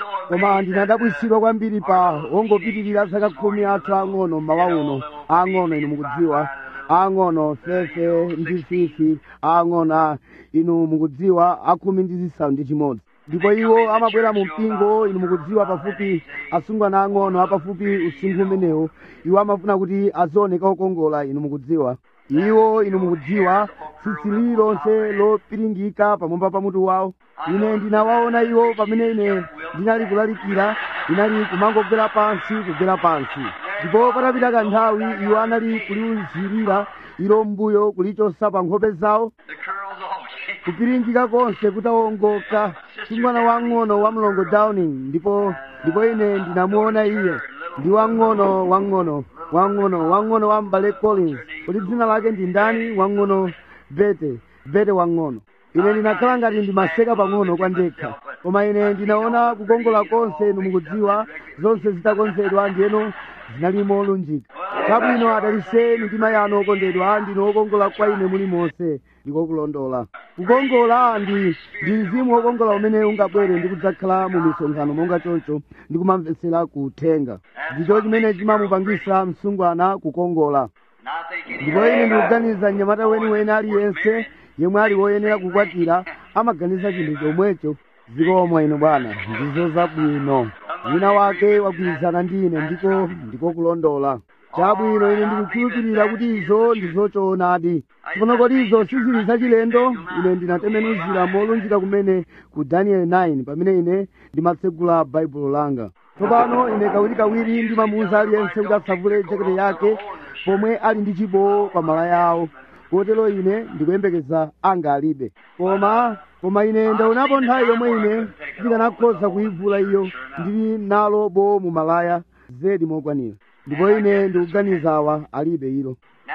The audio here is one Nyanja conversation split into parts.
koma ndinadabwisidwa kwambiri pa ongopitirira zaka khumi athu ang'ono mmawa uno ang'ono inu mukudziwa ang'ono fefe ndi fifi ang'ono a inu mukudziwa akhumi ndi zisanu ndi chimodzi ndipo iwo amabwera mu mpingo inu mukudziwa pafupi asungwana ang'ono apafupi usinkhu umenewo iwo amafuna kuti azioneka okongola inu mukudziwa iwo inu mukudziwa tsitsi lililonse lopiringika pamwamba pa mutu wawo ine ndinawaona iwo pamene ine ndinali kulalikira inali kumangogwera pansi kugwera pansi ndipo patapita kanthawi iwo anali kuliuzirira ilo mbuyo kulichosa pa nkhope zawo The curls all came. kupiringika konse kutawongoka sungwana wang'ono wa mlongo downing ndipo ndipo ine ndinamuona iye ndi wang'ono wang'ono wang'ono wang'ono wa mbale collins kuti dzina lake ndi ndani wang'ono bete bete wang'ono ine ndinakhala ngati ndimaseka pang'ono kwa ndekha koma ine ndinaona kukongola konse inu mukudziwa zonse zitakonzedwa ndiyeno zinali molunjika chabwino adalitseni mitima yanu okondedwa ndinu okongola kwa ine mulimonse ndikokulondola kukongola ndi ndi mzimu wokongola umene ungabwere ndi kudzakhala mu misonkhano monga choncho ndi kumamvetsera kuthenga ndicho chimene chimamupangisa msungwana kukongola And I think ndipo ine ndikuganiza mnyamata weniweni aliyense yemwe ali woyenera kukwatira amaganiza chinthu chomwecho zikomo inu bwana ndizo zabwino wina wake wagwirizana ndi ine ndiko ndiko kulondola chabwino ine ndikukhulupirira kuti izo ndizochoonadi tsono kodi izo sizili zachilendo ine ndinatembenuzira molunjika kumene ku daniel 9 pamene ine ndimatsegula baibulo langa tsopano ine kawirikawiri ndimamuwuza aliyense kuti asavule jakete yake pomwe ali ndi chibowo pa malaya awo kotero ine ndikuyembekeza anga alibe koma koma ine ndaonapo nthawi yomwe ine ndikanakhoza kuyivula iyo ndili nalo bowo mu malaya zedi mokwanira ndipo ine ndikuganiza awa alibe ilo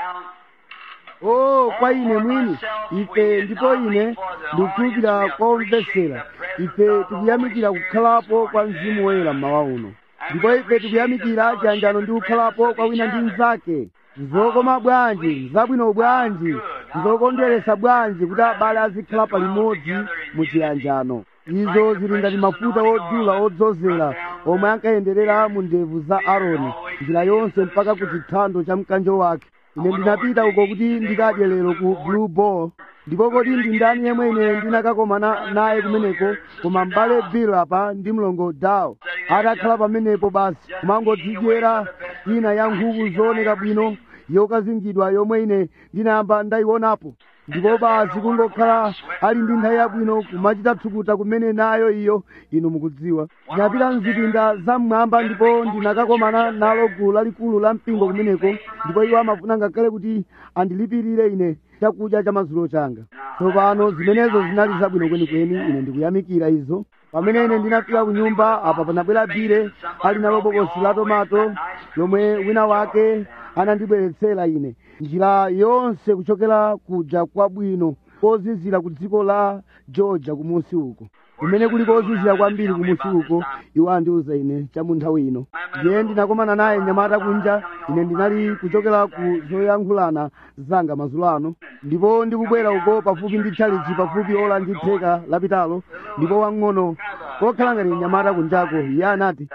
now o kwa ine mwini ife ndipo ine ndikukhulupirira kwa omvetsera ife tikuyamikira kukhalapo kwa mzimu woyera mmawa uno ndipo ife tikuyamikira chiyanjano ndi kukhalapo kwa wina ndi mnzake nzokoma bwanji nzabwino bwanji nzokondweresa bwanji kuti abale azikhala palimodzi mu chiyanjano izo zili ngati mafuta odula odzozera omwe ankayenderera mu ndevu za aaroni njira yonse mpaka ku chithando cha mkanjo wake ine ndinapita uko kuti ndikadye lero ku blue ball ndipo kodi ndi ndani yemwe ine ndinakakomana naye kumeneko koma mbale bill apa ndi mlongo dawo atakhala pamenepo basi kumangodzidyera ina ya nkhuku zooneka bwino yokazingidwa yomwe ine ndinayamba ndayionapo ndipo basi kungokhala ali ndi nthawi yabwino kumachita thukuta kumene nayo iyo inu mukudziwa ndinapita mzipinda zam'mwamba ndipo ndinakakomana nalo gulu lalikulu la mpingo kumeneko ndipo iwo amafuna ngakhale kuti andilipirire ine chakudya cha madzulo changa tsopano zimenezo zinali zabwino kwenikweni ine ndikuyamikira izo pamene ine ndinafika ku nyumba apa panabwera bile ali nalo bokosi la tomato lomwe wina wake anandibweretsera ine njira yonse kuchokera kuja kwabwino kozizira ku dziko la georgia kumusi uko kumene kuli kozizira kwambiri kumusi uko iwo andiuza ine cha mu nthawi ino ndiye ndinakomana naye nyamata kunja ine ndinali kuchokera ku zoyankhulana zanga madzulo ano ndipo ndikubwera uko pafupi ndi chalichi pafupi ola ndi theka lapitalo ndipo wang'ono kokhala ngati nyamata kunjako iye anati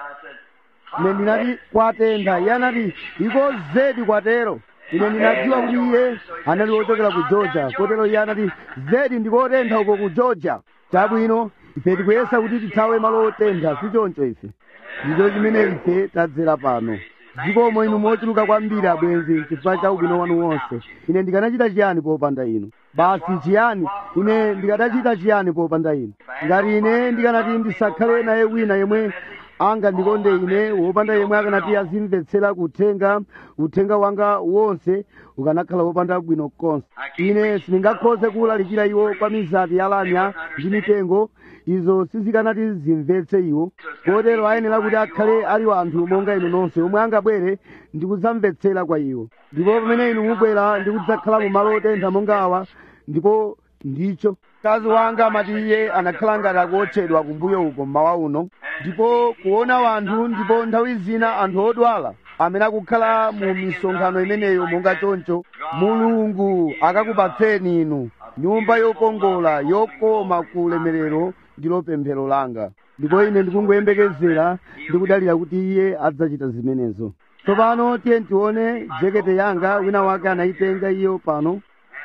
ine ndinati kwatentha iye anati iko zedi kwatero ine ndinadziwa kuti iye anali wochokera ku georgia kotero iye anati zedi ndikotentha uko ku georgia chabwino ife tikuyesa kuti tithawe malo otentha sichoncho ife ndicho chimene ife tadzera pano zikomo inu mochuluka kwambiri abwenzi chifukwa cha ubwino wanu wonse ine ndikanachita chiyani popanda inu basi chiyani ine ndikadachita chiyani popanda inu ngati ine ndikanati ndisakhale naye wina yemwe angandikonde ine wopanda yemwe akanati azimvetsera kuthenga uthenga wanga wonse ukanakhala wopanda bwino konse ine sindingakhoze kuwulalikira iwo kwa mizati yalamya ndi mitengo izo sizikanati zimvetse iwo kotero ayenera kuti akhale ali anthu monga inu nonse omwe angabwere ndi kudzamvetsera kwa iwo ndipo pamene inu mubwera ndi kudzakhala mu malo otentha monga awa ndipo ndicho mkazi wanga amati iye anakhala ngati akuotchedwa kumbuyo uko mmawa uno ndipo kuona wanthu ndipo nthawi zina anthu odwala amene akukhala mu misonkhano imeneyo monga choncho mulungu akakupatseni inu nyumba yokongola yokoma ku ulemerero ndilo pemphero langa ndipo ine ndikungoyembekezera ndikudalira kuti iye adzachita zimenezo tsopano tiye tione jekete yanga wina wake anayitenga iyo pano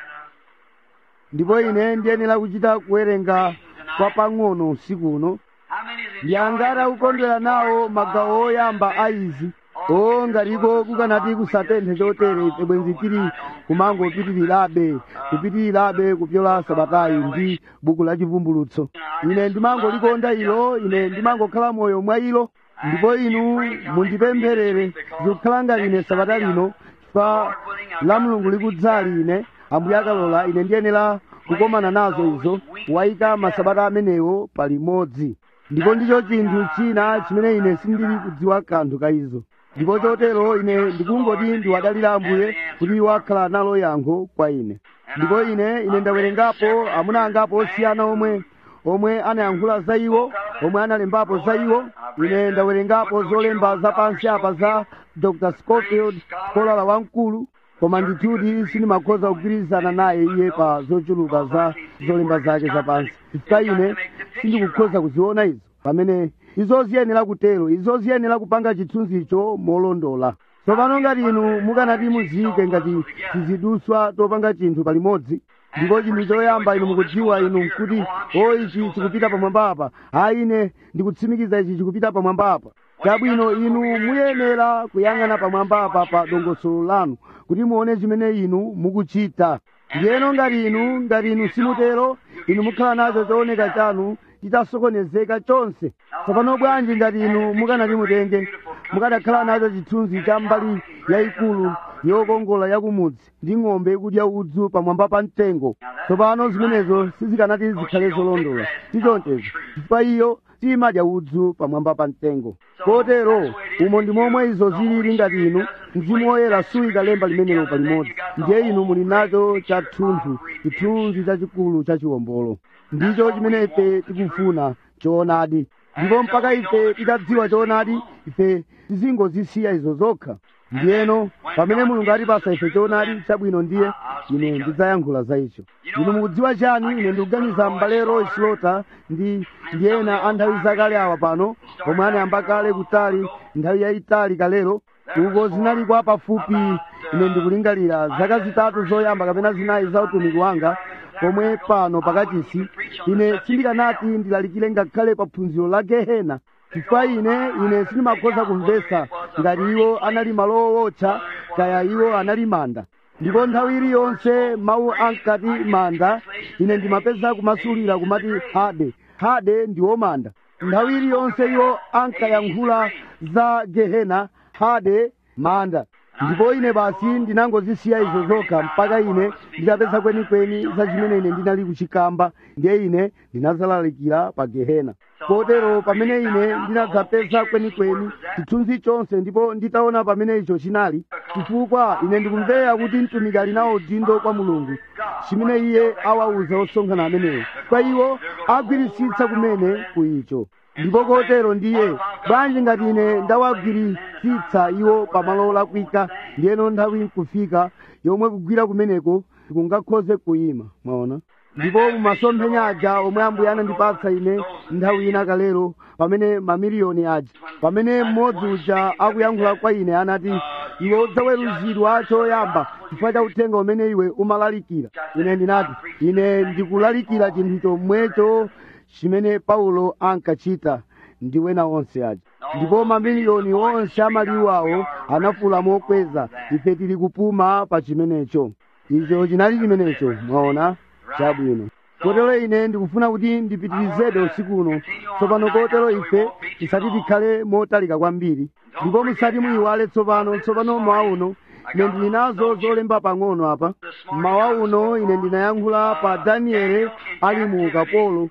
ndipo ine ndiyenera kuchita kuwerenga kwa pang'ono usiku uno How many is it? ndiyangati akukondwera nawo magawo oyamba a izi o ngatiko kukanati kusatenthe chotere ife bwenzi tili kumangopitirirabe kupitirirabe kupyola sabatayi ndi buku la chivumbulutso ine ndimangolikonda ilo ine ndimangokhala moyo mwa ilo ndipo inu mundipempherere zikukhala ngati ine sabata lino chifukwa la mulungu likudzali ine ambuye akalola ine ndiyenera kukomana nazo izo wayika masabata amenewo palimodzi ndipo ndicho chinthu china chimene ine sindili kudziwa kanthu ka izo ndipo chotero ine ndikungoti ndiwadalira ambuye kuti iwo akhala nalo yankho kwa ine ndipo ine ine ndawerengapo amuna angapo osiyana omwe omwe anayankhula za iwo omwe analembapo za iwo ine ndawerengapo zolemba zapansi apa za dr scofield kolala wamkulu koma ndithudi sindimakhoza kugwirizana naye iye pa zochuluka za zolemba zake zapansi chifukwa ine sindikukhoza kuziona izo pamene izo ziyenera kutero izo ziyenera kupanga chithunzicho molondola tsopano ngati inu mukanati muziyike ngati tiziduswa topanga chinthu palimodzi ndipo chinthu choyamba inu mukudziwa inu kuti o ichi chikupita pamwamba apa ayi ine ndikutsimikiza ichi chikupita pamwamba apa chabwino inu muyenera kuyang'ana pamwamba apa pa dongosolo lanu kuti muone chimene inu mukuchita ndiyeno ngati inu ngati inu simutero inu mukhala nacho chooneka chanu chitasokonezeka chonse tsopano bwanji ngati inu mukanati mutenge mukanakhala nacho chithunzi cha mbali yayikulu yokongola yakumudzi ndi ng'ombe ikudya udzu pamwamba pa mtengo tsopano zimenezo sizikanati zikhale zolondola tichonchezo chifukwa iyo simadya udzu pamwamba pa mtengo kotero umo ndi momwe izo zilili ngati inu mzimu woyera suyika lemba limenelo palimodzi ndiye inu muli nacho chathunthu chithunzi chachikulu cha chiwombolo ndicho chimene ife tikufuna choonadi ndipo mpaka ife titadziwa choonadi ife tizingozisiya izo zokha ndiyeno pamene mulungu atipasa ife choonadi chabwino ndiye ine ndidzayankhula za icho inu mukudziwa chani ine ndikuganiza m'bale roy slota ndi ndi ena a nthawi zakale awa pano omwe anayamba kale kutali nthawi yayitali kalero uko zinali kwa pafupi ine ndikulingalira zaka zitatu zoyamba kapena zinayi za utumiki wanga pomwe pano pakachisi ine sindikanati ndilalikire ngakhale pa phunziro la gehena chifukwa ine ine sindimakhoza kumvetsa ngati iwo anali malo owotcha kaya iwo anali manda ndipo nthawi iliyonse mawu ankati manda ine ndimapeza kumasulira kumati hade hade ndiwo manda nthawi iliyonse iwo ankayankhula za gehena hade manda ndipo ine basi ndinangozisiya izo zokha mpaka ine nditapeza kwenikweni za chimene ine ndinali kuchikamba ndiye ine ndinazalalikira pa gehena kotero pamene ine ndinadzapeza kwenikweni chithunzi chonse ndipo nditaona pamene icho chinali chifukwa ine ndikumvera kuti mtumiki ali nawo udindo kwa mulungu chimene iye awauza osonkhana amenewo kwa iwo agwiritsitsa kumene ku icho ndipo kotero ndiye bwanji ngati ine ndawagwiritsitsa iwo pamalo lakwika ndiyeno nthawi nkufika yomwe kugwira kumeneko tikungakhoze kuyima mwaona ndipo mumasomphenya aja omwe ambuye anandipatsa ine nthawi ina kalero pamene mamiliyoni aja pamene mmodzi uja akuyankhula kwa ine anati iwe udzaweruzidwa choyamba chifukwa cha uthenga umene iwe umalalikira ine ndinati ine ndikulalikira chinthu chomwecho chimene paulo ankachita ndi wena onse aja ndipo mamiliyoni onse amaliwawo anafula mokweza ife tili kupuma pa chimenecho icho chinali chimenecho mwaona chabwino kotero ine ndikufuna kuti ndipitirizebe usiku uno tsopano kotero ife tisati tikhale motalika kwambiri ndipo musati muyiwale tsopano tsopano mmawa uno ine ndili nazo zolemba pang'ono apa mmawa uno ine ndinayankhula pa daniele ali mu ukapolo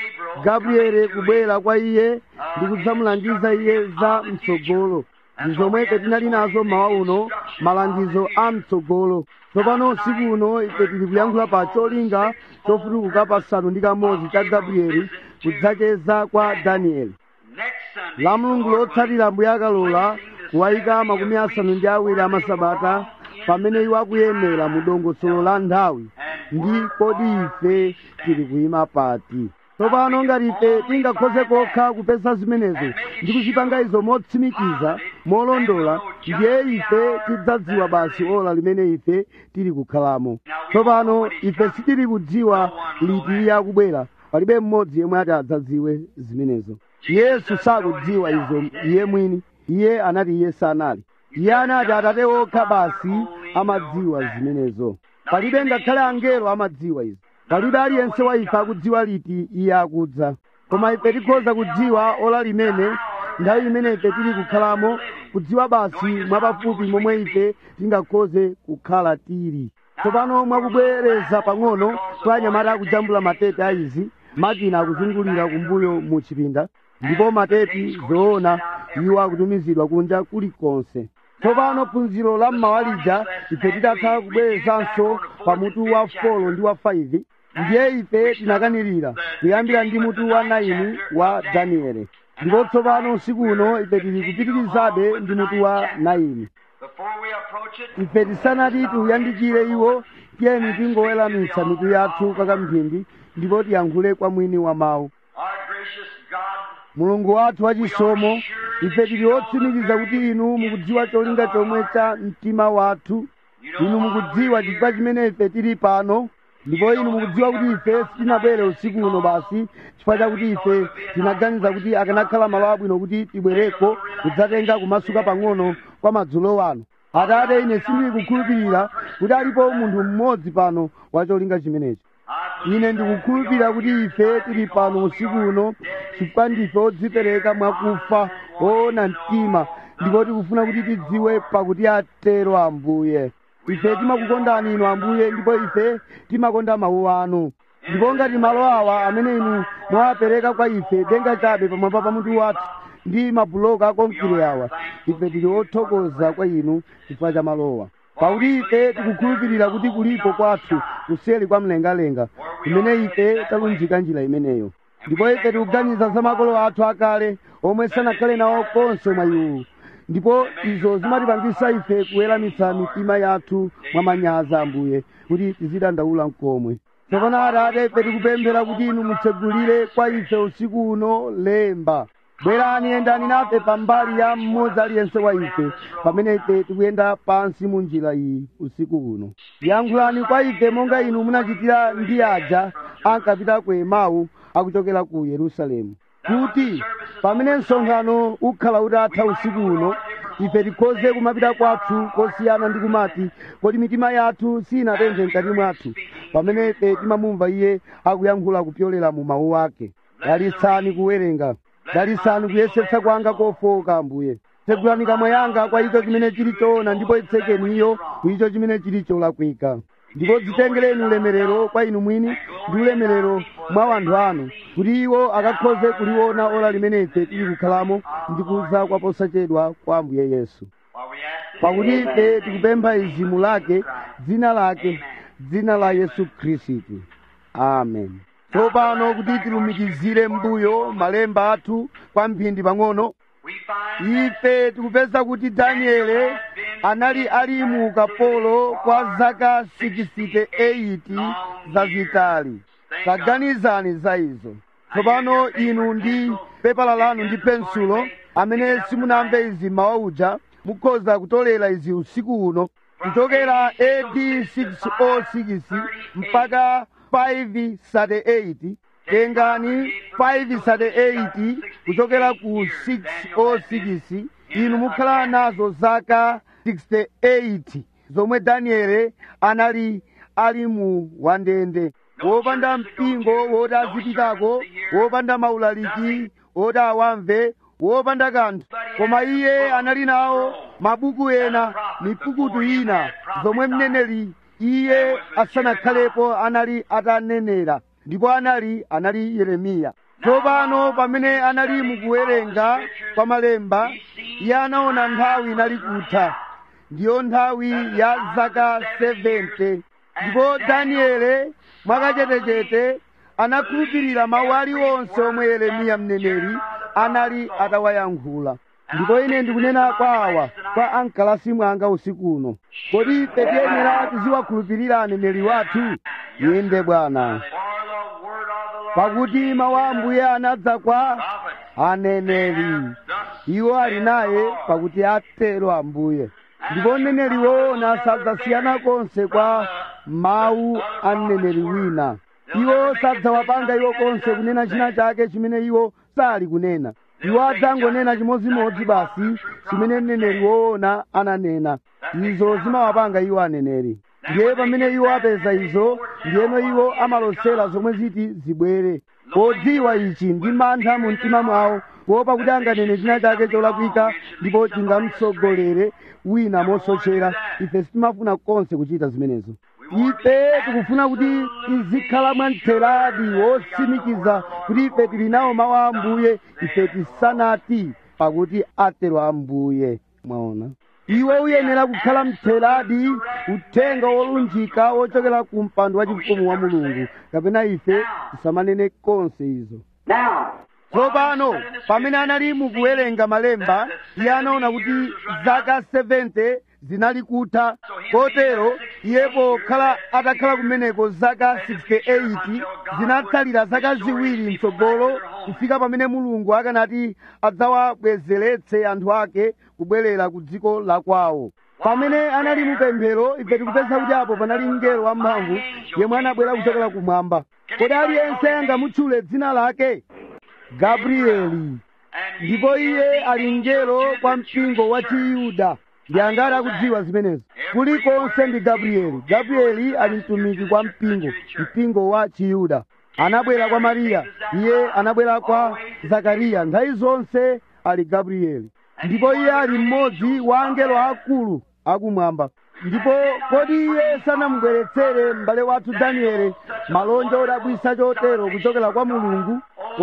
gabriele kubwera kwa iye ndi kudzamulangiza iye za mtsogolo ndi zomwe ife tinali nazo mmawa uno malangizo a mtsogolo tsopano usiku uno ife tili kuyankhula pa cholinga chofutukuka pasanu ndi kamodzi cha gabrieli kudzacheza kwa danieli la mulungu lotsatira mbuye akalola kuwayika makumi asanu ndi awiri amasabata pamene iwo akuyemera mu dongosolo la nthawi ndi kodi ife tili kuyima pati tsopano ngati ife tingakhoze kokha kupeza zimenezo ndi kuzipanga izo motsimikiza molondola ndiye ife tidzadziwa basi ola limene ife tili kukhalamo tsopano ife sitili kudziwa liti iye akubwera palibe mmodzi yemwe ati adzadziwe zimenezo yesu sakudziwa izo iye mwini iye anati iye sanali iye anati atate okha basi amadziwa zimenezo palibe ngakhale angelo amadziwa izo palibe aliyense wa ife akudziwa liti iye akudza koma ife tikhoza kudziwa ola limene nthawi imene ife tili kukhalamo kudziwa basi mwapafupi momwe ife tingakhoze kukhala tili tsopano mwakubwereza pang'ono kwa anyamata akujambula matepi a izi makina akuzungulira kumbuyo mu chipinda ndipo matepi zoona iwo akutumizidwa kunja kulikonse tsopano phunziro la mmawalija ife titatha kubwerezanso pa mutu wa folo ndi wa 5 ndiye ife tinakanirira kuyambira ndi mutu wa 9 wa danieli ndipo tsopano usiku uno ife tili kupitirizabe ndi mutu wa 9 Before we approach it, ife tisanati tiuyandikire iwo tiyeni tingoweramitsa mitu yathu kakamphindi ndipo tiyankhule kwa mwini wa mawu our gracious God, mulungu wathu wachisomo ife tili otsimikiza kuti inu mukudziwa cholinga chomwe cha mtima wathu inu mukudziwa chifukwa chimene ife tili pano ndipo inu mukudziwa kuti ife sitinabwere usiku uno basi chifukwa chakuti ife tinaganiza kuti akanakhala malo abwino kuti tibwereko kudzatenga kumasuka pang'ono kwa madzulo wano atate ine sindili kukhulupirira kuti alipo munthu mmodzi pano wa cholinga chimenechi I ine ndikukhulupirira kuti ife tili pano usiku uno chifukwa ndife odzipereka mwakufa oona mtima ndipo tikufuna kuti tidziwe pakuti atero ambuye ife timakukondani inu ambuye ndipo ife timakonda mawu anu ndipo ngati malo awa amene inu mwawapereka kwa ife denga chabe pamwamba pa mutu wathu ndi mabuloka akonkire awa ife tili othokoza kwa inu chifukwa cha malowa pakuti ife tikukhulupirira kuti kulipo kwathu kuseli kwa mlengalenga kumene ife talunjika njira imeneyo ndipo ife tikuganiza za makolo athu akale omwe sanakhale nawo konse mwa iwu ndipo izo zimatipangisa ife kuweramitsa mitima yathu mwa manyazi ambuye kuti tizidandaula mkomwe tsopano atate ife tikupemphera kuti inu mutsegulire kwa ife usiku uno lemba bwerani yendani nafe pambali ya mmodzi aliyense wa ife pamene ife tikuyenda pansi mu njira iyi usiku uno yankhulani kwa ife monga inu munachitira ndi aja ankapita ku emau akuchokera ku yerusalemu kuti pamene msonkhano ukhala utatha usiku uno ife tikhoze kumapita kwathu kosiyana ndi kumati kodi mitima yathu sinatenthe mkati mwathu pamene ife timamumva iye akuyankhula kupyolera mu mawu ake dalitsani kuwerenga dalitsani kuyesetsa kwanga kofoka ambuye tsegulani kamwa yanga kwa icho chimene chili choona ndipo itsekeni iyo ku icho chimene chili cholakwika ndipo dzitengereni ulemerero kwa inu mwini ndi ulemerero mwa anthu anu kuti iwo akakhoze kuliona ola limene ife tili kukhalamo ndi kuza kwa posachedwa kwa ambuye yesu while we ask pakuti ife tikupempha izi mu lake dzina lake dzina la yesu khristu amen tsopano kuti tilumikizire mbuyo malemba athu kwa mphindi pang'ono we find ife tikupeza kuti daniele anali ali mu ukapolo kwa zaka 68 zazitali taganizani za izo tsopano inu ndi pepala lanu ndi pensulo amene simunamve izi mawa uja mukhoza kutolera izi usiku uno kuchokera AD 606 mpaka 538 tengani 538 kuchokera ku 606 inu mukhala nazo zaka 68 zomwe daniele anali ali mu wandende wopanda mpingo woti azipitako wopanda maulaliki woti awamve wopanda kanthu koma iye anali nawo mabuku ena mipukutu ina zomwe mneneri iye asanakhalepo anali atanenera ndipo anali anali yeremiya tsopano pamene anali mukuwerenga kwa malemba iye anaona nthawi inali kutha ndiyo nthawi ya zaka 70 ndipo daniele mwakachetechete anakhulupirira mawu aliwonse omwe yeremiya mneneri anali atawayankhula ndipo ine ndikunena kwa awa kwa ankalasi mwanga usiku uno kodi ife tiyenera tiziwakhulupirira aneneri wathu inde bwana for the word of the pakuti mawu a ambuye anadza kwa aneneri iwo ali naye pakuti atero ambuye ndipo mneneri woona sadzasiyana konse kwa mawu a mneneri wina iwo sadzawapanga iwo konse kunena china chake chimene iwo sali kunena iwo adzangonena chimodzimodzi basi chimene mneneri woona ananena izo zimawapanga iwo aneneri ndiye pamene iwo apeza izo ndiyeno iwo amalosera zomwe ziti zibwere podziwa ichi ndi mantha mu mtima mwawo kuopa kuti anganene china chake cholakwika ndipo chingamtsogolere wina mosochera ife sitimafuna konse kuchita zimenezo ife tikufuna kuti tizikhala mwamtheradi wotsimikiza kuti ife tili nawo mawu a ambuye ife tisanati pakuti atero ambuye mwaona iwe uyenera kukhala mtheradi uthenga wolunjika wochokera ku mpando wa chifumu wa mulungu kapena ife tisamanene konse izo Now, tsopano pamene anali mukuwerenga malemba iye anaona kuti zaka 70 zinali kutha kotero iye pokhala atakhala kumeneko zaka 68 zinatsalira zaka ziwiri mtsogolo kufika pamene mulungu akanati adzawabwezeretse anthu ake kubwerera ku dziko la kwawo pamene anali mupemphero ife tikupeza kuti apo panali mngelo wamphamvu yemwe anabwera kuchokera kumwamba kodi aliyense angamutchule dzina lake gabrieli ndipo iye ali mngelo kwa mpingo wa chiyuda ndi angati akudziwa zimenezo kulikonse ndi gabrieli gabrieli ali mtumiki kwa mpingo mpingo wa chiyuda anabwera kwa mariya iye anabwera kwa zakariya nthawi zonse ali gabrieli ndipo iye ali mmodzi wa angelo akulu akumwamba ndipo kodi iye sanamubweretsere m'bale wathu danieli malonja odabwisa chotero kuchokera kwa mulungu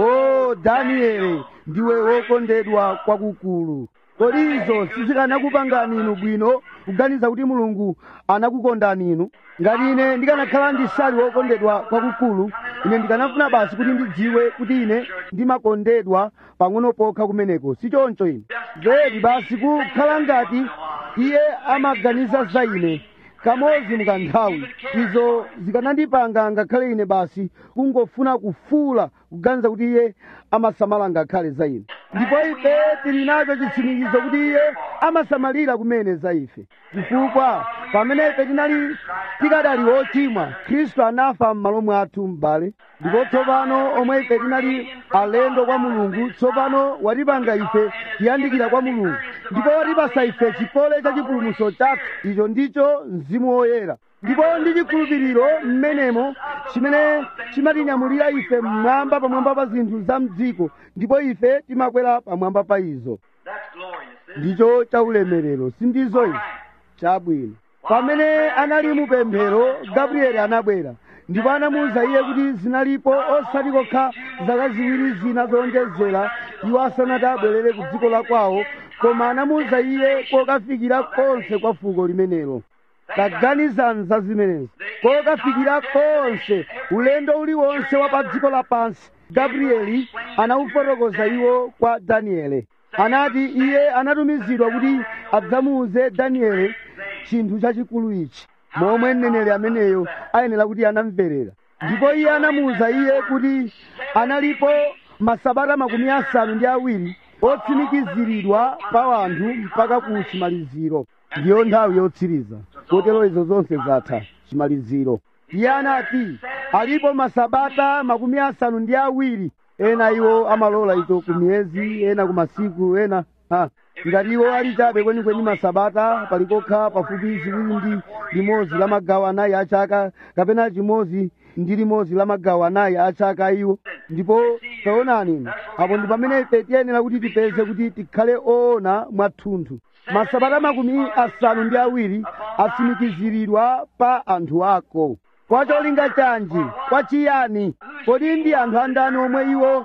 o danieli ndiwe wokondedwa kwakukulu kodi izo sizikanakupangani inu bwino kuganiza kuti mulungu anakukondani inu ngati ine ndikanakhala ndisali wokondedwa kwakukulu ine ndikanafuna basi kuti ndidziwe kuti ine ndimakondedwa pang'ono pokha kumeneko si choncho ine zedi basi kukhala ngati iye amaganiza za ine kamodzi mukanthawi izo zikanandipanga ngakhale ine basi kungofuna kufuula kuganiza kuti iye amasamala ngakhale za ine ndipo ife tili nacho chitsimikizo kuti iye amasamalira kumene za ife chifukwa pamene ife tinali tikadali ochimwa khristu anafa m'malo mwathu m'bale ndipo tsopano omwe ife tinali alendo kwa mulungu tsopano watipanga ife kuyandikira kwa mulungu ndipo watipasa ife chikole cha chipulumutso chathu icho ndicho mzimu woyera ndipo ndi chikhulupiriro mmenemo chimene chimatinyamulira ife mmwamba pamwamba pa zinthu za mdziko ndipo ife timakwera pamwamba pa izo that's glorious. isn't it? ndicho chaulemerero sindizo izi chabwino pamene anali mupemphero gabrieli anabwera ndipo anamuwuza iye kuti zinalipo osati kokha zaka ziwiri zina zowonjezera iwo asanati abwerere ku dziko la kwawo koma anamuwuza iye kokafikira konse kwa fuko limenelo taganizani za zimenezo kokafikira konse ulendo uliwonse wa pa dziko lapansi gabrieli anawufotokoza iwo kwa daniele anati iye anatumizidwa kuti adzamuwuze daniele chinthu chachikulu ichi momwe mneneri ameneyo ayenera kuti anamverera ndipo iye anamuwuza iye kuti analipo masabata makumi asanu ndi awiri otsimikiziridwa pa anthu mpaka ku chimaliziro ndiyo nthawi yotsiriza kotero izo zonse zatha chimaliziro iye anati alipo masabata makumi asanu ndi awiri ena iwo amalola icho ku miyezi ena ku masiku ena ha ngati iwo ali chabe kwenikweni masabata palikokha pafupi ziwiri ndi limodzi la magawo anayi a chaka kapena chimodzi ndi limodzi la magawo anayi a chaka iwo ndipo taonani apo ndi pamene ife tiyenera kuti tipeze kuti tikhale oona mwathunthu masabata makumi asanu ndi awiri asimikiziridwa pa anthu ako kwa cholinga chanji kwa chiyani kodi ndi anthu andani omwe iwo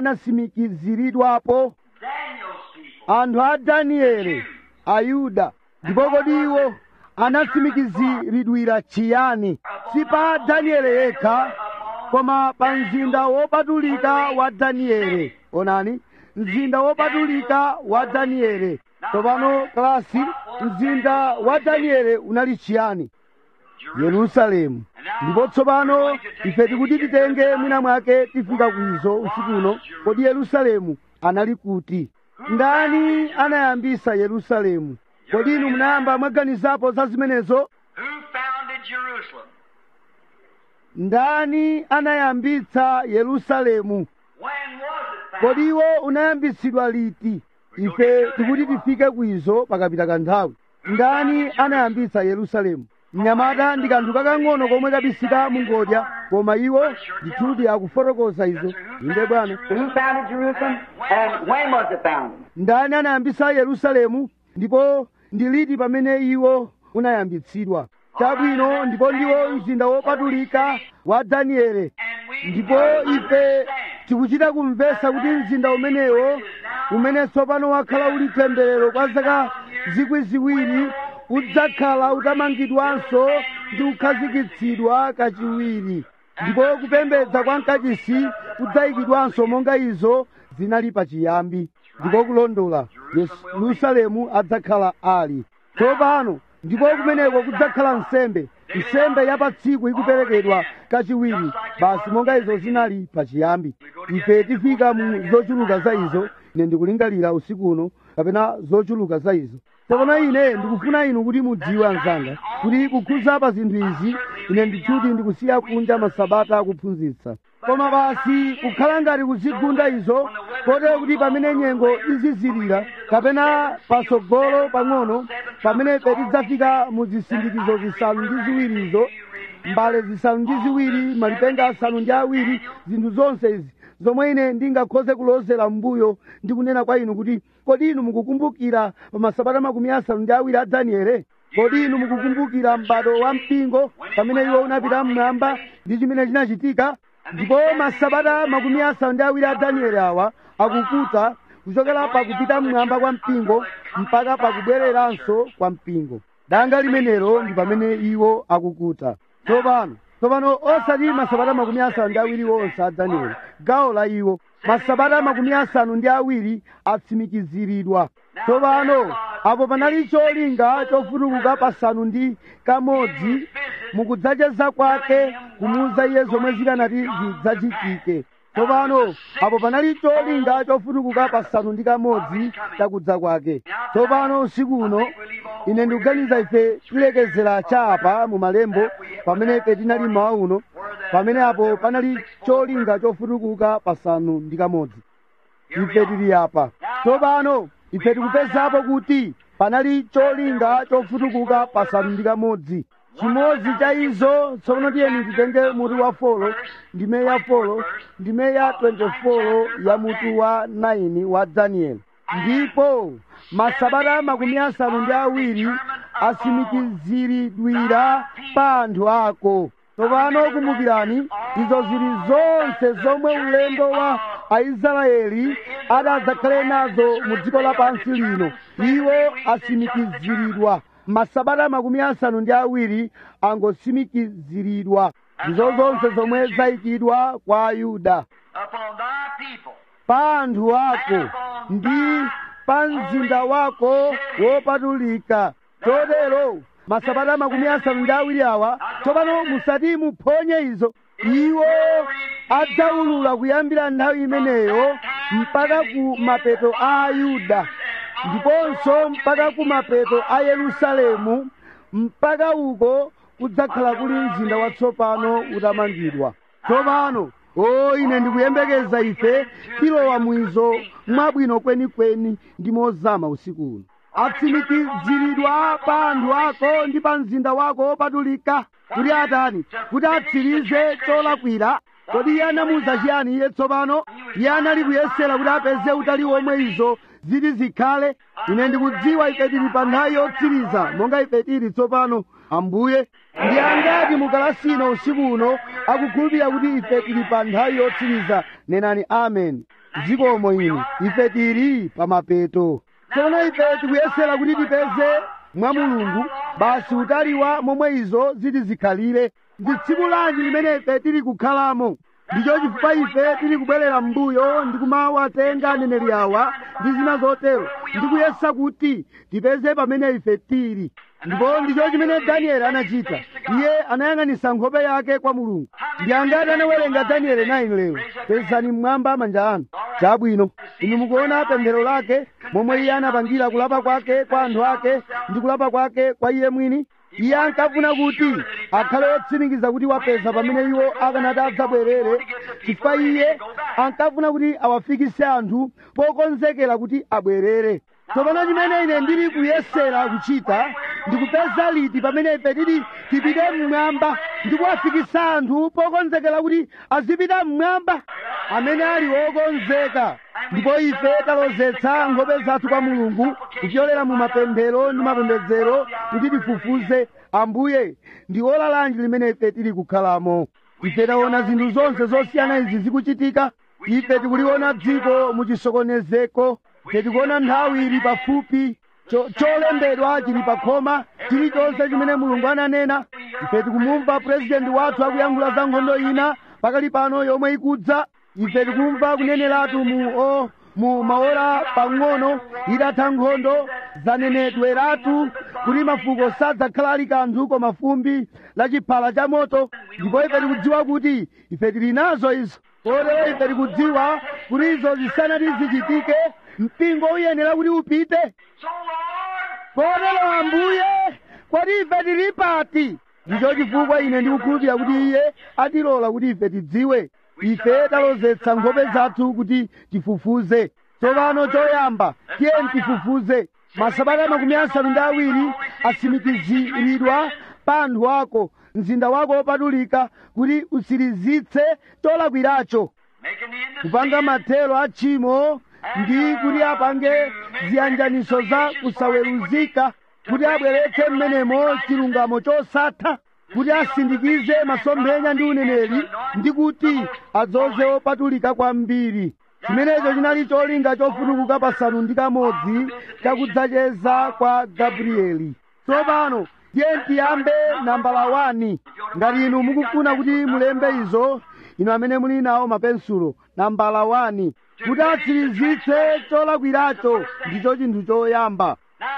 anasimikiziridwapo Daniel's people. anthu a danieli ayuda ndipo kodi iwo anasimikiziridwira chiyani si pa danieli yekha koma pa mzinda wopatulika wa danieli onani mzinda wopatulika wa danieli tsopano kalasi mzinda wa danieli unali chiyani yerusalemu ndipo tsopano ife tikuti titenge mwina mwake tifika kwizo usikuno kodi yerusalemu anali kuti ndani anayambisa yerusalemu kodi inu munayamba mwaganizapo za zimenezo Who founded Jerusalem? ndani anayambitsa yerusalemu When was it founded? kodi iwo unayambitsidwa liti ife tikuti tifike kwizo pakapita kanthawi ndani anayambitsa yerusalemu mnyamata ndi kanthu kakang'ono komwe kabisika mungodya koma iwo ndithudi akufotokoza izo inde bwana Who founded Jerusalem? And when was it founded? ndani anayambitsa yerusalemu ndipo ndi liti pamene iwo unayambitsidwa chabwino ndipo ndiwo mzinda wopatulika wa daniele And we ndipo must ife understand tikuchita kumvetsa kuti mzinda umenewo umene tsopano wakhala uli temberero kwa zaka zikwi ziwiri udzakhala utamangidwanso ndi kukhazikitsidwa kachiwiri ndipo kupembedza kwa mkachisi kudzayikidwanso monga izo zinali pachiyambi ndipo kulondola yerusalemu adzakhala ali tsopano ndipo kumeneko kudzakhala nsembe nsembe ya pa tsiku ikuperekedwa kachiwiri basi monga izo zinali pachiyambi ife tifika mu zochuluka za izo ine ndikulingalira usiku uno kapena zochuluka za izo tsopano ine ndikufuna inu kuti mudziwe anzanga kuti kukhuza pa zinthu izi ine ndithuti ndikusiya kunja masabata akuphunzitsa koma basi kukhala ngati kuzigunda izo kotero kuti pamene nyengo izizirira kapena patsogolo pang'ono pamene tidzafika mu zisindikizo zisanu ndi ziwirizo mbale zisanu ndi ziwiri malipenga asanu ndi awiri zinthu zonse izi zomwe ine ndingakhoze kulozera mbuyo ndi kunena kwa inu kuti kodi inu mukukumbukira pa masabata makumi asanu ndi awiri a daniele kodi inu mukukumbukira m'bado wa mpingo pamene iwo unapita mmwamba ndi chimene chinachitika ndipo masabata makumi asanu ndi awiri a daniele awa akukuta kuchokera pakupita mmwamba kwa mpingo mpaka pakubwereranso kwa mpingo danga limenelo ndi pamene iwo akukuta tsopano tsopano osati masabata makumi asanu ndi awiri onse a danieli gawo la iwo masabata makumi asanu ndi awiri atsimikiziridwa tsopano apo panali cholinga chofutukuka pasanu ndi kamodzi mukudzacheza kwake kumuuza iye zomwe zikanati zidzachitike tsopano apo panali cholinga chofutukuka pasanu ndi kamodzi chakudza kwake tsopano usiku uno ine ndikuganiza ife tilekezera chapa mu malembo pamene ife tinali mawa uno pamene apo panali cholinga chofutukuka pasanu ndi kamodzi ife tili apa tsopano ife tikupezapo kuti panali cholinga chofutukuka pasanu ndi kamodzi chimodzi cha izo tsopano tiyeni titenge mutu wa folo ndime ya folo ndime ya 24 ya mutu wa 9 wa danieli ndipo masabata makumi asanu ndi awiri asimikiziridwira pa anthu ako tsopano kumbukirani izo zili zonse zomwe ulendo wa aisraeli adadzakhale nazo mu dziko lapansi lino iwo asimikiziridwa masabata makumi asanu ndi awiri angosimikiziridwa ndizo zonse zomwe zayikidwa kwa ayuda upon thy people. pa anthu ako ndi pa mzinda wako wopatulika chotero masabata makumi asanu ndi awiri awa tsopano musati muphonye izo iwo adzaulula kuyambira nthawi imeneyo mpaka ku mapeto a ayuda ndiponso mpaka ku mapeto a yerusalemu mpaka uko kudzakhala kuli mzinda watsopano utamangidwa tsopano o ine ndikuyembekeza ife tilowa mwizo mwabwino kwenikweni ndi mozama usiku uno atsimikiziridwa pa anthu ako ndi pa mzinda wako wopatulika kuti atani kuti atsirize cholakwira kodi iye anamuwuza chiyani iye tsopano iye anali kuyesera kuti apeze utali womwe izo ziti zikhale ine ndikudziwa ife tili pa nthawi yotsiriza monga ife tili tsopano ambuye ndi angati mukalasino usiku uno akukhulupirira kuti ife tili pa nthawi yotsiriza nenani amen zikomo inu ife tili pa mapeto tsono ife tikuyesera kuti tipeze mwa mulungu basi utali wa momwe izo ziti zikhalire ndi tsiku lanji limene ife tili kukhalamo ndicho chifukwa ife tili kubwerera m'mbuyo ndi kumawatenga aneneri awa ndi zina zotero ndi kuyesa kuti tipeze pamene ife tili ndipo ndicho chimene danieli anachita iye anayang'anisa nkhope yake kwa mulungu ndi angati anawerenga danieli 9 lero pezani mmwamba manja anu chabwino inu mukuona pemphero lake momwe iye anapangira kulapa kwake kwa anthu ake ndi kulapa kwake kwa iye mwini iye ankafuna kuti akhale otsimikiza kuti wapeza pamene iwo akanati adzabwerere chifukwa iye ankafuna kuti awafikise anthu pokonzekera kuti abwerere tsopano chimene ine ndili kuyesera kuchita ndikupeza liti pamene ife tili tipite mmwamba ndi kuwafikisa anthu pokonzekera kuti azipita mmwamba amene ali wokonzeka ndipo ife talozetsa nkhope zathu kwa mulungu kupyolera mu mapemphero ndi mapembedzero kuti tifufuze ambuye ndi ola lanji limene ife tili kukhalamo ife taona zinthu zonse zosiyana izi zikuchitika ife tikuliona dziko muchisokonezeko ife tikuona nthawi ili pafupi cho- cholembedwa chili pakhoma chilichonse chimene mulungu ananena ife tikumumva purezidenti wathu akuyankhula za nkhondo ina pakali pano yomwe ikudza ife tikumva kuneneratu mu o mu maora pang'ono itatha nkhondo zanenedweratu kuti mafuko sadzakhala ali kanthu koma fumbi la chiphala cha moto ndipo ife tikudziwa kuti ife tili nazo izo kotero ife tikudziwa kuti izo zisanati zichitike mpingo uyenera kuti upite So, Lord, kotero ambuye kodi ife tili pati ndicho chifukwa ine ndikukhulupirira kuti iye atilola kuti ife tidziwe ife talozetsa nkhope zathu kuti tifufuze tsopano choyamba tiyeni tifufuze masabata makumi asanu ndi awiri asimikiziridwa pa anthu ako mzinda wako wopatulika kuti utsirizitse cholakwiracho making the end of kupanga mathero a tchimo ndi kuti apange ziyanjaniso za kusaweruzika kuti abweretse mmenemo chilungamo chosatha kuti asindikize masomphenya ndi uneneri ndi kuti adzoze opatulika kwambiri chimenecho chinali cholinga chofutukuka pasanu ndi kamodzi chakudzacheza kwa gabrieli tsopano tiye tiyambe nambala wani ngati inu mukufuna kuti mulembe izo inu amene muli nawo mapensulo nambala wani kuti atsirizitse cholakwiracho ndicho chinthu choyamba Now,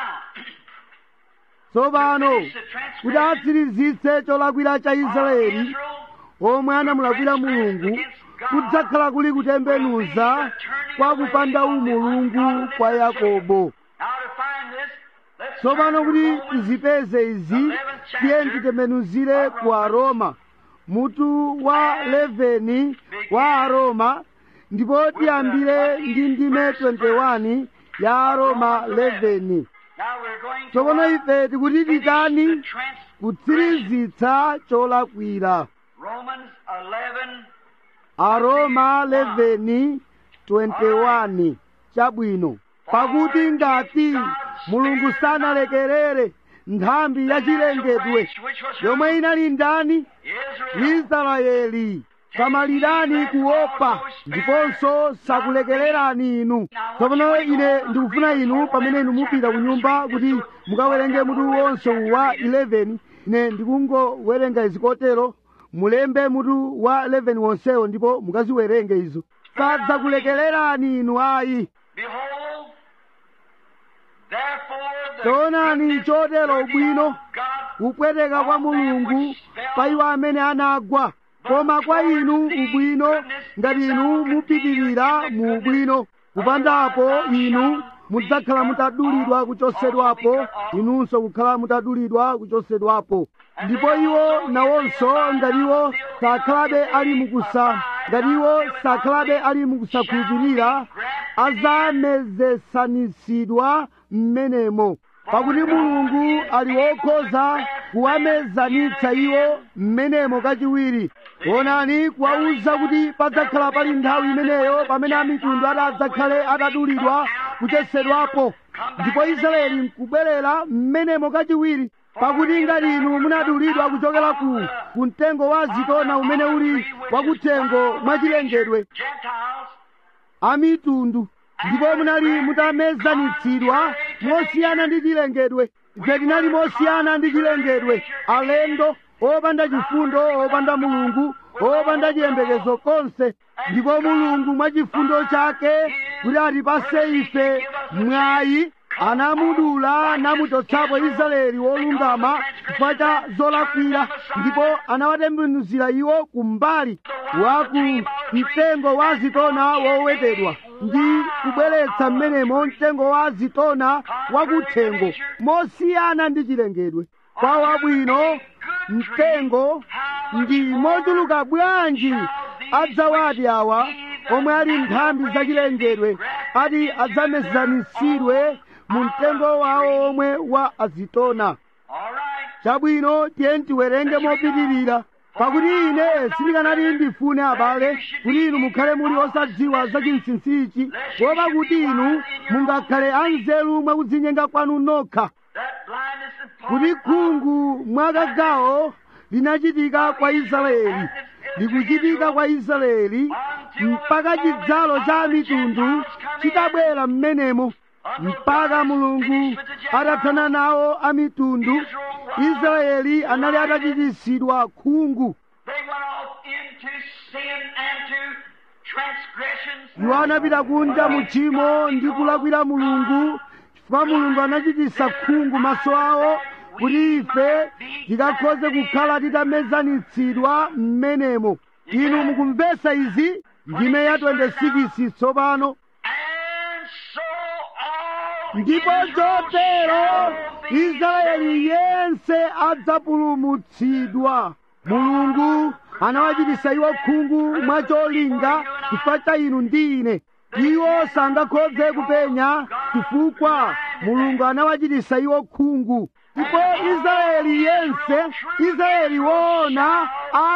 tsopano finish the kuti transgression atsirizitse cholakwira cha of israeli Israel, omwe anamulakwira mulungu kudzakhala kuli kutembenuza kwa kupanda umulungu kwa yakobo Now to find this, let's tsopano turn to kuti Romans tizipeze izi tiye titembenuzire ku aroma mutu wa 11 wa aroma ndipo tiyambire ndi ndime 21 ya aroma 11 Now we're going to tsopano uh, ife tikuti finish titani the transgression. kutsirizitsa cholakwira Romans 11, aroma 11 21 chabwino pakuti ngati mulungu sanalekerere nthambi ya chilengedwe which was yomwe inali ndani Israel. israeli samalirani kuopa ndiponso sakulekererani inu tsopano ine ndikufuna inu pamene inu mupita ku nyumba kuti mukawerenge mutu wonse wa 11 ine ndikungowerenga izi kotero mulembe mutu wa 11 wonsewo ndipo mukaziwerenge izo sadzakulekererani inu ayi Behold, therefore the taonani goodness chotero ubwino of God kupweteka kwa mulungu pa iwo amene anagwa koma kwa inu ubwino ngati inu mupitirira mu ubwino kupandapo inu mudzakhala mutadulidwa kuchosedwapo inunso kukhala mutadulidwa kuchosedwapo ndipo iwo nawonso ngati iwo sakhalabe ali mukusa ngati iwo sakhalabe ali mukusakhulupirira azamezesanisidwa mmenemo pakuti mulungu ali wokhoza kuwamezanitsa iwo mmenemo kachiwiri onani kuwawuza kuti padzakhala pali nthawi imeneyo pamene amitundu adzakhale atadulidwa kuchosedwapo ndipo israeli nkubwerera mmenemo kachiwiri pakuti ngati inu munadulidwa kuchokera ku ku mtengo wa zitona umene uli wakuthengo mwachilengedwe Gentiles amitundu ndipo munali mutamezanitsidwa mosiyana ndi chilengedwe ife tinali mosiyana ndi chilengedwe alendo opanda chifundo opanda mulungu opanda chiyembekezo konse ndipo mulungu mwa chifundo chake kuti atipase ife mwayi anamudula namuchotsapo israeli wolungama chifukwa cha zolakwira ndipo anawatembenuzira iwo kumbali waku mtengo wa zitona wowetedwa ndi kubweretsa mmenemo mtengo wa zitona wakuthengo mosiyana ndi chilengedwe kwa wabwino mtengo ndi mochuluka bwanji adzawati awa omwe ali nthambi zachilengedwe ati adzamezanitsidwe mu mtengo wawo omwe wa azitona All right. chabwino tiye tiwerenge mopitirira pakuti ine sindikanati ndifune abale kuti inu mukhale muli osadziwa za chinsinsichi kuopa kuti inu mungakhale anzeru mwakudzinyenga kwanu nokha That blindness and kuti khungu mwakagawo linachitika kwa israeli likuchitika kwa israeli mpaka chidzalo cha mitundu chitabwera mmenemo mpaka mulungu atathana nawo a mitundu israeli anali atachititsidwa khungu They went off into sin and to transgressions. iwo anapita kunja mu tchimo ndi kulakwira mulungu chifukwa mulungu anachititsa khungu maso awo kuti ife tikakhoze kukhala titamezanitsidwa m'menemo inu mukumvesa izi ndime ya 26 tsopano And so all ndipo chotero israeli yense adzapulumutsidwa mulungu anawachititsa iwo khungu mwacholinga chifukwa cha inu ndi ine iwo sangakhoze kupenya chifukwa mulungu anawachititsa iwo khungu ndipo israeli yense israeli woona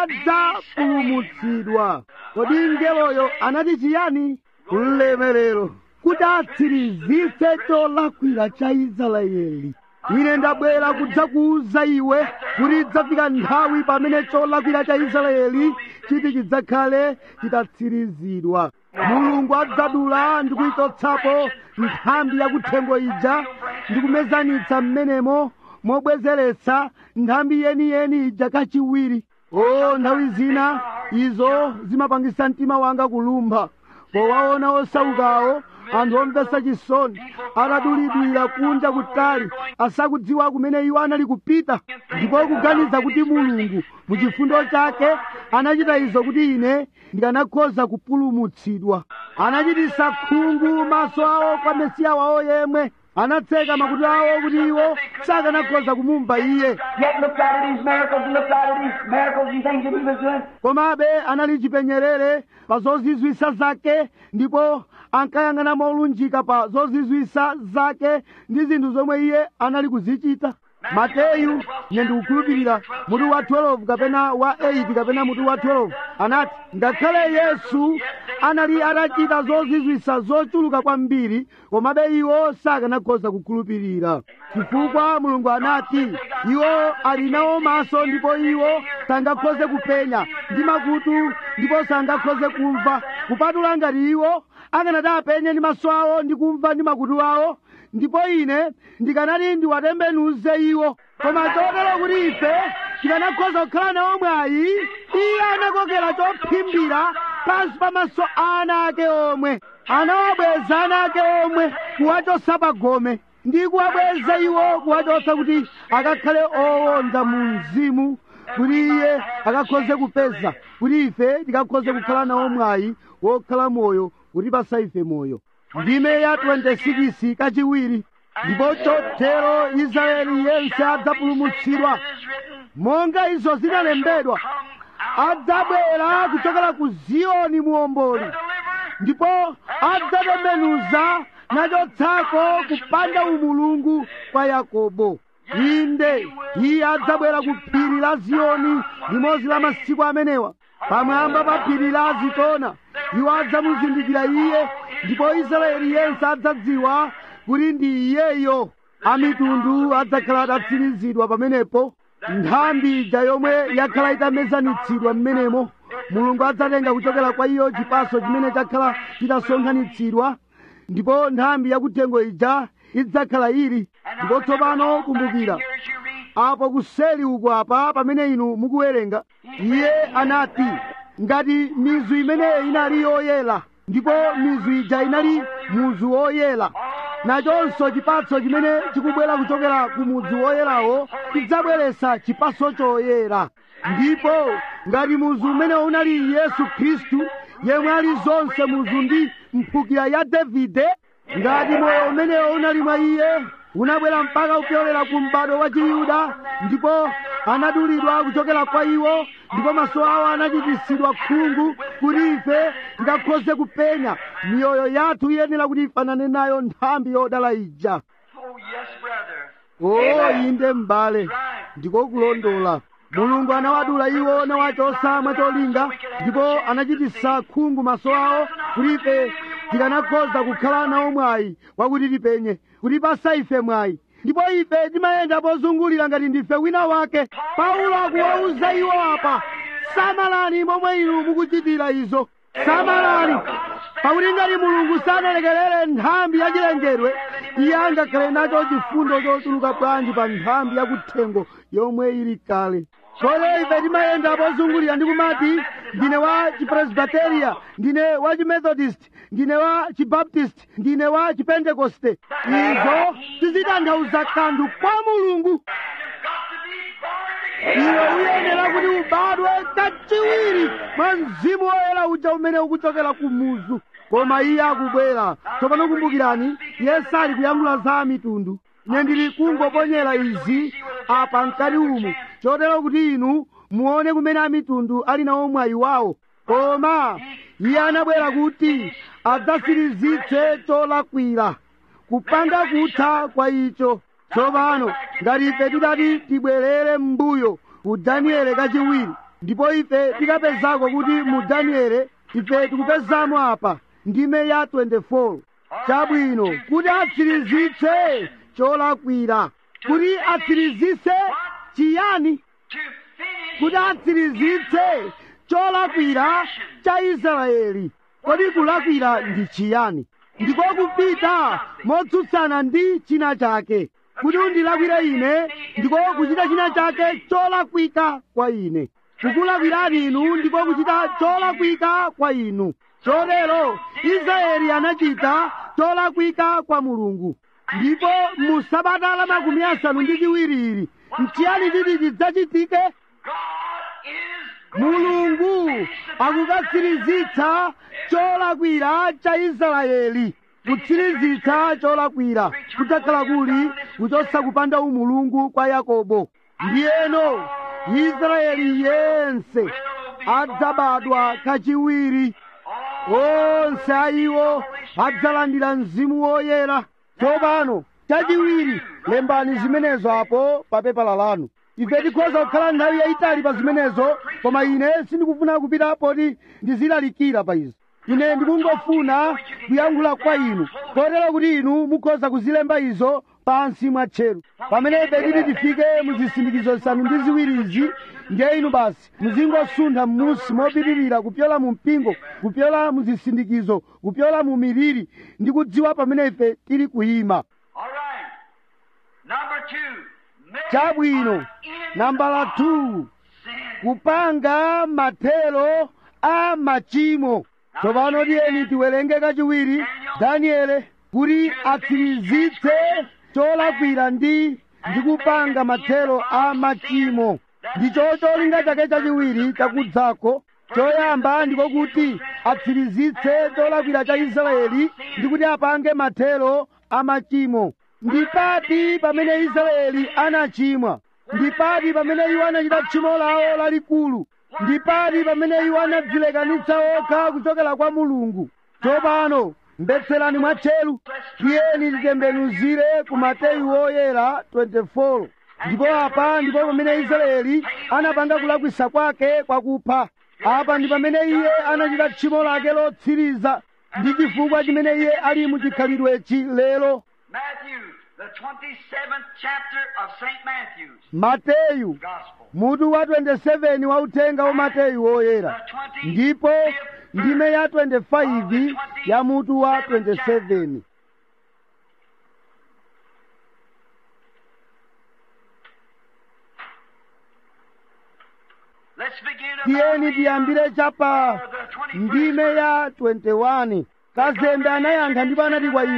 adzapulumutsidwa kodi mngeloyo anati chiyani ulemerero kuti atsirizitse cholakwira cha israeli ine ndabwera kudzakuwuza iwe kuti idzafika nthawi pamene cholakwira cha israeli chiti chidzakhale chitatsirizidwa mulungu adzadula ndi kuyichotsapo nthambi yakuthengo ija ndi kumezanitsa mmenemo mobwezeretsa nthambi yeniyeni ija kachiwiri o nthawi zina izo zimapangisa mtima wanga kulumpha powaona osaukawo anthu omvesa chisoni atadulidwira kunja kutali asakudziwa kumene iwo anali kupita ndipo kuganiza kuti mulungu mu chifundo chake anachita izo kuti ine ndikanakhoza kupulumutsidwa anachititsa khungu maso awo kwa mesiya wawo yemwe anatseka makutu awo kuti iwo sakanakhoza kumumva iye Yet looked out at his miracles and looked out at his miracles and things that he was doing. komabe anali chipenyerere pa zozizwisa zake ndipo ankayang'ana molunjika pa zozizwisa zake ndi zinthu zomwe iye anali kuzichita mateyu ine ndikukhulupirira mutu wa 12 kapena wa 8 kapena mutu wa 12 anati ngakhale yesu anali atachita zozizwisa zochuluka kwambiri komabe iwo sakanakhoza kukhulupirira chifukwa mulungu anati iwo ali nawo maso ndipo iwo sangakhoze kupenya ndi makutu ndipo sangakhoze kumva kupatula ngati iwo akanati apenye ndi maso awo ndi kumva ndi makutu awo ndipo ine ndikanati ndiwatembenuze iwo koma chotero kuti ife tikanakhoza kukhala nawo mwayi iye anakokera chophimbira pansi pamaso ana ake omwe anawabweza ana ake omwe kuwachotsa pagome ndi kuwabweza iwo kuwachotsa kuti akakhale owonda mu mzimu kuti iye akakhoze kupeza kuti ife tikakhoze kukhala nawo mwayi wokhala moyo kuti pasa ife moyo ndime ya 26 kachiwiri ndipo chotero israeli yense adzapulumutsidwa monga izo zinalembedwa adzabwera kuchokera ku ziyoni muomboli ndipo adzatembenuza nachotsako kupanda umulungu kwa yakobo inde iye adzabwera ku phiri la ziyoni limodzi la masiku amenewa pamwamba pa phiri la zitona iwo adzamuzindikira iye ndipo israeli yense adzadziwa kuti ndi iyeyo amitundu adzakhala atatsirizidwa pamenepo nthambi ija yomwe yakhala itamezanitsidwa m'menemo mulungu adzatenga kuchokera kwa iyo chipaso chimene chakhala chitasonkhanitsidwa ndipo nthambi yakuthengo ija idzakhala ili ndipo tsopano kumbukira apo kuseli uku apa pamene inu mukuwerenga iye anati ngati mizu imeneyo inali yoyera ndipo mizu ija inali muzu woyera nachonso chipatso chimene chikubwera kuchokera ku mudzi woyerawo chidzabweretsa chipatso choyera ndipo ngati muzu umene unali yesu khristu yemwe ali zonse muzu ndi mphukira ya davide ngati moyo umenewo unali mwa iye unabwera mpaka kupyolera ku m'bado wa chiyuda ndipo anadulidwa kuchokera kwa iwo ndipo maso awo anachititsidwa khungu kuti ife tikakhoze kupenya miyoyo yathu iyenera kuti ifanane nayo nthambi yodala ija Oh, yes, brother. o inde m'bale ndiko kulondola mulungu anawadula iwo nawachotsa mwacholinga ndipo anachititsa khungu maso awo kuti ife tikanakhoza kukhala nawo mwayi wakuti tipenye kutipasa ife mwayi ndipo ife timayenda pozungulira ngati ndife wina wake paulo akuwauza iwo apa samalani momwe inu mukuchitira izo samalani pakuti ngati mulungu sanalekerere nthambi yachilengedwe iye angakhale nacho chifundo chochuluka bwanji pa nthambi yakuthengo yomwe ili kale kole ife timayenda pozungulira ndi kumati ndine wa chipresbiteria ndine wa chimethodist ndine wa chibaptist ndine wa chipentekoste izo tizitanthauza kanthu kwa mulungu Got to be born again. iwe uyenera kuti ubadwe kachiwiri mwa mzimu woyera uja umene ukuchokera ku muzu koma iye akubwera tsopano kumbukirani iye sali kuyankhula za mitundu ine ndili kungoponyera izi apa mkati umu chotero kuti inu muone kumene amitundu ali nawo mwayi wawo koma iye anabwera kuti adzatsirizitse cholakwira kupanga kutha kwa icho tsopano ngati ife tidati tibwerere m'mbuyo ku daniele kachiwiri ndipo ife tikapezako kuti mu daniele ife tikupezamo apa ndime ya 24 chabwino kuti atsirizitse cholakwira kuti atsirizitse chiyani To finish kuti atsirizitse cholakwira cha israeli kodi kulakwira ndi chiyani ndiko kupita motsutsana ndi china chake kuti undilakwire ine ndiko kuchita china chake cholakwika kwa ine kukulakwirani inu ndiko kuchita cholakwika kwa inu chotero israeli anachita cholakwika kwa mulungu ndipo mu sabata la makumi asanu ndi chiwiri ili nchiyani chiti chidzachitike God is mulungu akukatsirizitsa cholakwira cha israeli kutsirizitsa cholakwira kudzakhala kuli kuchotsa kupanda umulungu kwa yakobo ndiyeno israeli yense adzabadwa kachiwiri onse ayiwo adzalandira mzimu woyera tsopano chachiwiri lembani zimenezo apo pa pepala lanu ife tikhoza kukhala nthawi yayitali pa zimenezo koma ine sindikufuna kupita poti ndizilalikira pa izo ine ndikungofuna kuyankhula kwa inu kotero kuti inu mukhoza kuzilemba izo pansi mwa tcheru pamene ife titi tifike mu zisindikizo zisanu ndi ziwiri izi ndiye inu basi muzingosuntha m'munsi mopitirira kupyola mu mpingo kupyola mu zisindikizo kupyola mu miliri ndi kudziwa pamene ife tili kuyima All right. Number two. make chabwino an end nambala 2 sin. kupanga mathero a machimo tsopano tiyeni tiwerenge kachiwiri daniele kuti atsirizitse cholakwira ndi ndi kupanga mathero a machimo ndicho cholinga chake chachiwiri chakudzako choyamba ndiko kuti atsirizitse cholakwira cha israeli ndi kuti apange mathero a machimo ndipati pamene israeli anachimwa ndipati pamene iwo anachita tchimo lawo lalikulu ndipati pamene iwo anadzilekanitsa okha kuchokera kwa mulungu tsopano mbetserani mwatcheru tiyeni titembenuzire ku mateyu woyera 24 ndipo apa ndipo pamene israeli anapanga kulakwisa kwake kwakupha apa ndi pamene iye anachita tchimo lake lotsiriza ndi chifukwa chimene iye ali mu chikhalidwechi lero Matthew, the 27th chapter of St. Matthew's mateyu Gospel. mutu wa 27 wa uthenga wa mateyu woyera ndipo ndime ya 25 ya mutu wa 27 Let's begin tiyeni about tiyambire chapa the 21st ndime ya 21 kazembe anayankha ndipo anati kwa iwo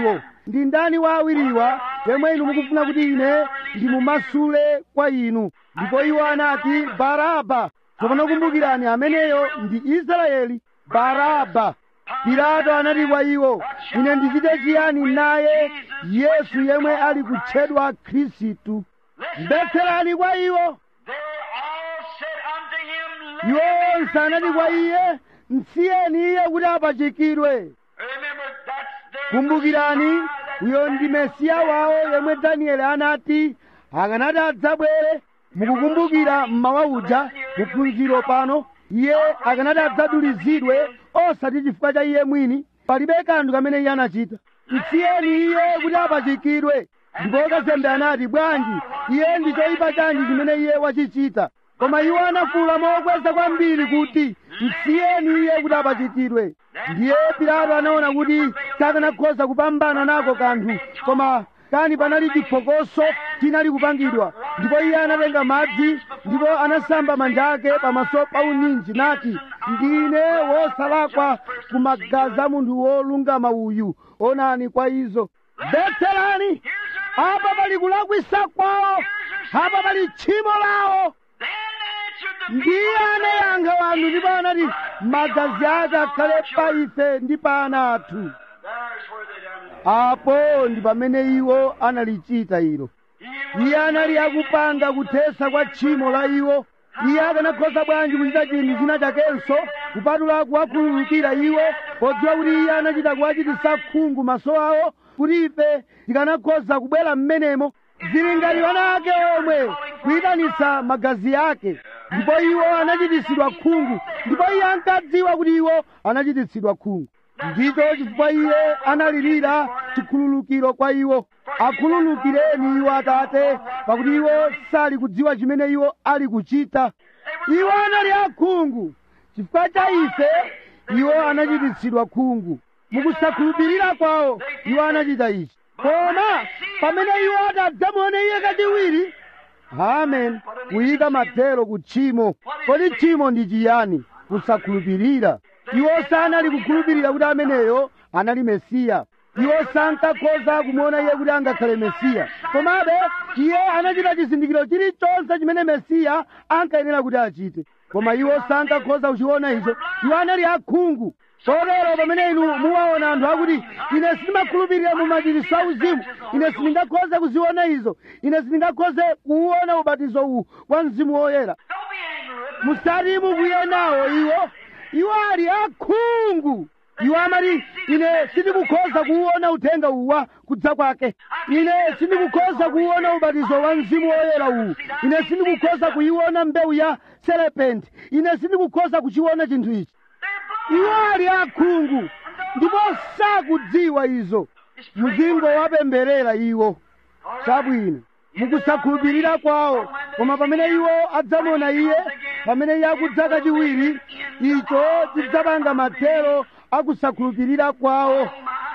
ndi ndani wa awiriwa yemwe inu mukufuna kuti ine ndimumasule kwa inu ndipo iwo anati baraba tsopano kumbukirani ameneyo ndi israeli baraba pilato anati kwa iwo ine ndichite chiyani naye yesu yemwe ali kutchedwa khristu mbetserani kwa iwo They all said unto him, Let iwo him onse anati kwa iye msiyeni iye kuti apachikidwe Remember, that's their kumbukirani Messiah that uyo ndi mesiya wawo yemwe danieli anati akanati adzabwere mukukumbukira mmawa uja muphunziro pano iye akanati adzadulizidwe osati chifukwa cha iye mwini palibe kanthu kamene iye anachita msiyeni iye kuti apachikidwe ndipo kazembe anati bwanji iye ndi choyipa chanji chimene iye wachichita koma iwo anafuwula mokweza kwambiri kuti msiyeni iye kuti apachikidwe ndiye pilato anaona kuti sakanakhoza kupambana nako kanthu koma kani panali chiphokoso chinali kupangidwa ndipo iye anatenga madzi ndipo anasamba manja ake pamaso pa uninji nati ndine wosalakwa ku magazi a munthu wolungama uyu onani kwa izo betserani apa pali kulakwisa kwawo apa pali tchimo lawo Then answered the ndiye anayankha wanthu ndipo anati magazi ake akhale pa ife ndi pa ana athu There's where they done it. apo ndi pamene iwo analichita ilo iye anali akupanga kuthesa kwa tchimo la iwo iye akanakhoza bwanji kuchita chinthu china chakenso kupatula kuwakhululukira iwo podziwa kuti iye anachita kuwachititsa khungu maso awo kuti ife tikanakhoza kubwera m'menemo zili ngati ana ake omwe kuyitanitsa magazi ake ndipo iwo anachititsidwa khungu ndipo iye ankadziwa kuti iwo anachititsidwa khungu ndicho chifukwa iye analirira chikhululukiro kwa iwo akhululukireni iwo atate pakuti iwo sali kudziwa chimene iwo ali kuchita iwo anali akhungu chifukwa cha ife iwo anachititsidwa khungu mukusakhulupirira kwawo iwo anachita ichi koma pamene iwo atadzamuone iye kachiwiri amen kuyika mathero ku tchimo kodi tchimo ndi chiyani kusakhulupirira iwo sanali kukhulupirira kuti ameneyo anali mesiya iwo sankakhoza kumuona iye kuti angakhale mesiya komabe iye anachita chizindikiro chilichonse chimene mesiya ankayenera kuti achite koma iwo sankakhoza kuchiona icho iwo anali akhungu kotero pamene inu muwaona anthu akuti ine sindimakhulupirira mu machiritso auzimu ine sindingakhoze kuziona izo ine sindingakhoze kuwuona ubatizo uwu wa mzimu woyera Don't be angry with them. musati mukwiye nawo iwo iwo ali akhungu iwo amati ine sindikukhoza kuwuona uthenga uwa kudza kwake ine sindikukhoza kuwuona ubatizo wa mzimu woyera uwu ine sindikukhoza kuyiona mbewu ya serepenti ine sindikukhoza kuchiona chinthu ichi They're blind. iwo ali akhungu ndipo sakudziwa izo muzingo wapemberera iwo chabwino mukusakhulupirira kwawo koma pamene iwo adzamuona iye pamene iye akudza kachiwiri icho chidzapanga mathero akusakhulupirira kwawo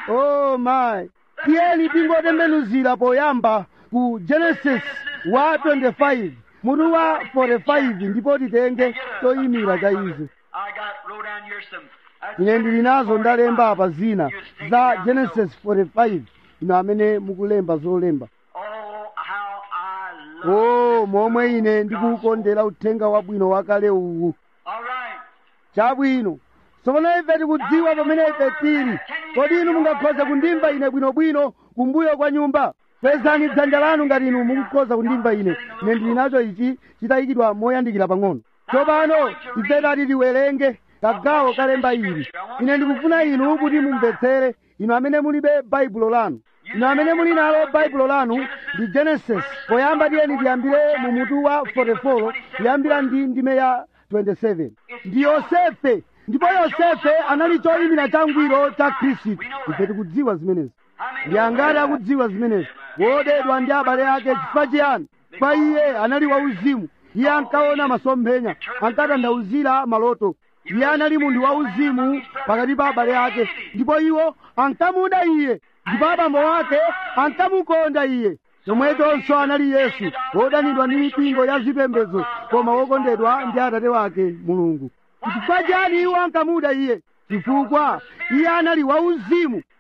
oh my tiyeni tingotembenuzira poyamba ku genesis wa 25 mutu wa 45 ndipo titenge choyimira cha izo I got wrote down here some. that's ine ndili nazo ndalemba apa zina za genesis 45 ino amene mukulemba zolemba Oh, how I love. o momwe ine ndikuwukondera uthenga wabwino wakale uwu All right. chabwino tsopano ife tikudziwa pamene ife tili kodi inu mungakhoza kundimva ine bwinobwino kumbuyo kwa nyumba kwezani dzanja lanu ngati inu mukukhoza kundimva ine ine ndili nacho ichi chitayikidwa moyandikira pang'ono tsopano ife tati tiwerenge kagawo kalemba ili ine ndikufuna inu kuti mumvetsere inu amene mulibe baibulo lanu inu amene muli nalo baibulo lanu ndi genesis poyamba tiyeni tiyambire mu mutu wa 44 kuyambira ndi ndime ya 27 ndi yosefe ndipo yosefe anali choyimira changwiro cha khristu ife tikudziwa zimenezi ndi angati akudziwa zimenezi wodedwa ndi abale ake chifukwa chiyani kwa iye anali wauzimu iye ankaona masomphenya ankatanthauzira maloto iye anali munthu wauzimu pakati pa abale ake ndipo iwo ankamuda iye ndipo abambo ake ankamukonda iye chomwechonso anali yesu wodanidwa ndi mipingo ya zipembedzo koma wokondedwa ndi atate wake mulungu chifukwa chani iwo ankamuda iye chifukwa iye anali wauzimu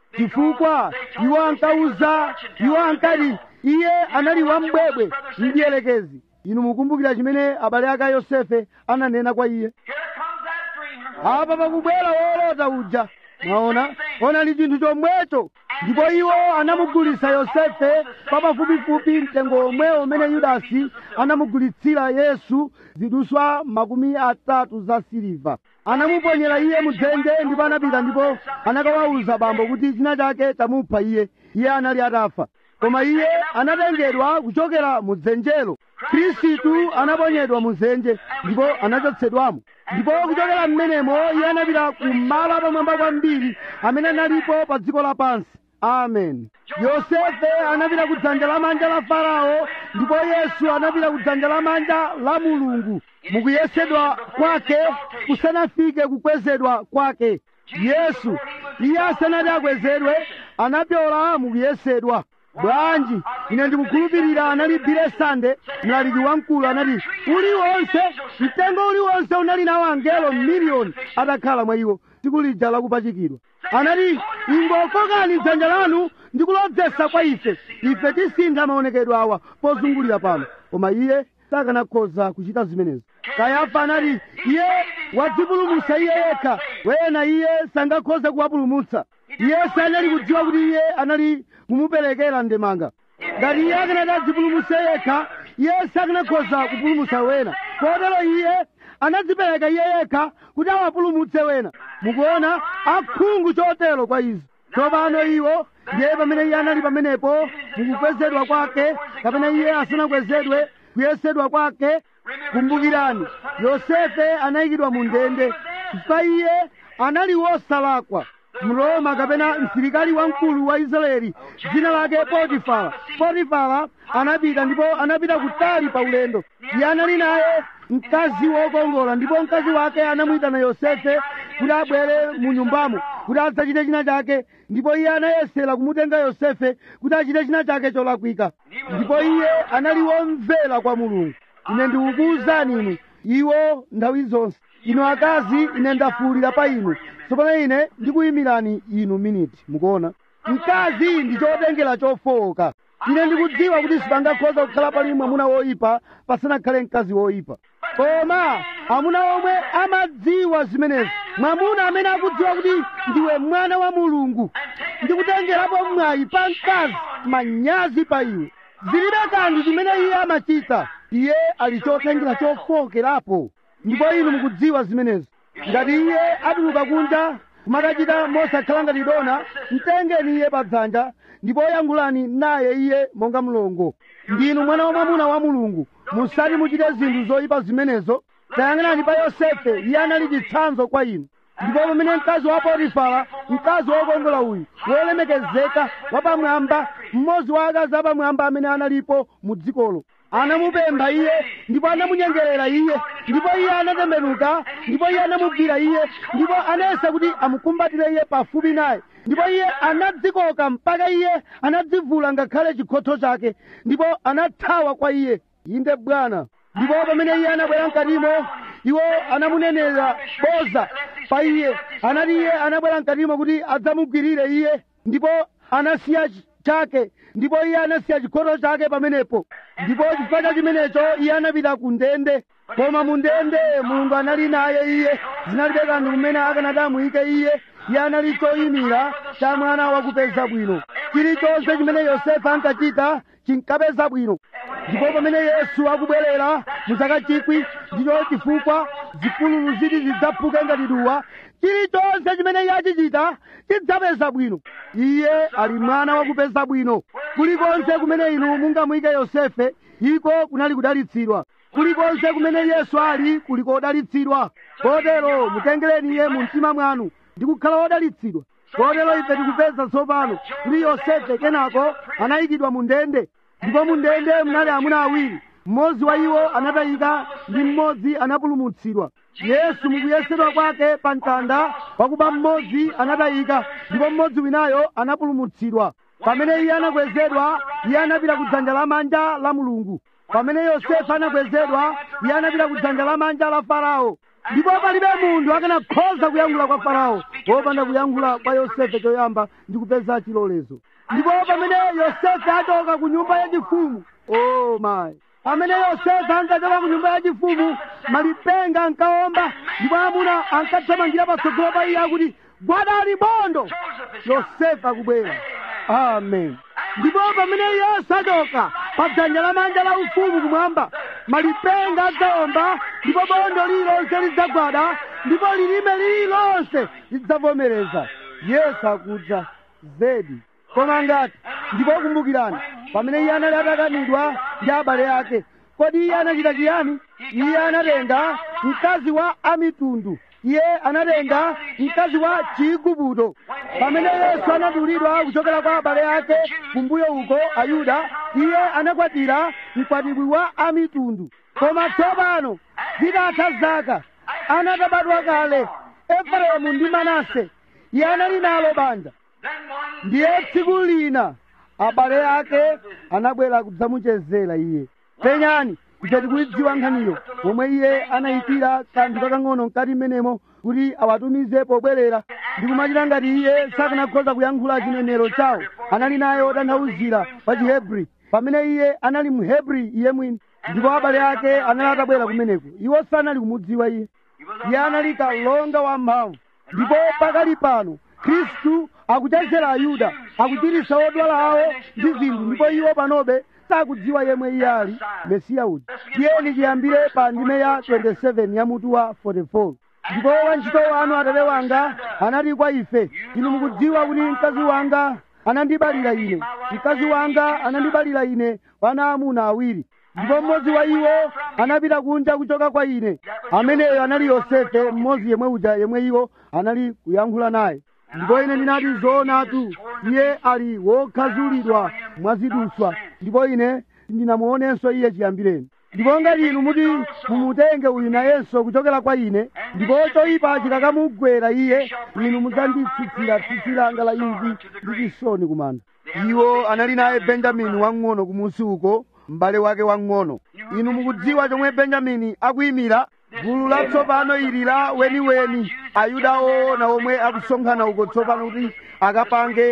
chifukwa iwo ankauza iwo ankati iye anali wambwebwe mdiyelekezi inu mukumbukira chimene abale ake a yosefe ananena kwa iye Here comes that dreamer. apa pakubwera wolota uja mwaona onali chinthu chomwecho ndipo iwo anamugulitsa yosefe kwa pafupifupi mtengo omwe umene yudasi anamugulitsira yesu ziduswa makumi atatu za siliva anamuponyera iye mudzenje ndipo anapita ndipo anakawawuza bambo kuti china chake chamupha iye iye anali atafa koma iye anatengedwa kuchokera mudzenjelo khristu anaponyedwa mudzenje ndipo anachotsedwamo ndipo kuchokera mmenemo iye anapita kumalo apamwamba kwambiri amene analipo pa dziko lapansi amen yosefe anapita ku dzanja lamanja la farao ndipo yesu anapita ku dzanja lamanja la mulungu mukuyesedwa kwake kusanafike kukwezedwa kwake yesu iye asanati akwezedwe anapyola mukuyesedwa bwanji ine ndikukhulupirira anali bile sande mlaliki wamkulu anati uliwonse mtengo uliwonse unali nawo angelo miliyoni atakhala mwa iwo tsiku lija lakupachikidwa anati ingokokani dzanja lanu ndikulodzetsa kwa ife ife tisintha maonekedwe awa pozungulira pano koma iye sakanakhoza kuchita zimenezo kayafa anati iye wadzipulumutsa iye yekha wena iye sangakhoze kuwapulumutsa iye sanali kudziwa kuti iye anali kumuperekera ndemanga ngati iye akanati adzipulumutse yekha iye sakanakhoza kupulumutsa wena kotero iye anadzipereka iye yekha kuti awapulumutse wena mukuona akhungu chotero kwa izo tsopano iwo ndiye pamene iye anali pamenepo mukukwezedwa kwake kapena iye asanakwezedwe kuyesedwa kwake kumbukirani yosefe anayikidwa mu ndende chifukwa iye anali wosalakwa mroma kapena msilikali wamkulu wa israeli dzina lake potifara potifara anapita ndipo anapita kutali pa ulendo iye anali naye mkazi wokongola ndipo mkazi wake anamuyitana yosefe kuti abwere mu nyumbamo kuti adzachite china chake ndipo iye anayesera kumutenga yosefe kuti achite china chake cholakwika ndipo iye anali womvera kwa mulungu ine ndikukuwuzani inu iwo nthawi zonse inu akazi ine ndafuwulira pa inu tsopano ine ndikuyimirani inu miniti mukuona mkazi ndi chotengera chofowoka ine ndikudziwa kuti sipangakhoza kukhala pali mwamuna woyipa pasanakhale mkazi woyipa koma amuna omwe amadziwa zimenezi mwamuna amene akudziwa kuti ndiwe mwana wa mulungu ndikutengerapo mwayi pa mkazi manyazi pa iwe zilibe kanthu chimene iye amachita iye ali chotengera chofowokerapo ndipo inu mukudziwa zimenezi ngati iye atuluka kunja kumakachita mosakhala ngati dona mtengeni iye padzanja ndipo yankhulani naye iye monga mlongo ndinu mwana wa mwamuna wa mulungu musati muchite zinthu zoyipa zimenezo tayang'anani pa yosefe iye anali chitsanzo kwa inu ndipo pamene mkazi wa potifara mkazi wokongola uyu wolemekezeka wapamwamba mmodzi wa akazi apamwamba amene analipo mu dzikolo anamupempha iye ndipo anamunyengerera iye ndipo iye anatembenuka ndipo iye anamugwira iye ndipo anayesa kuti amukumbatire iye pafupi naye ndipo iye anadzikoka mpaka iye anadzivula ngakhale chikhotho chake ndipo anathawa kwa iye inde bwana ndipo pamene iye anabwera mkatimo iwo anamunenera boza pa iye anati iye anabwera mkatimo kuti adzamugwirire iye ndipo anasiya ch- chake ndipo iye anasiya chikhotho chake pamenepo ndipo chifukwa cha chimenecho iye anapita ku ndende koma mu ndende mulungu anali naye iye zinalibe kanthu kumene akanati amuyike iye iye anali choyimira cha mwana wakupeza bwino chilichonse chimene yosefe ankachita chinkapeza bwino ndipo pamene yesu akubwerera mu zaka chikwi ndicho chifukwa zipululu ziti zidzaphuke ngati duwa chilichonse chimene iye achichita chidzapeza bwino iye ali mwana wakupeza bwino kulikonse kumene inu mungamuyike yosefe iko kunali kudalitsidwa kulikonse kumene yesu ali kuliko odalitsidwa kotero mutengereni iye mu mtima mwanu ndi kukhala wodalitsidwa kotero ife tikupeza tsopano kuti yosefe kenako anayikidwa mu ndende ndipo mu ndende munali amuna awiri mmodzi wa iwo anatayika ndi mmodzi anapulumutsidwa yesu mukuyesedwa kwake pa mtanda pakuba mmodzi anatayika ndipo mmodzi winayo anapulumutsidwa pamene iye anakwezedwa iye anapita ku dzanja lamanja la mulungu pamene yosefe anakwezedwa iye anapita ku dzanja lamanja la farao ndipo palibe munthu akanakhoza kuyankhula kwa farao wopanda kuyankhula kwa yosefe choyamba ndi kupeza chilolezo ndipo pamene yosefe achoka ku nyumba yachifumu o mayi pamene yosefe ankachoka ku nyumba yachifumu malipenga ankaomba ndipo amuna ankathamangira patsogolo pa iye akuti gwadani bondo yosefe akubwera amen ndipo pamene yesu achoka pa dzanja lamanja la ufumu kumwamba malipenga adzaomba ndipo bondo lililonse lidzagwada ndipo lilime lililonse lidzavomereza yesu akudza zedi koma ngati ndipo kumbukirani pamene iye anali atakanidwa ndi abale ake kodi iye anachita chiyani iye anatenga mkazi wa amitundu iye anatenga mkazi wa chiigupto pamene yesu anadulidwa kuchokera kwa abale ake kumbuyo uko ayuda iye anakwatira mkwatibwi wa amitundu koma tsopano zitatha zaka anatabadwa kale efereimu ndi manase iye anali nalo banja ndiye tsiku lina abale ake anabwera kudzamuchezera iye penyani ife tikuidziwa nkhaniyo momwe iye anayikira kanthu kakang'ono mkati mmenemo kuti awatumize pobwerera ndikumachita ngati iye sakanakhoza kuyankhula chinenero chawo anali naye otanthauzira pa chihebri pamene iye anali mhebri iye mwini ndipo abale ake anali atabwera kumeneko iwo sanali kumudziwa iye iye anali kalonga wamphamvu ndipo pakali pano khristu akuchezera ayuda akuchiritsa odwala awo ndi zinthu ndipo iwo panobe sakudziwa yemwe iye ali mesiya uja tiyeni tiyambire pa ndime ya 27 ya mutu wa 44 ndipo wantchito wanu atate wanga anati kwa ife inu mukudziwa kuti mkazi wanga anandibalira ine mkazi wanga anandibalira ine wana amuna awiri ndipo mmodzi wa iwo anapita kunja kuchoka kwa ine ameneyo anali yosefe mmodzi yemwe uja yemwe iwo anali kuyankhula naye ndipo ine ndinati zoonatu iye ali wokhazulidwa mwaziduswa ndipo ine ndinamuonenso iye chiyambireni ndipo ngati inu muti mumutenge uyu nayenso kuchokera kwa ine ndipo choyipa chikakamugwera iye inu mudzanditsitsira tsitsi langa la imvi ndi chisoni kumanda iwo anali naye benjamini wang'ono kumusi uko m'bale wake wang'ono inu mukudziwa chomwe benjamini akuyimira gulu latsopano ili la weniweni ayuda oona omwe akusonkhana uko tsopano kuti akapange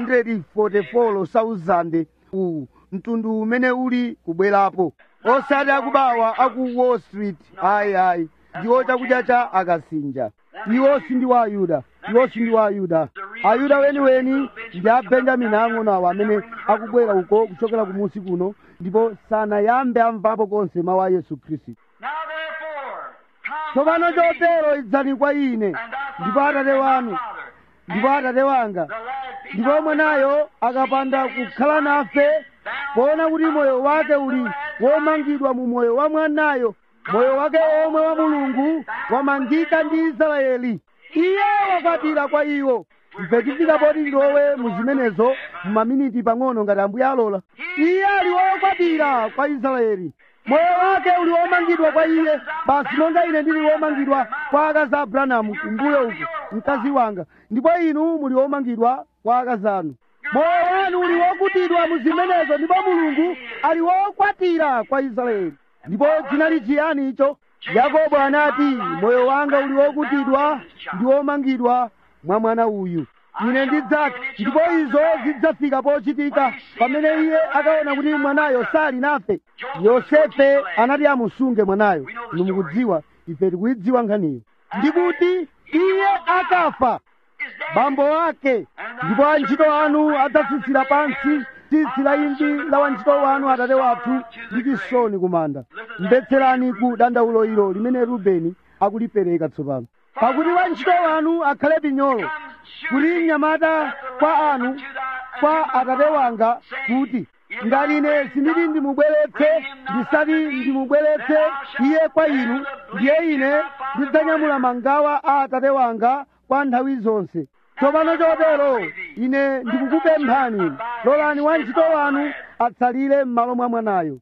144,000 uwu mtundu umene uli kubwerapo osati akubawa aku wall street ayi ayi ndiwo chakudya cha akasinja iwo sindi wa ayuda iwo sindi wa ayuda ayuda weniweni ndi a benjamini ang'onoawo amene akubwera uko kuchokera kumusi kuno ndipo sanayambe amvapo konse mawu a yesu khristu Now therefore, come tsopano unto me, chotero idzani kwa ine and thou ndipo Father, atate and my wanu Father, ndipo atate wanga the lad be ndipo not mwanayo akapanda kukhala nafe poona kuti moyo wake uli womangidwa mu moyo wa mwanayo moyo wake omwe wa mulungu wamangika ndi israeli iye wakwatira kwa iwo ife tifika poti ndilowe mu zimenezo mu maminiti pang'ono ngati ambuye alola iye ali wokwatira kwa israeli moyo wake uli womangidwa kwa iye basi monga ine ndili womangidwa kwa akazi a abrahamu kumbuyo uko mkazi wanga ndipo inu muli womangidwa kwa akazi anu moyo wanu uli wokutidwa mu zimenezo ndipo mulungu ali wokwatira kwa israeli ndipo chinali chiyani icho yakobo anati moyo wanga uli wokutidwa ndi womangidwa mwa mwana uyu ine ndidzati ndipo izo zidzafika pochitika pamene iye akaona kuti mwanayo sali nafe yosefe anati amusunge mwanayo inu mukudziwa ife tikuyidziwa nkhaniyo ndikuti iye akafa bambo ake ndipo antchito anu adzatsitsira pansi tsitsi la imvi la wantchito wanu atate wathu ndi chisoni kumanda mvetserani ku dandaulo ilo limene rubeni akulipereka tsopano pakuti wantchito wanu akhale pinyolo kuti mnyamata kwa anu kwa atate wanga kuti ngati ine sinditi ndimubweretse ndisati ndimubweretse iye kwa inu ndiye ine ndidzanyamula mangawa a atate wanga kwa nthawi zonse tsopano chotero ine ndikukupemphani lolani wantchito wanu atsalire m'malo mwa mwanayo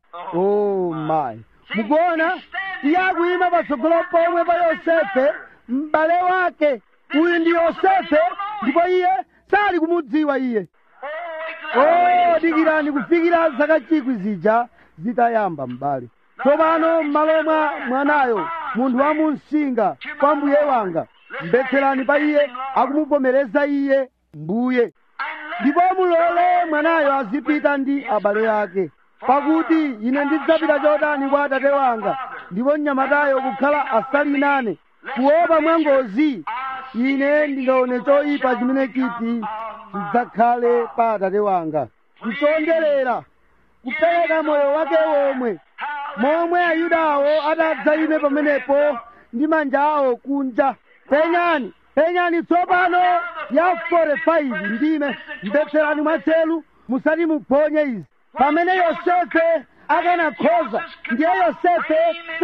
oh my mukuona iye akuyima patsogolo pomwe pa yosefe m'bale wake uyu ndi yosefe ndipo iye sali kumudziwa iye oh dikirani kufikira zaka chikwi zija zitayamba m'bale tsopano m'malo mwa mwanayo munthu wa munsinga kwa mbuye wanga mbetserani pa iye akumuvomereza iye mbuye ndipo mulole mwanayo azipita ndi abale ake pakuti ine ndidzapita chotani kwa atate wanga ndipo mnyamatayo kukhala asali nane kuopa mwangozi ine ndingaone choyipa chimene chiti chidzakhale pa atate wanga kuchonderera kupereka moyo wake womwe momwe ayudawo atadzayime pamenepo ndi manja awo kunja penyani penyani tsopano ya 45 ndime mbetserani mwatchelu musati muphonye izi pamene yosefe akanakhoza ndiye yosefe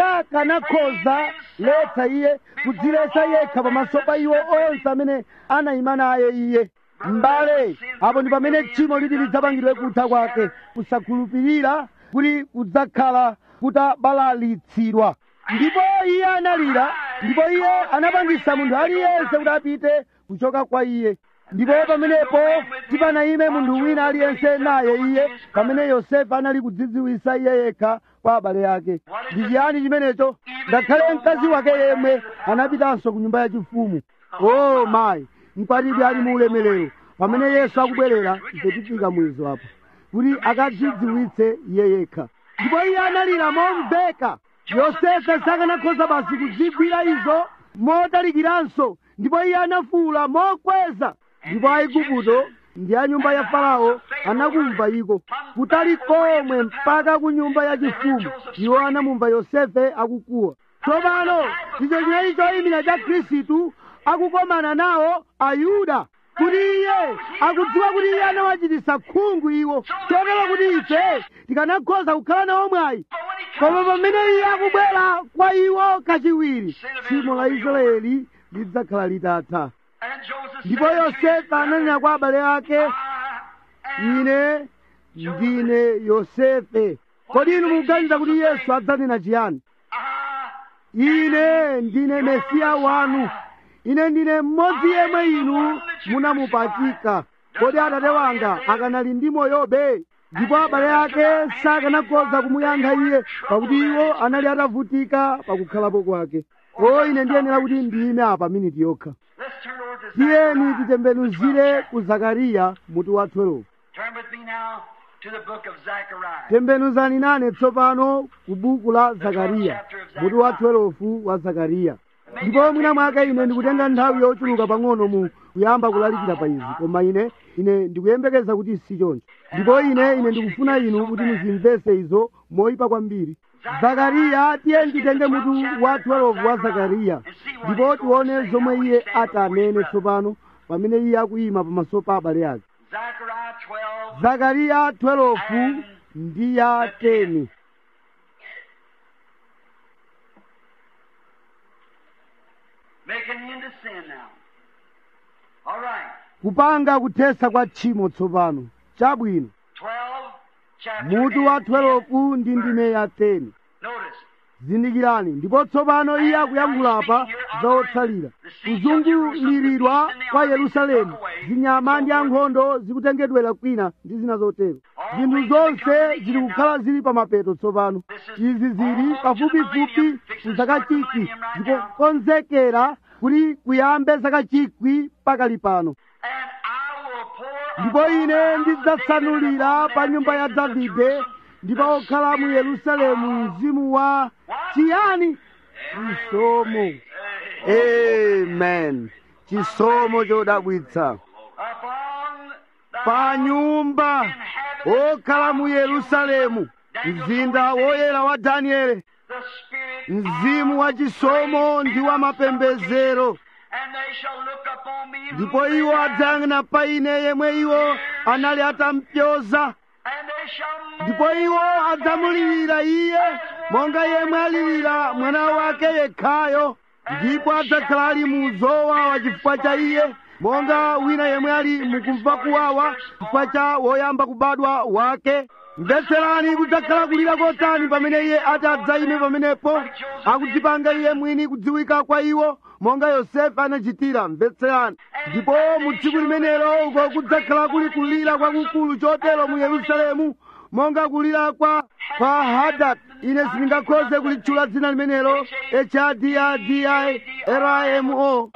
sakanakhoza letsa iye kudziletsa yekha pamaso pa iwo onse amene anayima naye iye m'bale apo ndi pamene tchimo liti lidzapangidwe kutha kwake kusakhulupirira kuti kudzakhala kutabalalitsidwa ndipo iye analira ndipo iye anapangisa munthu aliyense kuti apite kuchoka kwa iye ndipo pamenepo tipanayime munthu wina aliyense naye iye pamene yosefe anali kudzidziwisa iye yekha kwa abale ake ndi chiyani chimenecho ngakhale mkazi wake yemwe anapitanso ku nyumba yachifumu o mayi mkwatibwi ali mu ulemerero pamene yesu akubwerera ife tifika mwizo apo kuti akadzidziwitse iye yekha ndipo iye analira momveka yosefe sakanakhoza basi kudzigwira izo motalikiranso ndipo iye anafuwula mokweza ndipo aigupto ndi a nyumba ya farao anakumva iko kutali komwe mpaka ku nyumba yachifumu iwo anamumva yosefe akukuwa tsopano icho chinali choyimira cha khristu akukomana nawo ayuda kuti iye akudziwa kuti iye anawachititsa khungu iwo chotero kuti ife tikanakhoza kukhala nawo mwayi koma pamene iye akubwera kwa iwo kachiwiri tchimo la israeli lidzakhala litatha ndipo yosefe ananena kwa abale ake ine ndine yosefe kodi inu mukuganiza kuti yesu adzanena chiyani ine ndine mesiya wanu ine ndine mmodzi yemwe inu munamupachika kodi atate wanga akanali ndi moyobe ndipo abale ake sakanakhoza kumuyankha iye pakuti iwo anali atavutika pakukhalapo kwake o ine ndiyenera kuti ndiyime apa miniti yokha Let's turn over to tiyeni Zechariah, titembenuzire ku zakariya mutu wa 12 Turn with me now to the book of Zechariah. tembenuzani nane tsopano ku buku la zakariya mutu wa 12 wa zakariya ndipo mwina mwake ine ndikutenga nthawi yochuluka pang'ono mu kuyamba kulalikira pa izi koma ine ine ndikuyembekeza kuti si choncho ndipo ine ine ndikufuna inu kuti muzimvese izo moyipa kwambiri zakariya tiye nditenge mutu wa 12 wa zakariya ndipo tione zomwe iye atanene tsopano pamene iye akuyima pamaso pa abale ake Zechariah 12. zakariya 12 ndi ya 10 Making the end of sin now. All right. kupanga kuthesa kwa tchimo tsopano chabwino 12, chapter mutu wa and 12 ndi ndime ya 10 Notice. zindikirani ndipo tsopano iye akuyankhula apa za otsalira kuzunguliridwa kwa yerusalemu zinyama ndi ankhondo zikutengedwera kwina ndi zina zotero zinthu zonse zili kukhala zili pa mapeto tsopano izi zili pafupifupi ku zaka chikwi zikukonzekera kuti kuyambe zaka chikwi pakali pano And I will pour ndipo upon ine the house of ndidzatsanulira David pa nyumba ya davide ndipo okhala mu yerusalemu mzimu wa chiyani chisomo amen chisomo chodabwitsa upon the pa nyumba okhala mu yerusalemu mzinda woyera wa danieli the spirit mzimu wa chisomo ndi wa mapembedzero and they shall look upon me whom ndipo they iwo have, adzayang'ana pa ine yemwe iwo anali atampyoza and they shall ndipo iwo adzamulirira iye monga yemwe alirira mwana wake yekhayo ndipo adzakhala ali mu zowawa chifukwa cha iye monga wina yemwe ali mukumva kuwawa chifukwa cha woyamba kubadwa wake mvetserani kudzakhala kulira kotani pamene iye ati adzayime pamenepo akudzipanga iye mwini kudziwika kwa iwo monga yosefe anachitira mvetserani ndipo mu tsiku limenelo uko kudzakhala kuli kulira kwakukulu chotero mu yerusalemu monga kulira kwa kwa hadad ine sindingakhoze kulitchula dzina limenelo hadadimo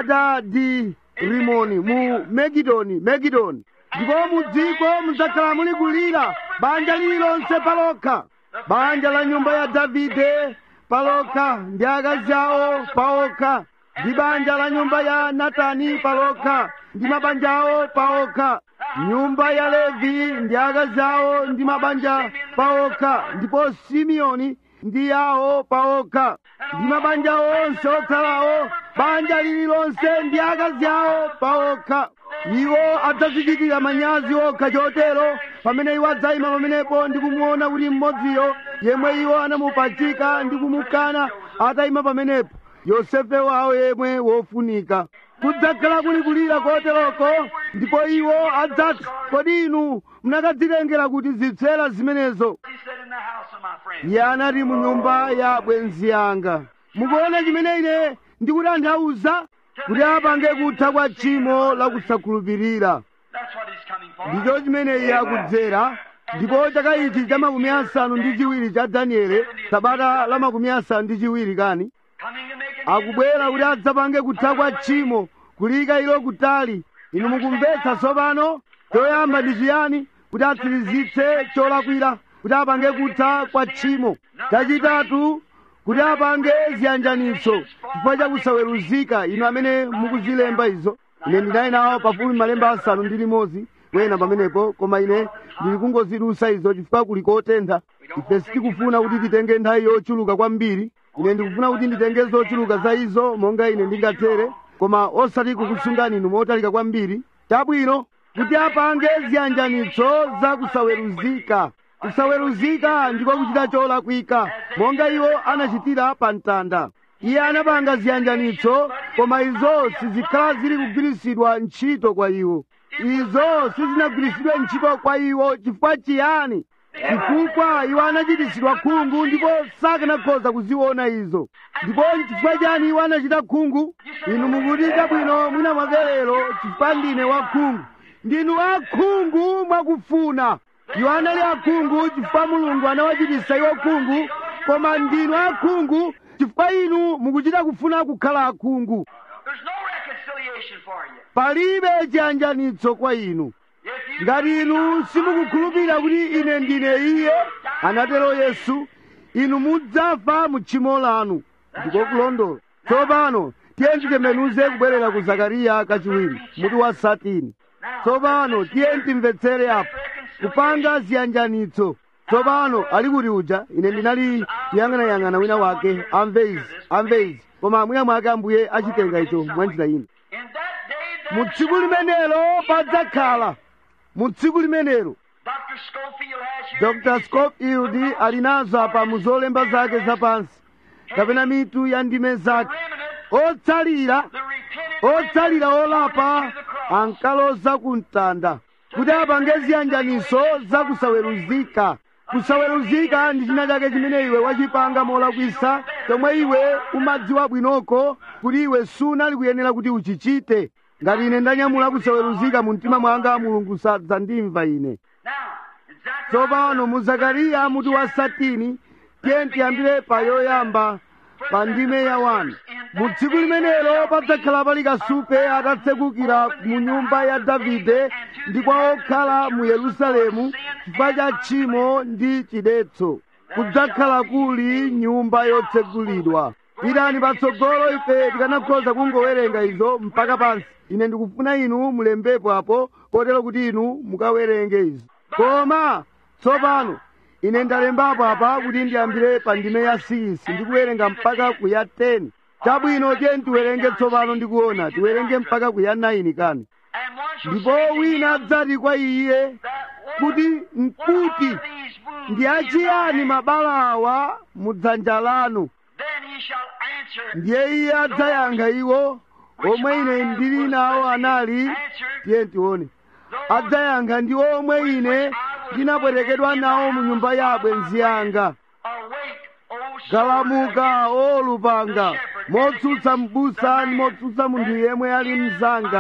hadadi rimoni mu megidoni megidoni ndipo mu dziko mudzakhala muli kulira banja lililonse palokha banja la nyumba ya davide palokha ndi akazi awo paokha ndi banja la nyumba ya natani palokha ndi mabanja awo paokha nyumba ya levi ndi akazi awo ndi mabanja paokha ndipo simeoni ndi yawo paokha ndi mabanja onse otsalawo banja lililonse ndi akazi awo paokha iwo adzazichitira manyazi okha chotero pamene iwo adzayima pamenepo ndi kumuona kuti mmodziyo yemwe iwo anamupachika ndi kumukana atayima pamenepo yosefe wawo yemwe wofunika kudzakhala kuli kulira koteroko ndipo iwo adzati kodi inu munakadzitengera kuti zitsera zimenezo He said in the house of my friend. iye anati mu nyumba ya bwenzi yanga mukuona chimene ine ndikutanthauza kuti apange kutha kwa tchimo la kusakhulupirira That's what he's coming for. ndicho chimene iye akudzera ndipo chaka ichi cha makumi asanu ndi chiwiri cha daniele sabata la makumi asanu ndi chiwiri kani Coming to make an end of akubwera sin. kuti adzapange kutha kwa tchimo kulika ilo kutali inu mukumvetsa tsopano choyamba ndi chiyani kuti atsirizitse cholakwira kuti apange kutha kwa tchimo chachitatu kuti apange ziyanjanitso chifukwa cha kusaweruzika inu amene mukuzilemba izo ine ndinali nawo pafupi malemba asanu ndi limodzi wena pamenepo koma ine ndili kungozidusa izo chifukwa kuli kotentha ife sitikufuna kuti titenge nthawi yochuluka kwambiri ine ndikufuna kuti nditenge zochuluka za izo monga ine ndingathere koma osati kukusungani inu motalika kwambiri chabwino kuti apange ziyanjanitso za kusaweruzika kusaweruzika ndiko kuchita cholakwika monga iwo anachitira pa mtanda iye anapanga ziyanjanitso koma izo sizikhala zili kugwirisidwa ntchito kwa iwo izo sizinagwirisidwe ntchito kwa iwo chifukwa chiyani chifukwa iwo anachitisidwa khungu ndipo sakanakhoza kuziona izo ndipo chifukwa chani iwo anachita khungu inu mukuti chabwino mwina mwakelero chifukwa ndine wakhungu ndinu akhungu mwakufuna iwo anali akhungu chifukwa mulungu anawachitisa iwo khungu koma ndinu akhungu chifukwa inu mukuchita kufuna kukhala akhungu There's no reconciliation for you. palibe chiyanjanitso kwa inu If you ngati inu simukukhulupirira kuti ine ndine iye anatero yesu inu mudzafa mu tchimo lanu ndiko kulondola tsopano tiye titembenuze kubwerera ku zakariya kachiwiri mutu wa satini tsopano tiye timvetsere apo kupanga ziyanjanitso tsopano ali kuti uja ine ndinali kuyang'anayang'ana wina wake amve izi amve izi koma mwina mwake ambuye achitenga icho mwanjira ina in that day, mu that tsiku limenelo padzakhala mu tsiku limenelo Dr. Schofield has here. dr scofield ali nazo apa mu zolemba zake zapansi kapena mitu ya ndime zake remnant, otsalira the repentant otsalira remnant olapa to the cross. ankaloza ku mtanda kuti apange ziyanjaniso za kusaweruzika kusaweruzika ndi china chake chimene iwe wachipanga molakwisa chomwe iwe umadziwa bwinoko kuti iwe sunali kuyenera kuti uchichite ngati ine ndanyamula kusaweruzika mu mtima mwanga mulungu sadzandimva ine Now, in Zechariah, tsopano mu zakariya mutu wa satini tiye tiyambire pa yoyamba pa ndime ya wani mu tsiku limenelo padzakhala pali kasupe atatsekukira mu nyumba ya davide ndi kwa okhala mu yerusalemu chifukwa cha tchimo ndi chidetso kudzakhala kuli nyumba yotsekulidwa pitani patsogolo ife tikanakhoza kungowerenga izo mpaka pansi ine ndikufuna inu mulembepo apo kotero kuti inu mukawerenge izo koma tsopano ine ndalembapo apa kuti ndiyambire pa ndime ya 6 ndikuwerenga mpaka ku ya 10 chabwino tiye tiwerenge tsopano ndikuona tiwerenge mpaka ku ya 9 kani and one shall ndipo say to wina him adzati kwa iye that, what kuti are mkuti these wounds ndi in thy achiyani hand? mabala awa mu dzanja lanu Then he shall answer, ndiye iye adzayankha iwo omwe ine ndili nawo anali tiye tione adzayankha ndi omwe ine ndinapwerekedwa nawo mu nyumba ya abwenzi anga Awake, O sword, galamuka o lupanga motsutsa m'busa ndi motsutsa munthu yemwe ali mzanga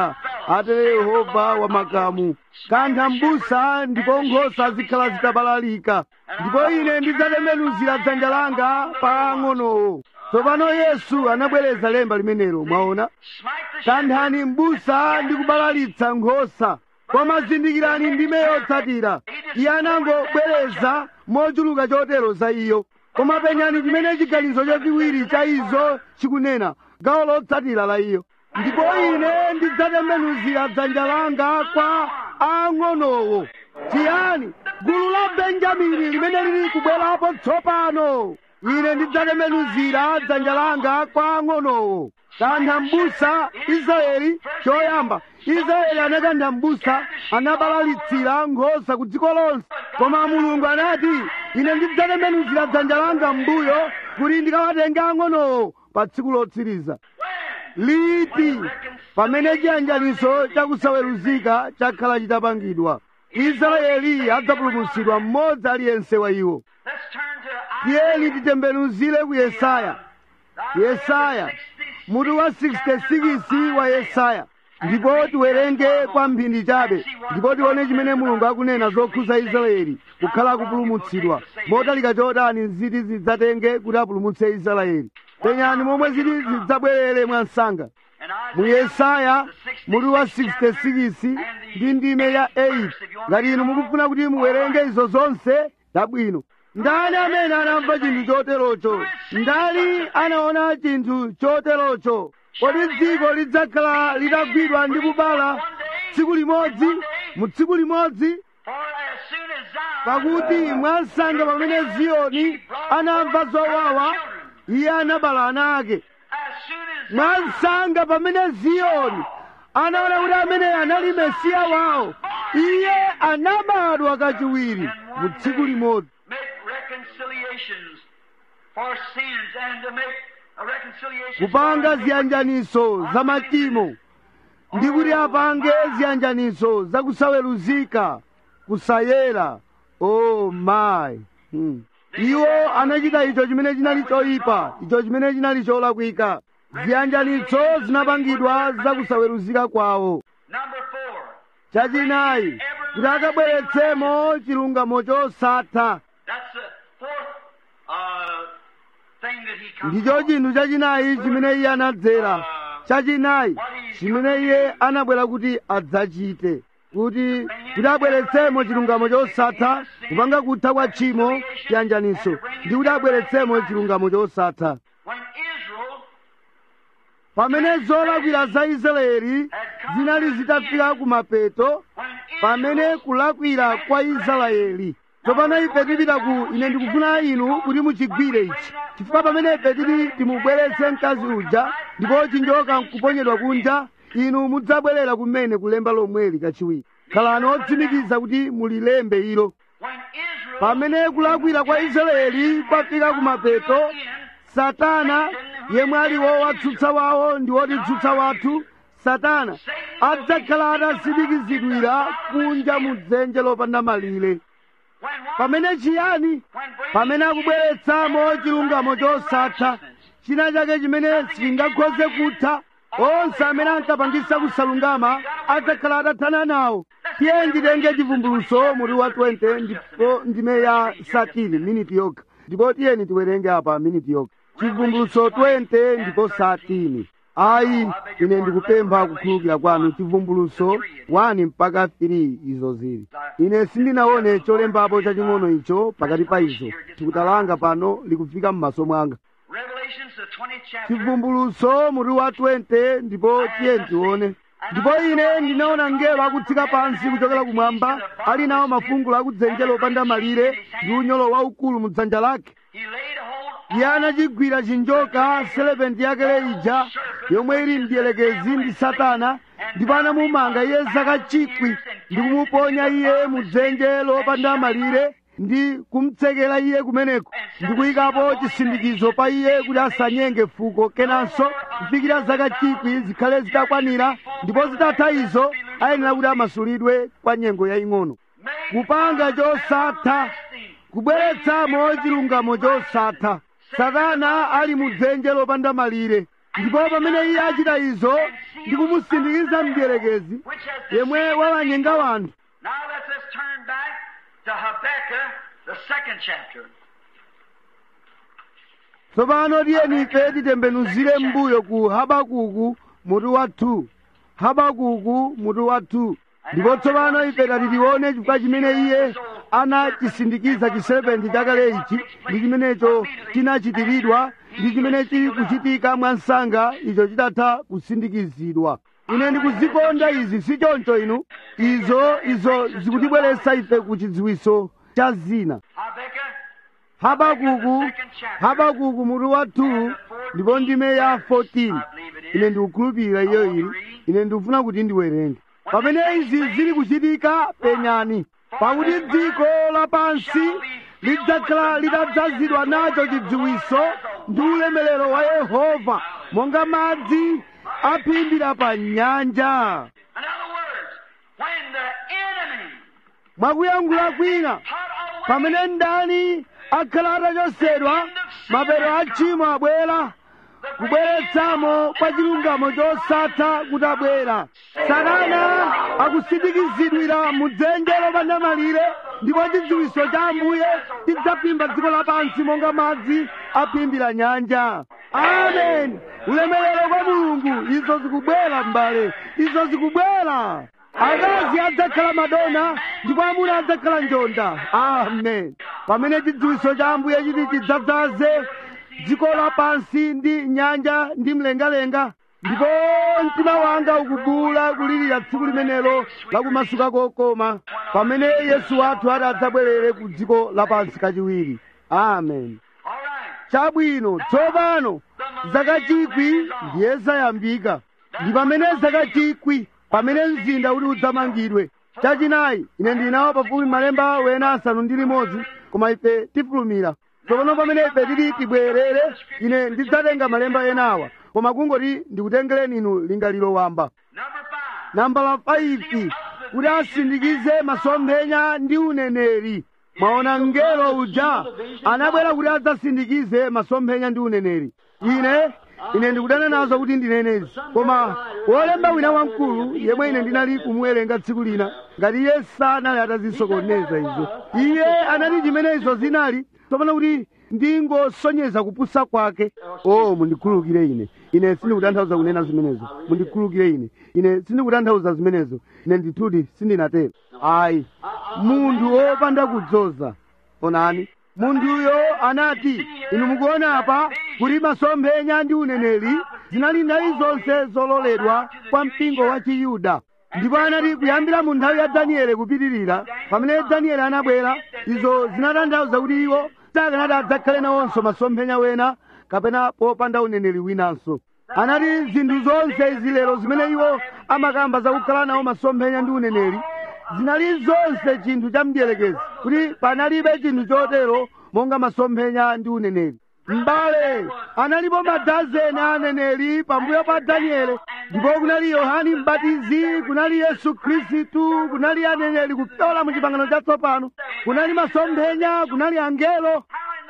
atere yehova wamakamu kantha m'busa ndipo nkhosa zikhala zitabalalika ndipo ine ndidzatembenuzira dzanja langa pa ang'onowo tsopano yesu anabwereza lemba limenelo mwaona kanthani m'busa ndi kubalalitsa nkhosa koma zindikirani ndime yotsatira iye anangobwereza mochuluka chotero za iyo koma penyani chimene chiganizo chachiwiri cha izo chikunena gawo lotsatira la iyo ndipo ine ndidzatembenuzira dzanja langa kwa ang'onowo chiyani gulu la benjamini limene lili kubwerapo tsopano ine ndidzatembenuzira dzanja langa kwa ang'onowo kantha m'busa israeli choyamba israeli anakantha m'busa anabalalitsira nkhosa ku dziko lonse koma mulungu anati ine ndidzatembenuzira dzanja langa m'mbuyo kuti ndikawatenge ang'onowo pa tsiku lotsiriza liti pamene chiyanjaniso chakusaweruzika chakhala chitapangidwa israeli adzapulumutsidwa mmodzi aliyense wa iwo Let's turn to tiyeni titembenuzire ku yesaya yesaya mutu wa 66 wa yesaya ndipo tiwerenge kwa mphindi chabe ndipo tione chimene mulungu akunena zokhuza israeli kukhala kupulumutsidwa motalika chotani ziti zidzatenge kuti apulumutse israeli penyani momwe ziti zidzabwerere mwansanga mu yesaya mutu wa 66 ndi ndime ya 8 ngati inu mukufuna kuti muwerenge izo zonse dabwino ndani amene anamva chinthu choterocho ndani anaona chinthu choterocho kodi dziko lidzakhala litagwidwa ndi kubala tsiku limodzi mu tsiku limodzi For as soon as Zion pakuti mwansanga pamene ziyoni anamva zowawa iye anabala ana ake as soon as mwansanga pamene ziyoni anaona kuti amene anali mesiya wawo iye anabadwa kachiwiri mu tsiku limodzi make reconciliations for sins and to make a reconciliation kupanga for ziyanjaniso za machimo ndi kuti apange ziyanjaniso za kusaweruzika kusayera o mayi hmm. iwo anachita icho chimene chinali choyipa icho chimene chinali cholakwika ziyanjanitso zinapangidwa za kusaweruzika kwawo Number four. chachinayi kuti akabweretsemo chilungamo chosatha That's the fourth uh, thing that he comes ndicho chinthu chachinayi chimene iye anadzera chachinayi chimene iye anabwera kuti adzachite kuti kuti abweretsemo chilungamo chosatha kupanga kutha kwa tchimo chiyanjaniso ndi kuti abweretsemo chilungamo chosatha When Israel pamene zolakwira za israeli zinali zitafika kumapeto when pamene kulakwira kwa israeli tsopano ife tipita ku ine ndikufuna inu kuti muchigwire ichi chifukwa pamene ife tili timubweretse mkazi uja ndipo chinjoka nkuponyedwa kunja inu mudzabwerera kumene kulemba lomweli kachiwiri khalani otsimikiza kuti mulilembe ilo when Israel pamene kulakwira kwa israeli kwafika kumapeto satana yemwe ali wowatsutsa wawo ndi wotitsutsa wathu satana adzakhala atasimikizidwira kunja mu dzenje lopanda malire when what? pamene chiyani when bringing pamene akubweretsamo chilungamo chosatha china chake chimene sichingakhoze kutha onse amene ankapangisa kusalungama adzakhala atathana nawo tiye nditenge chivumbuluso mutu wa 20 ndipo ndime ya satini miniti yokha ndipo tiyeni tiwerenge apa miniti yokha chivumbuluso 20 ndipo satini ayi ine ndikupempha kukhululukira kwanu chivumbuluso 1 mpaka 3 izo zili ine sindinaone cholembapo chaching'ono icho pakati pa izo tikutalanga pano likufika m'maso mwanga Revelations, the 20th chapter. chivumbuluso mutu wa 20 ndipo tiye tione ndipo ine ndinaona mngelo akutsika pansi kuchokera kumwamba ali nawo mafungulo akudzenje lopanda malire ndi unyolo waukulu mu dzanja lake He laid hold iye anachigwira chinjoka selepenti yakale ija yomwe ili mdierekezi ndi satana ndipo anamumanga iye zaka chikwi ndi kumuponya iye mu dzenje lopanda malire ndi kumtsekera iye kumeneko ndi kuyikapo chisindikizo pa iye kuti asanyenge fuko kenanso kufikira zaka chikwi zikhale zitakwanira ndipo zitatha izo ayenera kuti amasulidwe kwa nyengo yaying'ono kupanga chosatha kubweretsamo chilungamo chosatha satana ali mu dzenje lopanda malire ndipo pamene iye achita izo ndi kumusindikiza mdierekezi yemwe wawanyenga wanthu Now let us turn back to Habakkuk, the second chapter. tsopano tiyeni ife titembenuzire mbuyo ku habakuku mutu wa 2 habakuku mutu wa 2 ndipo tsopano ife tati tione chifukwa chimene iye anachisindikiza chiserepenti chakale ichi ndi chimenecho chinachitiridwa ndi chimene chili kuchitika mwa msanga icho chitatha kusindikizidwa ine ndikuzikonda izi si choncho inu izo izo zikutibweretsa ife ku chidziwiso cha zina Habakkuk, habakuku habakuku mutu wa 2 ndipo ndime ya 14 ine ndikukhulupirira iyo ili ine ndikufuna kuti ndiwerenge pamene izi zili kuchitika penyani pakuti dziko lapansi lidzakhala litadzazidwa nacho chidziwiso ndi ulemerero wa yehova monga madzi aphimbira pa nyanja In other words, when the enemy mwakuyankhula kwina put away pamene ndani akhala atachosedwa mapeto a tchimo abwera kubweretsamo kwa chilungamo chosatha kuti abwera satana akusindikizidwira mu dzenje lopanda malire ndipo chidziwiso cha ambuye chidzaphimba dziko lapansi monga madzi aphimbira nyanja amen ulemerero kwa mulungu izo zikubwera m'bale izo zikubwera akazi adzakhala madona ndipo amuna adzakhala njonda amen pamene chidziwiso cha ambuye chiti chidzadzaze dziko lapansi ndi nyanja ndi mlengalenga ndipo mtima wanga ukubuwula kulirira tsiku limenelo lakumasuka kokoma pamene yesu wathu ati adzabwerere ku dziko lapansi kachiwiri amen All right. chabwino tsopano zaka chikwi ndiye zayambika ndi pamene zaka chikwi pamene mzinda uli udzamangidwe chachinayi ine ndinawo pafupi malemba wena asanu ndi limodzi koma ife tifulumira tsopano pamene ife tili tibwerere ine ndidzatenga malemba enawa koma kungoti ndikutengereni inu lingaliro wamba Number five. nambala 5 kuti asindikize masomphenya ndi uneneri mwaona mngelo uja anabwera kuti adzasindikize masomphenya ndi uneneri ine ine ndikudana nazo kuti ndinenezi koma wolemba wina wamkulu yemwe ine ndinali kumuwerenga tsiku lina ngati iye sanali atazisokoneza izo iye anati chimene izo zinali tsopano kuti ndingosonyeza kupusa kwake oh mundikhululukire ine ine sindikutanthauza kunena zimenezo mundikhululukire ine ine sindikutanthauza zimenezo ine ndithudi sindinatero ayi munthu wopanda kudzoza onani munthuyo anati inu mukuona apa kuti masomphenya ndi uneneri zinali nthawi zonse zololedwa kwa mpingo wa chiyuda ndipo anati kuyambira mu nthawi ya danieli kupitirira pamene danieli anabwera izo zinatanthauza kuti iwo sakanati adzakhale nawonso masomphenya wena kapena popanda uneneri winanso anati zinthu zonse izi lero zimene iwo amakamba zakukhala nawo masomphenya ndi uneneri zinali zonse chinthu cha mdierekezi kuti panalibe chinthu chotero monga masomphenya ndi uneneri m'bale analipo madazeni a aneneri pambuyo pa danieli ndipo kunali yohani mbatizi kunali yesu khristu kunali aneneri kupyola mu chipangano chatsopano kunali masomphenya kunali angelo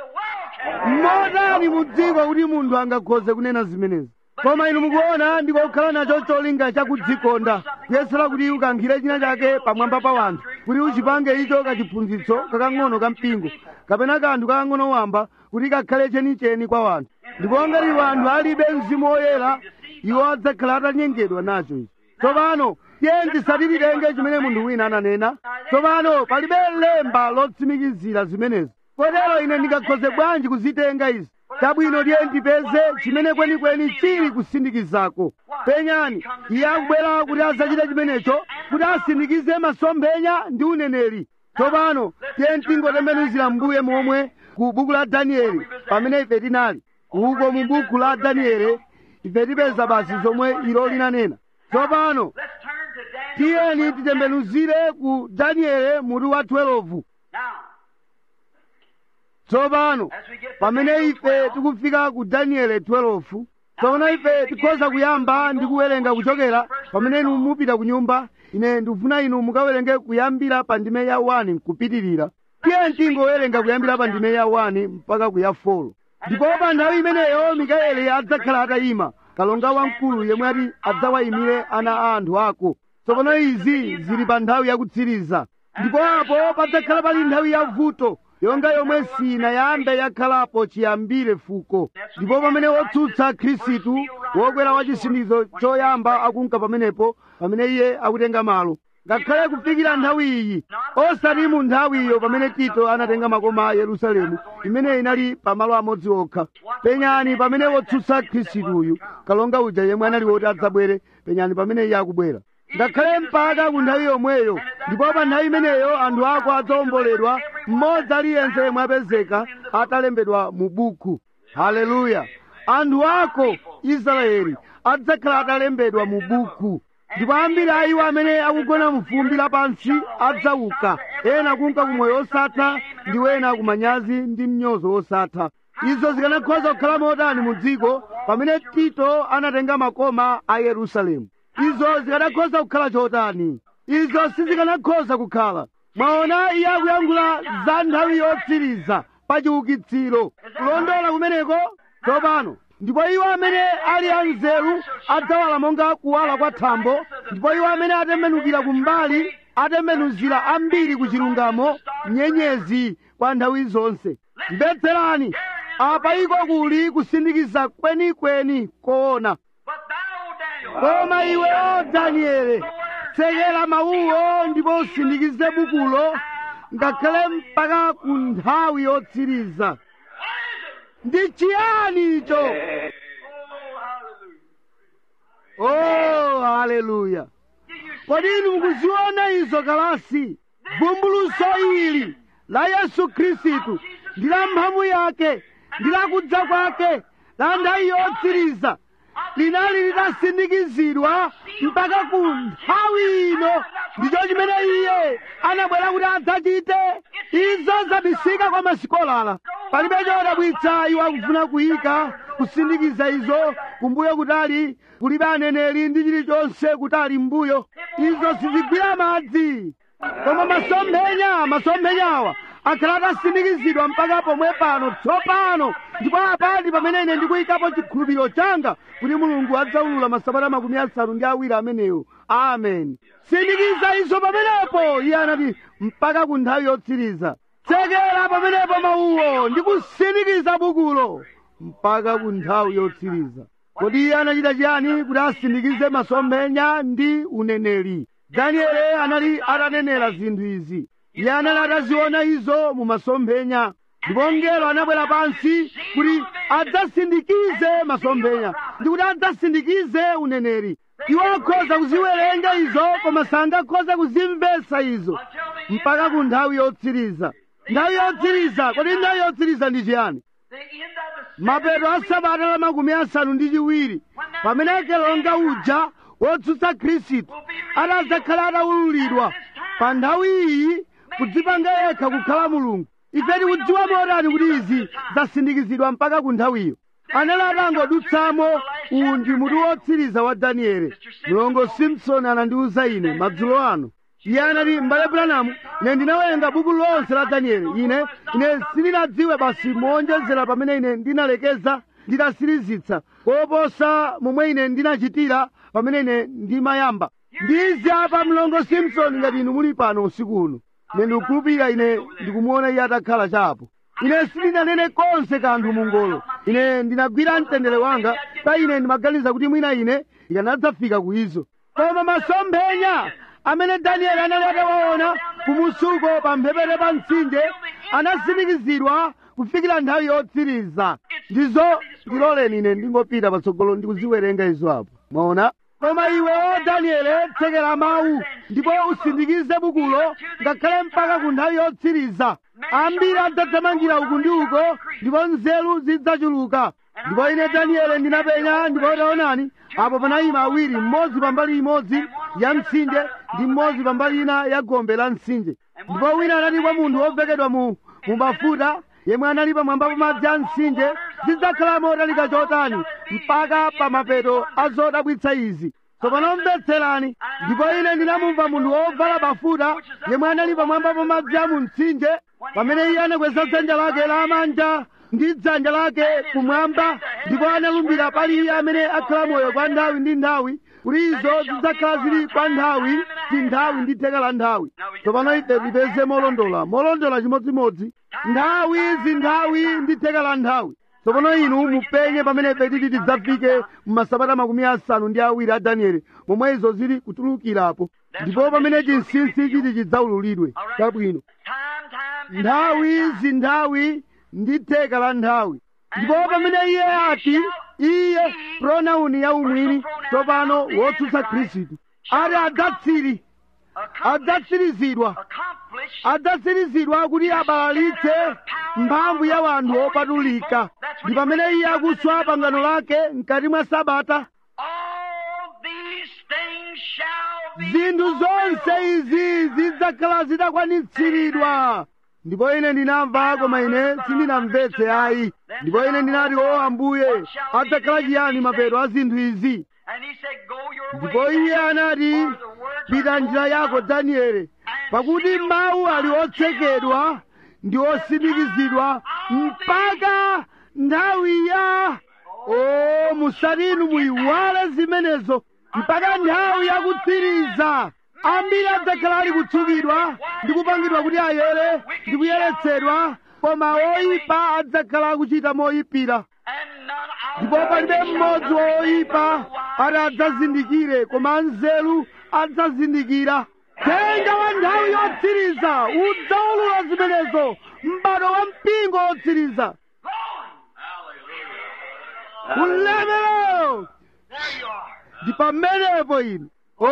How in the world can mmotani mudziko kuti munthu angakhoze kunena zimenezi koma inu mukuona ndikokhala nacho cholinga chakudzikonda kuyesera kuti ukankhire china chake pamwamba pa wanthu kuti uchipange icho kachiphunzitso kakang'ono ka mpingo kapena kanthu kakang'ono wamba kuti kakhale chenicheni kwa wanthu ndipo ngati wanthu alibe mzimu woyera iwo adzakhala atanyengedwa nacho ichi tsopano tiye tisatilitenge chimene munthu wina ananena tsopano palibe lemba lotsimikizira zimenezi kotero ine ndingakhoze bwanji kuzitenga izi chabwino tiye ndipeze chimene kwenikweni chili kusindikizako penyani iye akubwera kuti adzachite chimenecho kuti asindikize masomphenya ndi uneneri tsopano tiye tingotembenuzira mbuye momwe ku buku la danieli pamene ife tinali uko mu buku la danieli ife tipeza basi zomwe ilo linanena tsopano Let's turn to Daniel. tiyeni titembenuzire ku danieli mutu wa 12 Now, tsopano as we get to pamene Daniel ife 12, tikufika ku danieli 12 tsopano ife tikhoza kuyamba ndi kuwerenga kuchokera pamene inu mupita ku nyumba ine ndikufuna inu mukawerenge kuyambira pa ndime ya 1 kupitirira tiye tingowerenga kuyambira pa ndime ya 1 mpaka ku ya 4 ndipo pa nthawi imeneyo mikaeli adzakhala atayima kalonga wamkulu yemwe ati adzawayimire ana a anthu ako tsopano izi zili pa nthawi yakutsiriza ndipo apo padzakhala pali nthawi ya vuto yonga yomwe sinayambe yakhalapo chiyambire fuko ndipo pamene wotsutsa khristu wokwera wa chisindizo choyamba akunka pamenepo pamene iye akutenga malo ngakhale kufikira nthawi iyi osati mu nthawiyo pamene tito anatenga makoma a yerusalemu imene inali pamalo amodzi okha penyani pamene wotsutsa khristuyu kalonga uja yemwe anali woti adzabwere penyani pamene iye akubwera ngakhale mpaka ku nthawi yomweyo ndipo pa nthawi imeneyo anthu ako adzawomboledwa mmodzi aliyense yemwe apezeka atalembedwa mu buku haleluya anthu ako israeli adzakhala atalembedwa mu buku ndipo ambiri a iwo amene akugona mu fumbi lapansi adzauka ena kunka kumoyo osatha ndi wena kumanyazi ndi mnyozo wosatha izo zikanakhoza kukhala motani mu dziko pamene tito anatenga makoma a yerusalemu izo zikanakhoza kukhala chotani izo sizikanakhoza kukhala mwaona iye akuyankhula za nthawi yotsiriza pa chiukitsiro kulondola kumeneko tsopano ndipo iwo amene ali anzeru adzawala monga kuwala kwa thambo ndipo iwo amene atembenukira kumbali atembenuzira ambiri ku chilungamo nyenyezi kwa nthawi zonse mvetserani apa iko kuli kusindikiza kwenikweni koona But thou, Daniel, koma iwe o daniele tsekera mawuwo ndipo usindikize bukulo ngakhale mpaka ku nthawi yotsiriza ndi chiyani icho oh haleluya kodi inu mukuziona izo kalasi vumbuluso ili la yesu khristu ndi la mphamvu yake ndi la kudza kwake la nthawi yotsiriza linali litasindikizidwa mpaka ku nthawi ino ndicho chimene iye anabwera kuti adzachite izo zabisika kwa masikolala palibe chodabwitsa iwo akufuna kuyika kusindikiza izo kumbuyo kutali kulibe aneneri ndi chilichonse kutali mbuyo izo sizigwira madzi koma masomphenya masomphenyawa akhala atasindikizidwa mpaka pomwe pano tsopano ndipo apa ndi pamene ine ndikuyikapo chikhulupiriro changa kuti mulungu adzaulula masabata makumi asanu ndi awiri amenewo amen sindikiza izo pamenepo iye anati mpaka ku nthawi yotsiriza tsekera pamenepo mawuwo ndi kusindikiza bukulo mpaka ku nthawi yotsiriza kodi iye anachita chiyani kuti asindikize masomphenya ndi uneneri danieli anali atanenera zinthu izi iye anali ataziona izo mu masomphenya ndipo mngelo anabwera pansi kuti adzasindikize masomphenya ndi kuti adzasindikize uneneri iwo akhoza kuziwerenga izo koma sangakhoza kuzimvetsa izo mpaka ku nthawi yotsiriza nthawi yotsiriza kodi nthawi yotsiriza ndi chiyani the end of the mapeto a sabata la makumi asanu ndi chiwiri pamene kelonga uja wotsutsa khristu atadzakhala ataululidwa pa nthawi iyi kudzipanga yekha kukhala mulungu ife tikudziwa motani kuti izi zasindikizidwa mpaka ku nthawiyo anali atangodutsamo uwu ndi mutu wotsiriza wa danieli mlongo simpson anandiwuza ine madzulo ano iye anati m'bale branamu ine ndinawerenga buku lonse la danieli ine ine sindinadziwe basi moonjezera pamene ine ndinalekeza nditasirizitsa koposa momwe ine ndinachitira pamene ine ndimayamba ndizi apa mlongo simpson ngati inu muli pano usiku uno ine ndikukhulupirira ine ndikumuona iye atakhala chapo ine sindinanene konse kanthu mungolo ine ndinagwira mtendere wanga pa ine ndimaganiza kuti mwina ine ikanadzafika ku izo koma masomphenya amene danieli anali atawaona kumusuko pa mphepete pa mtsinje anasindikizidwa kufikira nthawi yotsiriza ndizo ndiloleni ine ndingopita patsogolo ndikuziwerenga izo apo mwaona koma iwe o danieli tsekera mawu ndipo usindikize bukulo ngakhale mpaka ku nthawi yotsiriza ambiri adzathamangira uku ndi uko ndipo nzeru zidzachuluka ndipo ine danieli ndinapenya ndipo taonani apo panayima awiri mmodzi pambali imodzi ya mtsinje ndi mmodzi pambali ina ya gombe la mtsinje ndipo wina anati kwa munthu wovekedwa mu mu mafuta yemwe anali pamwamba pa madzi a mtsinje zidzakhala motalika chotani mpaka pa mapeto a zodabwitsa izi tsopano mvetserani ndipo ine ndinamumva munthu wovala bafuta yemwe anali pamwamba pa madzi a mu mtsinje pamene iye anakweza dzanja lake lamanja ndi dzanja lake kumwamba ndipo analumbira pali iye amene akhala moyo kwa nthawi ndi nthawi kuti izo zidzakhala zili kwa nthawi ti nthawi ndi theka la nthawi tsopano ife tipeze molondola molondola chimodzimodzi nthawi zinthawi ndi theka la nthawi tsopano inu mupenye pamene ife titi tidzafike mmasabata makumi asanu ndi awiri a danieli momwe izo zili kutulukirapo ndipo pamene chinsinsi chiti chidzaululidwe chabwino Time, time, and nthawi zinthawi ndi theka la nthawi ndipo pamene iye ati iye pronauni ya umwini tsopano wotsutsa khristu ati adzatsiri adzatsirizidwa accomplished adzatsirizidwa kuti abalalitse mphamvu ya wanthu opatulika ndi pamene iye akuswa pangano lake mkati mwa sabata all these things shall be zinthu zonse izi zidzakhala zitakwanitsidwa ndipo ine ndinamva koma ine sindinamvetse ayi ndipo ine ndinati o ambuye adzakhala chiyani mapeto a zinthu izi And he said, Go your ndipo way. iye anati for the words pita are njira yako danieli pakuti mawu ali otsekedwa ndi osindikizidwa mpaka nthawi ya o musati inu muyiwale zimenezo mpaka nthawi yakutsiriza ambiri adzakhala ali kutsukidwa ndi kupangidwa kuti ayere ndi kuyeretsedwa koma oyipa adzakhala akuchita moyipira And none of ndipo palibe mmodzi woyipa ati adzazindikire koma anzeru adzazindikira tenga wa nthawi yotsiriza udzaulula zimenezo m'bado wa mpingo wotsiriza ulemerero There you are. ndi pamenepo ine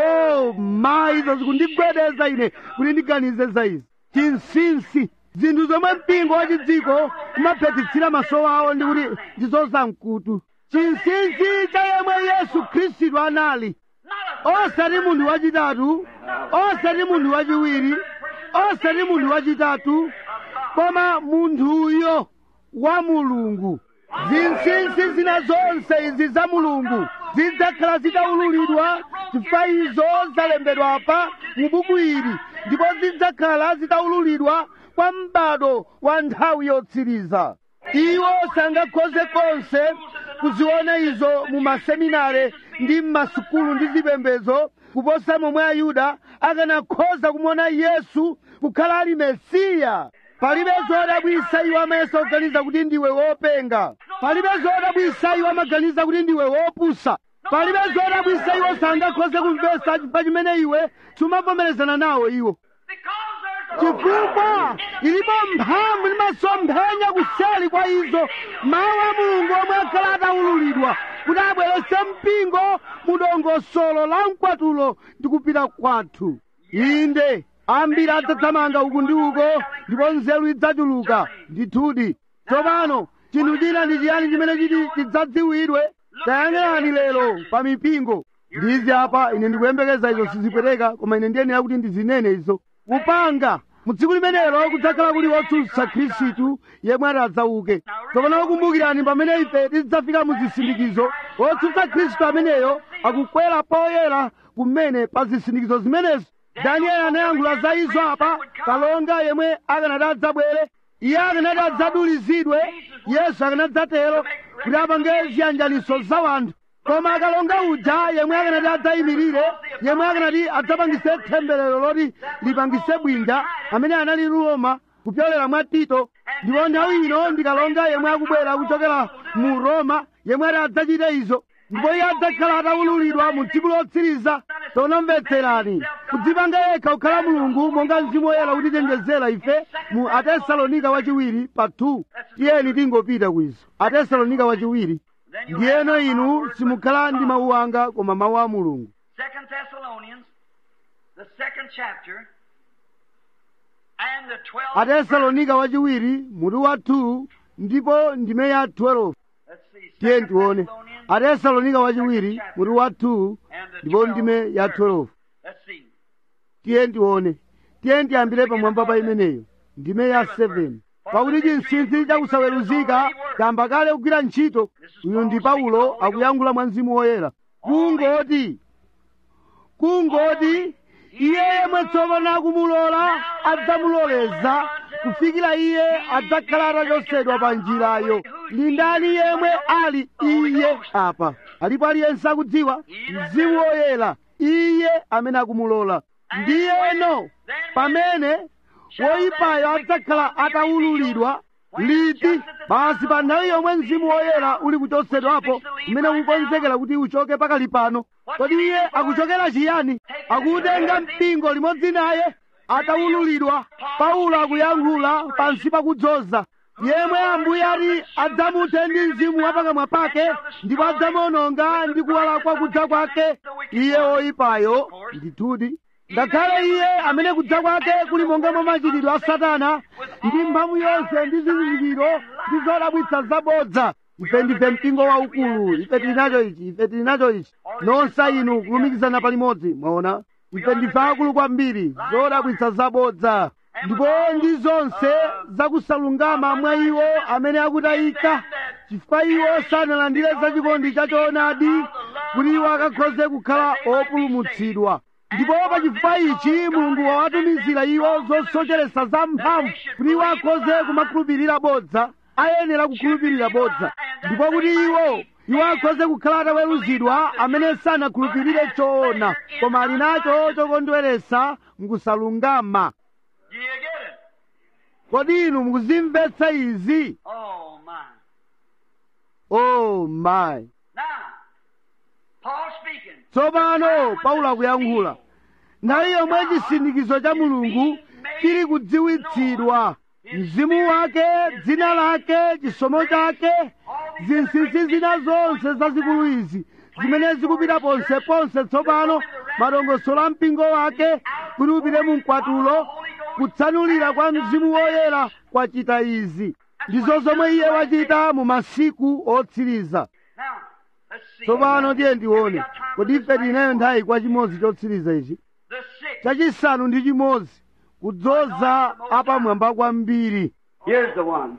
o mayi izo zikundigwedeza ine kuti ndiganize za izi chinsinsi zinthu zomwe mpingo wa chidziko umaphethitsira maso awo ndi kuti ndizozamkutu chinsinsi cha yemwe yesu khristu anali osati munthu wachitatu osati munthu wachiwiri osati munthu wachitatu koma munthuyo wa mulungu zinsinsi zina zonse izi za mulungu zidzakhala zitaululidwa chifukwa izo zalembedwa apa mu buku ili ndipo zidzakhala zitaululidwa kwa m'bado wa nthawi yotsiriza iwo sangakhoze konse kuziona izo mu maseminare ndi m'masukulu ndi zipembedzo kuposa momwe ayuda akanakhoza kumuona yesu kukhala ali mesiya palibe zodabwisa iwo amayesa kuganiza kuti ndiwe wopenga palibe zodabwisa iwo amaganiza kuti ndiwe wopusa palibe zodabwisa iwo sangakhoze kumvesa chifukwa chimene iwe sumavomerezana nawo iwo Because there's a chifukwa ilipo mphamvu ndi masomphenya kuseli kwa izo mawu a mulungu omwe akhala ataululidwa kuti abweretse mpingo mu dongosolo la mkwatulo ndi kupita kwathu inde ambiri adzathamanga uku ndi uko ndipo nzeru idzachuluka ndithudi tsopano chinthu china ndi chiyani chimene chiti chidzadziwidwe tayang'anani lero pa mipingo ndizi apa ine ndikuyembekeza izo sizipweteka koma ine ndiyenera kuti ndizinene izo kupanga mu tsiku limenelo kudzakhala kuli wotsutsa khristu yemwe ati adzauke tsopano kumbukirani pamene ife tidzafika mu zisindikizo wotsutsa khristu ameneyo akukwera poyera kumene pa zisindikizo zimenezo danieli anayankhula za izo apa kalonga yemwe akanati adzabwere iye akanati adzadulizidwe yesu akanadzatero kuti apange ziyanjaniso za wanthu koma akalonga uja yemwe akanati adzayimirire yemwe akanati adzapangise temberero loti lipangise bwinja amene anali roma kupyolera mwa tito ndipo nthawi ino ndikalonga yemwe akubwera kuchokera mu roma yemwe ati adzachite izo ndipo iye adzakhala ataululidwa mu tsiku lotsiriza tonamvetserani kudzipanga yekha kukhala mulungu monga mzimu woyera kutichenjezera ife mu atesalonika wachiwiri pa 2 tiyeni tingopita kwizo atesalonika wachiwiri ndiyeno inu simukhala ndi mawu anga koma mawu a mulungu Second Thessalonians, the second chapter, and the twelfth. atesalonika wachiwiri mutu wa 2 ndipo ndime ya 12 Let's see. tiye Second tione Thessalonians, atesalonika wachiwiri mutu wa 2 and the ndipo ndime ya 12 Let's see. tiye tione tiye tiyambire pamwamba pa imeneyo ndime ya 7 pakuti chinsinsi chakusaweruzika chamba kale kugwira ntchito uyu ndi paulo akuyankhula mwa mzimu woyera kungoti kungoti iye yemwe tsopano akumulola adzamuloleza kufikira iye adzakhala atachotsedwa pa njirayo ndi ndani yemwe ali iye apa alipo aliyense akudziwa mzimu woyera iye amene akumulola ndiyeno pamene woyipayo adzakhala atawululidwa liti basi pa nthawi yomwe mzimu woyera uli kuchotsedwapo kumene ukukonzekera kuti uchoke pakali pano kodi iye akuchokera chiyani akutenga mpingo limodzi naye atawululidwa paulo akuyankhula pansi pakudzoza yemwe ambuye ati adzamuthe ndi mzimu wa pakamwa pake ndipo adzamuononga ndi kuwala kwa kudza kwake iye woyipayo ndithudi ngakhale iye amene kudza kwake kuli monga mwa machitidwe a satana ndi mphamvu yonse ndi zizindikiro ndi zodabwitsa zabodza ife ndife mpingo waukulu ife tili nacho ichi ife tili nacho ichi nonsa inu kulumikizana palimodzi mwaona ife ndife akulu kwambiri zodabwitsa zabodza ndipo ndi zonse zakusalungama mwa iwo amene akutayika chifukwa iwo sanalandire zachikondi cha choonadi kuti iwo akakhoze kukhala opulumutsidwa ndipo pa chifukwa ichi mulungu wawatumizira iwo zosocheretsa zamphamvu kuti iwo akhoze kumakhulupirira bodza ayenera kukhulupirira bodza ndipo kuti iwo iwo akhoze kukhala ataweruzidwa amene sanakhulupirire choona koma ali nacho chokondweretsa mkusalungama Do you get it? kodi inu mukuzimvetsa izi Oh, my. oh my Now, Paul speaking. tsopano paulo akuyankhula nthawi yomwe chisindikizo cha mulungu chili kudziwitsidwa mzimu wake dzina lake chisomo chake zinsinsi zina zonse zazikulu izi zimene zikupita ponseponse tsopano madongosolo a mpingo wake kuti upite mu mkwatulo kutsanulira kwa mzimu woyera kwachita izi ndizo zomwe iye wachita mu masiku otsiriza Now, let's see. tsopano tiye ndione kodi ife tinayo nthawi kwa chimodzi chotsiriza ichi The sixth. chachisanu ndi chimodzi kudzoza apamwamba kwambiri Here's the one.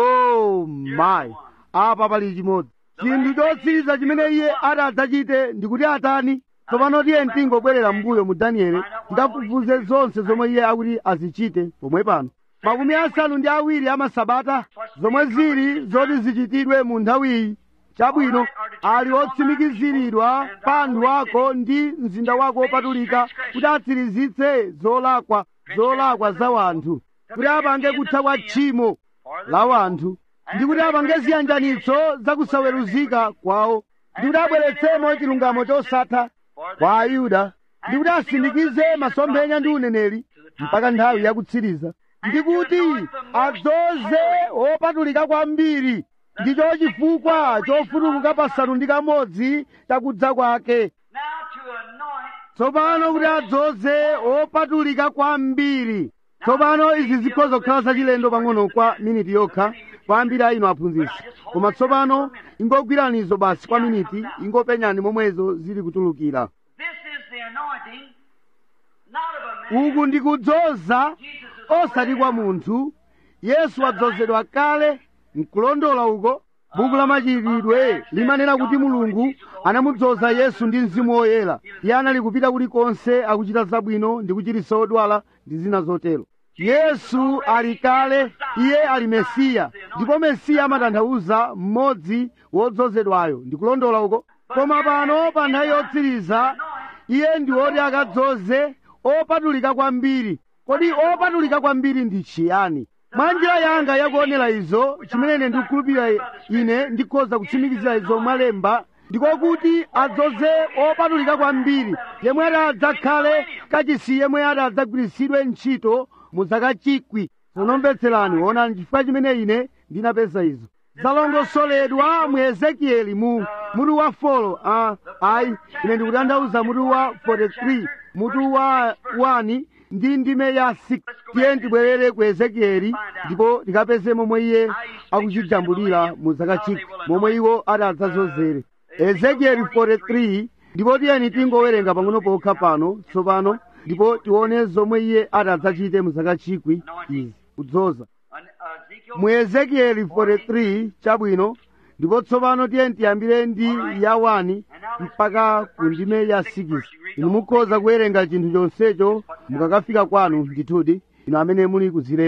oh my apa pali chimodzi chinthu chotsiriza chimene iye ati adzachite ndikuti atani tsopano tiye tingobwerera mbuyo mu danieli tikafufuze zonse zomwe iye akuti azichite pomwe pano makumi asanu ndi awiri amasabata zomwe zili zoti zichitidwe mu nthawiyi chabwino ali otsimikiziridwa pa anthu ako ndi mzinda wako wopatulika kuti atsirizitse zolakwa zolakwa za wanthu kuti apange kutha kwa tchimo la wanthu ndi kuti apange ziyanjanitso zakusaweruzika kwawo ndi kuti abweretsemo chilungamo chosatha kwa ayuda ndi kuti asindikize masomphenya ndi uneneri mpaka nthawi yakutsiriza ndi kuti adzoze wopatulika kwambiri ndicho chifukwa chofutukuka pasanu ndi kamodzi chakudza kwake Now to anoint. tsopano kuti adzoze wopatulika kwambiri tsopano izi zikhoza kukhala zachilendo pang'ono kwa miniti yokha kwa ambiri a inu aphunzitsi koma tsopano ingogwiranizo basi kwa miniti ingopenyani momwezo zili kutulukira This is the anointing, not of a man. uku ndi kudzoza osati kwa munthu yesu wadzozedwa kale nkulondola uko buku la machitidwe limanena kuti mulungu anamudzoza yesu ndi mzimu woyera iye anali kupita kulikonse akuchita zabwino ndi kuchiritsa odwala ndi zina zotero yesu ali kale iye ali mesiya ndipo mesiya amatanthauza mmodzi wodzozedwayo ndikulondola uko koma pano pa nthawi yotsiriza iye ndi woti akadzoze opatulika kwambiri kodi opatulika kwambiri ndi chiyani mwa njira yanga yakuonera izo chimene ine ndikukhulupirira ine ndikhoza kutsimikizira izo mwalemba ndikokuti adzoze opatulika kwambiri yemwe ati adzakhale kachisi yemwe ati adzagwiritsidwe ntchito mu zaka chikwi munomvetserani onani chifukwa chimene ine ndinapeza izo zalongosoledwa mu ezekieli mu mutu wa folo ah, ayi ine ndikutanthauza mutu wa 43 mutu wa 1 ndi ndime ya 6 tiye tibwerere ku ezekieli ndipo tikapeze momwe iye akuchijambulira mu zaka chikwi momwe iwo ati adzazozere ezekieli 43 ndipo tiyeni tingowerenga pang'ono pokha pano tsopano ndipo tione zomwe iye ati adzachite mu zaka chikwi izi kudzoza An- Ezekiel mu ezekieli 43 chabwino ndipo tsopano tiye tiyambire ndi ya 1 mpaka ku ndime ya 6 inu mukhoza kuwerenga chinthu chonsecho mukakafika kwanu ndithudi inu amene muli kuzilemba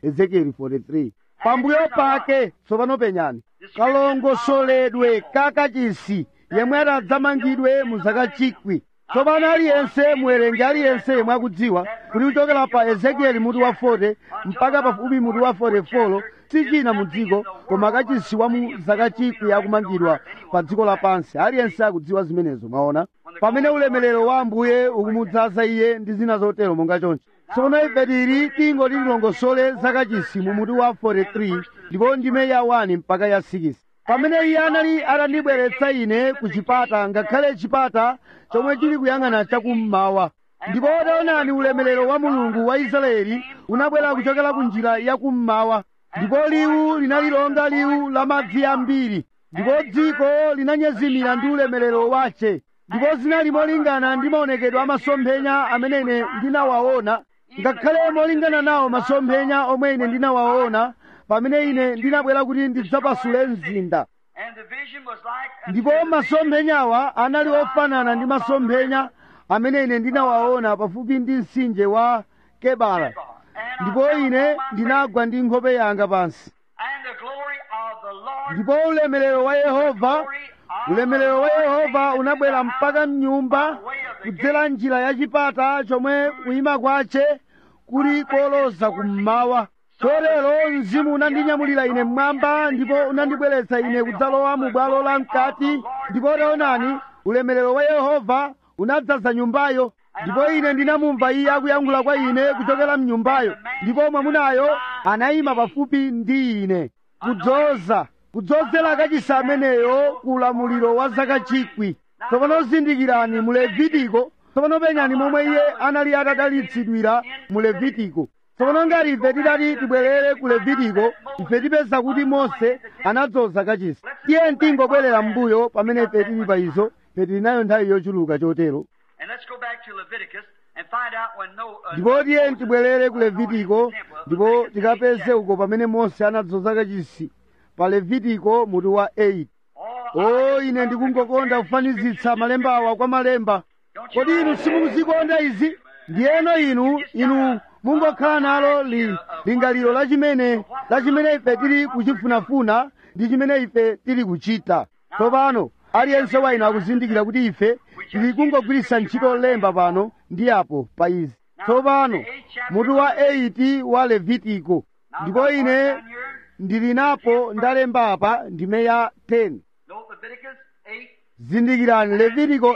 ezekieli 43 pambuyo pake tsopano penyani kalongosoledwe kakachisi yemwe adzamangidwe mu zaka chikwi tsopano aliyense muwerenge aliyense yemwe akudziwa kuti kuchokera pa ezekieli mutu wa 40 mpaka pafupi mutu wa 44 si china mu dziko koma kachisi wa mu zaka chikwi akumangidwa pa dziko lapansi aliyense akudziwa zimenezo mwaona pamene ulemerero wa ambuye ukumudzaza iye ndi zina zotero monga chonchi tsono ife tili tingo tililongosole zakachisi mu mutu wa 43 ndipo ndime ya 1 mpaka ya 6 pamene iye anali atandibweretsa ine ku chipata ngakhale chipata chomwe chili kuyang'ana chakummawa ndipo taonani ulemerero wa mulungu wa israeli unabwera kuchokera ku njira yakummawa ndipo liwu linali longa liwu la madzi ambiri ndipo dziko linanyezimira ndi ulemerero wace ndipo zinali molingana ndi maonekedwe a masomphenya amene ine ndinawaona ngakhale molingana nawo masomphenya omwe ine ndinawaona pamene ine ndinabwera kuti ndidzapasule mzinda And the vision was like a ndipo masomphenyawa anali ofanana ndi masomphenya amene ine ndinawaona pafupi ndi mtsinje wa kebara ndipo ine ndinagwa ndi nkhope yanga pansi And the glory of the Lord ndipo ulemerero wa yehova ulemerero wa yehova unabwera mpaka mnyumba kudzera njira ya chipata chomwe kuyima kwace kuli koloza kummawa chotero mzimu unandinyamulira ine mmwamba ndipo unandibweretsa ine kudzalowa mu bwalo la mkati ndipo taonani ulemerero wa yehova unadzaza nyumbayo ndipo ine ndinamumva iye akuyankhula kwa ine kuchokera mnyumbayo ndipo mwamunayo anayima pafupi ndi ine kudzoza kudzozera kachisi ameneyo ku ulamuliro wa zaka chikwi tsopano zindikirani mu levitiko tsopano penyani momwe iye anali atadalitsidwira mu levitiko tsopano ngati ife tidati tibwerere ku levitiko ife tipeza kuti mose anadzoza kachisi tiye tingobwerera m'mbuyo pamene ife tili pa izo ife tili nayo nthawi yochuluka chotero And let's go back to Leviticus and find out when no. Uh, ndipo tiye Moses tibwerere ku was anointed levitiko in the temple. ndipo Leviticus tikapeze 8. uko pamene mose anadzoza kachisi pa levitiko mutu wa 8 Oh, o ine ndikungokonda kufanizitsa malemba awa kwa malemba kodi inu simukuzikonda izi ndiyeno inu inu mungokhala nalo li, lingaliro la chimene la chimene ife tili kuchifunafuna ndi chimene ife tili kuchita tsopano aliyense wa inu akuzindikira kuti ife tili kungogwiritsa ntchito lemba pano ndi apo pa izi tsopano mutu wa 8 wa levitiko ndipo ine ndili napo ndalemba apa ndime ya 10 No, Leviticus 8. zindikirani levitiko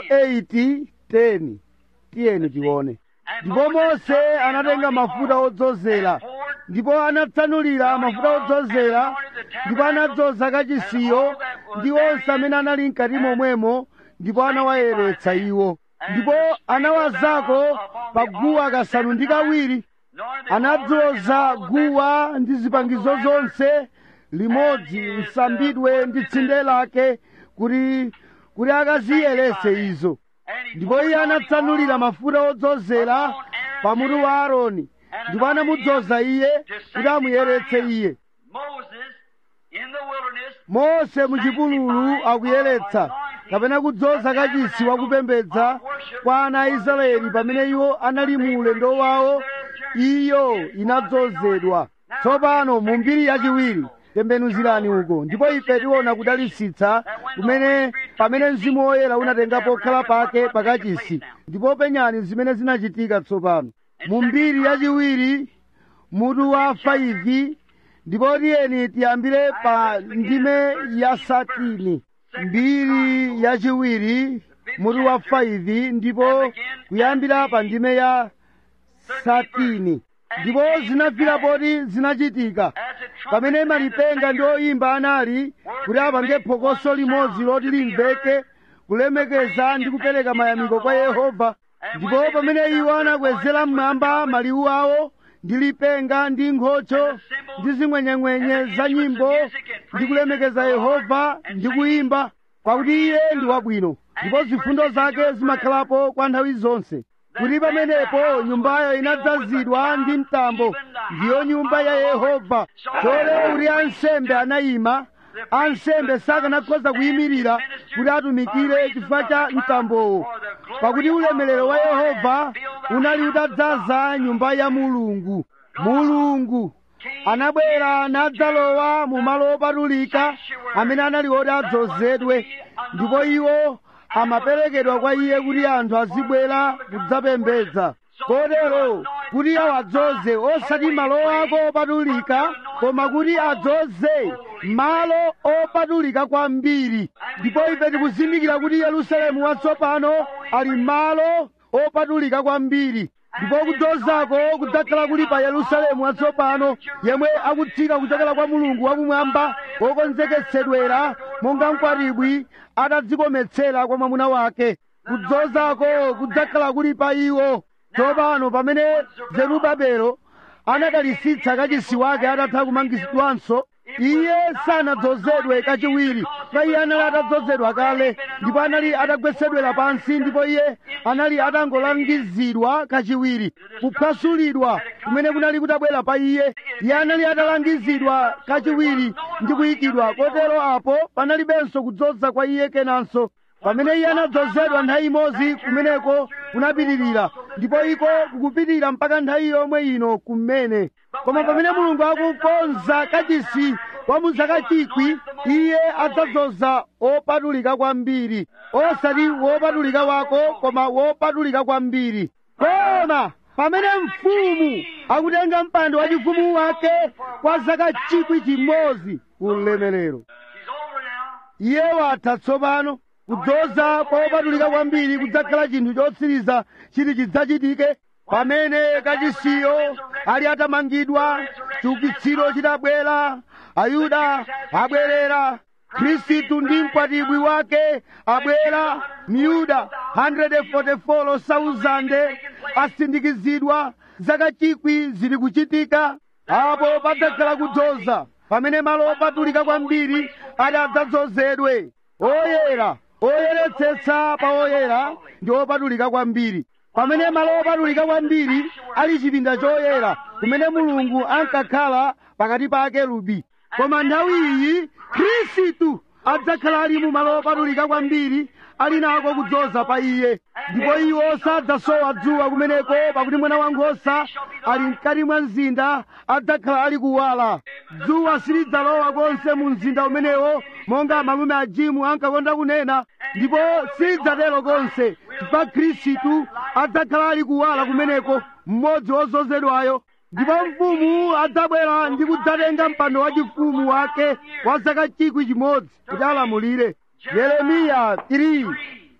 8 10 tiyeni tione ndipo mose anatenga mafuta odzozera ndipo anatsanulira mafuta odzozera ndipo anadzoza kachisiyo ndi onse amene anali mkati momwemo ndipo anawayeretsa iwo ndipo anawazako pa guwa kasanu ndi kawiri anadzoza guwa ndi zipangizo zonse limodzi nsambidwe ndi tsinde lake kuti kuti akaziyeretse izo ndipo iye anatsanulira mafuta odzozera pamutu wa aaroni ndipo anamudzoza iye kuti amuyeretse iye Moses in the wilderness mose muchipululu akuyeretsa kapena kudzoza kachisi wakupembedza kwa ana a israeli pamene iwo anali mu ulendo wawo iyo inadzozedwa tsopano mu mbiri yachiwiri tembenuzirani uko ndipo ife tiona kudalitsitsa kumene pamene mzimu woyera unatengapo khala pake pakachisi ndipo penyani zimene zinachitika tsopano mu mbiri yachiwiri mutu wa 5 ndipo tiyeni tiyambire pa ndime ya satini mbiri yachiwiri mutu wa 5 ndipo kuyambira pa ndime ya satini ndipo zinafika poti zinachitika pamene malipenga ndi oyimba anali kuti apange phokoso limodzi loti limveke kulemekeza ndi kupereka mayamiko kwa yehova ndipo pamene iwo anakwezera mmwamba maliwu awo ndi lipenga ndi nkhocho ndi zing'wenyeng'wenye za nyimbo ndi kulemekeza yehova ndi kuyimba pakuti iye ndi wabwino ndipo zifundo zake zimakhalapo kwa nthawi zonse kuti pamenepo nyumbayo inadzazidwa ndi mtambo ndiyo nyumba ya yehova chotero kuti ansembe anayima ansembe sakanakhoza kuyimirira kuti atumikire chifukwa cha mtambowo pakuti ulemerero wa yehova unali utadzaza nyumba ya mulungu mulungu anabwera nadzalowa mu malo opatulika amene anali oti adzozedwe ndipo iwo amaperekedwa kwa iye kuti anthu azibwera kudzapembedza kotero kuti awadzoze osati malo ako opatulika koma kuti adzoze malo opatulika kwambiri ndipo ife tikuzindikira kuti yerusalemu watsopano ali malo opatulika kwambiri ndipo kudzozako kudzakhala kuli pa yerusalemu watsopano yemwe akutsika kuchokera kwa mulungu wakumwamba wokonzeketsedwera monga mkwatibwi atadzikometsera kwa mwamuna wake kudzozako kudzakhala kuli pa iwo tsopano pamene zerubabelo anadalisitsa kachisi wake atatha kumangidwanso iye sanadzozedwe kachiwiri pa iye anali atadzozedwa kale ndipo anali atagwetsedwera pansi ndipo iye anali atangolangizidwa kachiwiri kuphwasulidwa kumene kunali kutabwera pa iye iye anali atalangizidwa kachiwiri ndi kuyikidwa kotero apo panalibenso kudzoza kwa iye kenanso pamene iye anadzozedwa nthawi imodzi kumeneko kunapitirira ndipo iko kukupitirira mpaka nthawi yomwe ino kumene koma pamene mulungu akukonza kachisi wa muzaka chikwi iye adzadzoza opatulika kwambiri osati wopatulika wako koma wopatulika kwambiri koma pamene mfumu akutenga mpando wachifumu wake kwa zaka chikwi chimodzi ulemerero She's over now. iye watha tsopano kudzoza kwa opatulika kwambiri kudzakhala chinthu chotsiriza chiti chidzachitike pamene kachisiyo ali atamangidwa chiukitsiro chitabwera ayuda abwerera khristu ndi mkwatibwi wake abwera miyuda 144,000 asindikizidwa zaka chikwi zili kuchitika apo padzakhala kudzoza pamene malo opatulika kwambiri ati adzadzozedwe oyera oyeretsetsa pa oyera ndi opatulika kwambiri pamene malo opatulika kwambiri ali chipinda choyera kumene mulungu ankakhala pakati pa akerubi koma nthawi iyi khristu adzakhala ali mu malo opatulika kwambiri ali nako kudzoza pa iye ndipo iwo sadzasowa dzuwa kumeneko pakuti mwana wankhosa ali mkati mwa mzinda adzakhala ali kuwala dzuwa silidzalowa konse mu mzinda umenewo monga malume a jimu ankakonda kunena ndipo silidzatero konse chifukwa khristu adzakhala ali kuwala kumeneko mmodzi wozozedwayo ndipo mfumu adzabwera ndi kudzatenga mpando wachifumu wake wa zaka chikwi chimodzi kuti alamulire yeremiya 3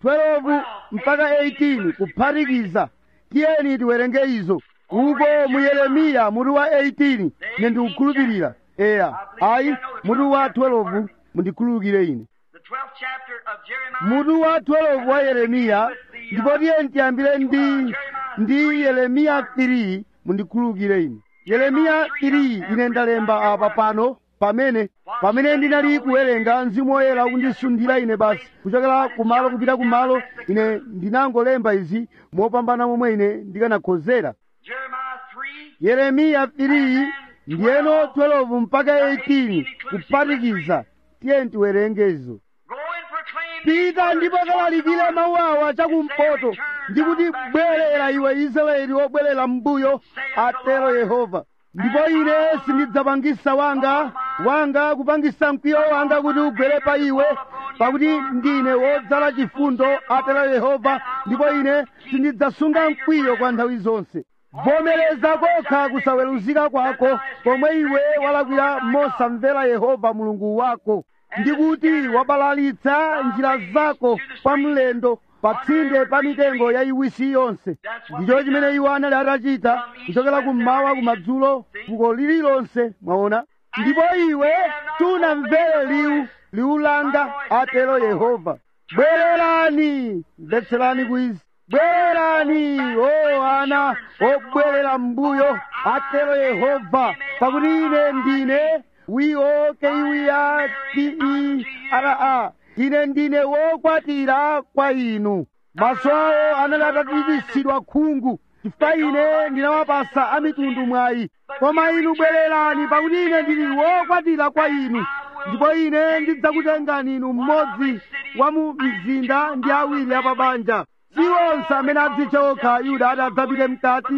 12 mpaka 18 kuphatikiza tiyeni tiwerenge izo uko mu yeremiya mutu wa 18 ine ndikukhulupirira eya ayi mutu wa 12 mundikhululukire ine The 12th chapter of Jeremiah. mutu wa 12 wa yeremiya ndipo tiyeni tiyambire ndi ndi yeremiya 3 mundikhululukire ine yeremiya 3 ine ndalemba apa pano pamene pamene ndinali kuwerenga mzimu woyera kundisundira ine basi kuchokera kumalo kupita kumalo ine ndinangolemba izi mopambana momwe ine ndikanakhozera Jeremiah 3. yeremiya 3 ndiyeno 12 mpaka 18 kuphatikiza tiyeni tiwerenge izo Go and proclaim pita ndipo kalalikire mawu awa chakumpoto ndi kuti bwerera iwe israeli wobwerera m'mbuyo atero yehova ndipo ine sindidzapangisa wanga wanga kupangisa mkwiyo wanga kuti ugwere pa iwe pakuti ndine wodzala chifundo atero yehova ndipo ine sindidzasunga mkwiyo kwa nthawi zonse vomereza kokha kusaweruzika kwako pomwe iwe walakwira mosamvera yehova mulungu wako ndikuti wabalalitsa njira zako pa mlendo pa tsinde pa mitengo ya iwisi yonse ndicho chimene iwo anali atachita kuchokera kummawa kumadzulo fuko lililonse mwaona ndipo iwe tunamvere liwu liwu langa atero yehova bwererani mvetserani kwizi bwererani o ana obwerera m'mbuyo atero yehova pakuti ine ndine w-o-k-e-r-a ine ndine wokwatira kwa inu maso awo anali atatiritsidwa khungu chifukwa ine ndinawapasa a mitundu mwayi koma inu bwererani pakuti ine ndili wokwatira kwa inu ndipo ine ndidzakutengani inu mmodzi wa mu mzinda ndi awiri apabanja si onse amene adzitcha okha yuda ati adzapite mkati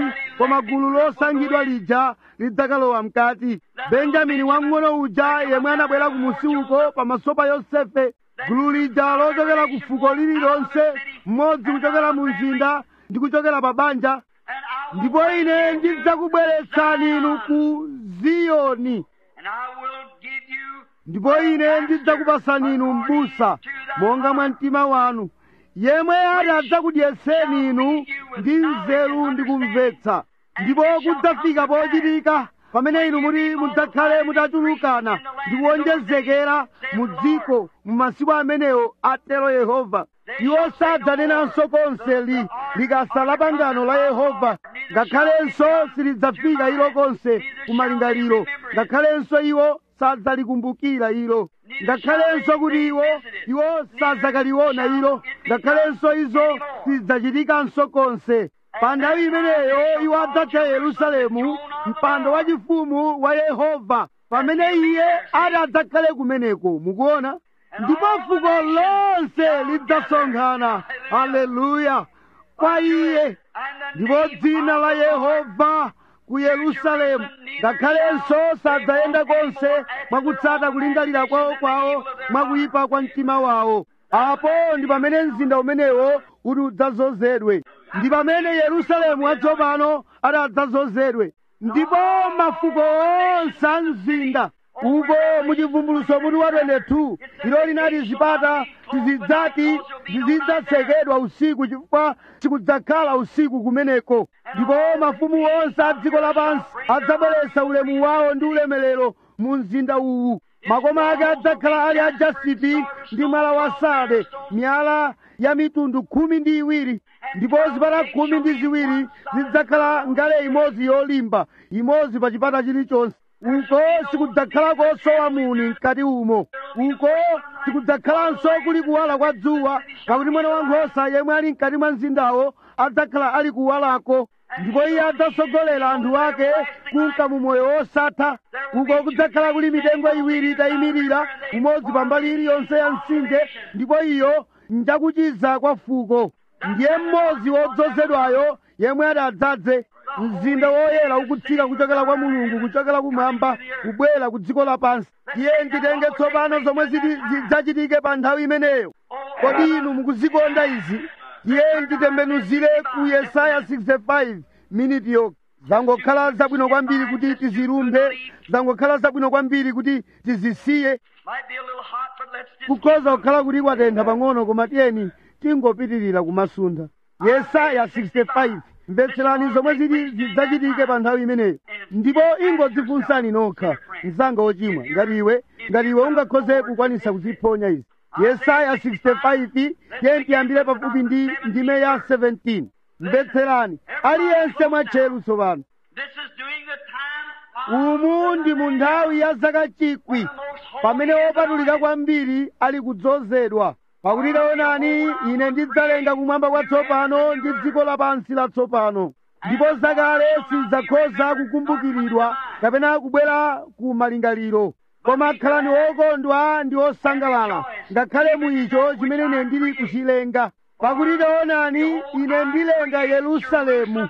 koma gulu losankhidwa lija lidzakalowa mkati benjamini wamng'ono uja yemwe anabwera kumusi uko pamaso pa yosefe gulu lija lochokera ku fuko lililonse mmodzi kuchokera mu mzinda ndi kuchokera pa banja And I will ndipo bring ine you ndidzakubweretsani inu ku ziyoni And I will give you ndipo ine ndidzakupasani inu m'busa monga mwa mtima wanu yemwe ati adzakudyetseni inu ndi nzeru ndi kumvetsa ndipo kudzafika pochitika pamene inu muti mudzakhale mutachulukana ndi kuwonjezekera mu dziko mu masiku amenewo atero yehova iwo sadzanenanso konse li likasa la pangano la yehova ngakhalenso silidzafika ilo konse kumalingaliro ngakhalenso iwo sadzalikumbukira ilo ngakhalenso kuti iwo iwo sadzakaliona ilo ngakhalenso izo sizidzachitikanso konse pa nthawi imeneyo iwo adzatcha yerusalemu mpando wachifumu wa yehova pamene iye ati adzakhale kumeneko mukuona ndipo fuko lonse lidzasonkhana haleluya kwa iye ndipo dzina la yehova ku yerusalemu ngakhalenso sadzayenda konse mwakutsata kulingalira kwawo kwawo mwakuyipa kwa mtima wawo apo ndi pamene mzinda umenewo uti udzazozedwe ndi pamene yerusalemu watsopano ati adzazozedwe ndipo mafuko onse a mzinda uko muchivumbuluso muti wa 22 ilo linati zipata tizidzati zizidzatsekedwa usiku chifukwa chikudzakhala usiku kumeneko ndipo mafumu onse a dziko lapansi adzabweretsa ulemu wawo ndi ulemerero mu mzinda uwu makoma ake adzakhala ali a jasipi ndi mwala wa sade miyala ya mitundu khumi ndi iwiri ndipo zipata khumi ndi ziwiri zidzakhala ngale imodzi yolimba imodzi pa chipata chilichonse uko sikudzakhalako sowa muni mkati umo uko sikudzakhalanso kuli kuwala kwa dzuwa pakuti mwana wankhosa yemwe ali mkati mwa mzindawo adzakhala ali kuwalako ndipo iye adzasogolera anthu ake kunka mu moyo wosatha uko kudzakhala kuli mitengo iwiri itayimirira umodzi pambali iliyonse ya mtsinje ndipo iyo njakuchiza kwa fuko ndiye mmodzi wodzozedwayo yemwe ati adzadze mzinda woyera ukutsika kuchokera kwa mulungu kuchokera kumwamba kubwera ku dziko lapansi iye nditenge tsopano zomwe ziti zidzachitike pa nthawi imeneyo kodi inu mukuzikonda izi iye nditembenuzire ku yesaya 65 miniti yoga zangokhala zabwino kwambiri kuti tizirumbe zangokhala zabwino kwambiri kuti tizisiye might be a little hot, but let's just kukhoza kukhala kuti kwatentha pang'ono koma tiyeni tingopitirira kumasunda yesaya 65 mvetserani zomwe ziti zidzachitike pa nthawi imeneyo ndipo ingodzifunsani nokha mzanga wochimwa ngati iwe ngati iwe ungakhoze kukwanisa kuziphonya izi yesaya 65 tiye tiyambire pafupi ndi ndime ya 17 mvetserani aliyense mwatcheru tsopano This is during the time of umu ndi mu nthawi ya zaka chikwi pamene wopatulika kwambiri ali kudzozedwa pakuti taonani ine ndidzalenga kumwamba kwatsopano ndi dziko lapansi latsopano ndipo zakale sizidzakhoza kukumbukiridwa kapena kubwera ku malingaliro koma khalani wokondwa ndi osangalala ngakhale mu icho chimene ine ndili kuchilenga pakuti taonani ine ndilenga yerusalemu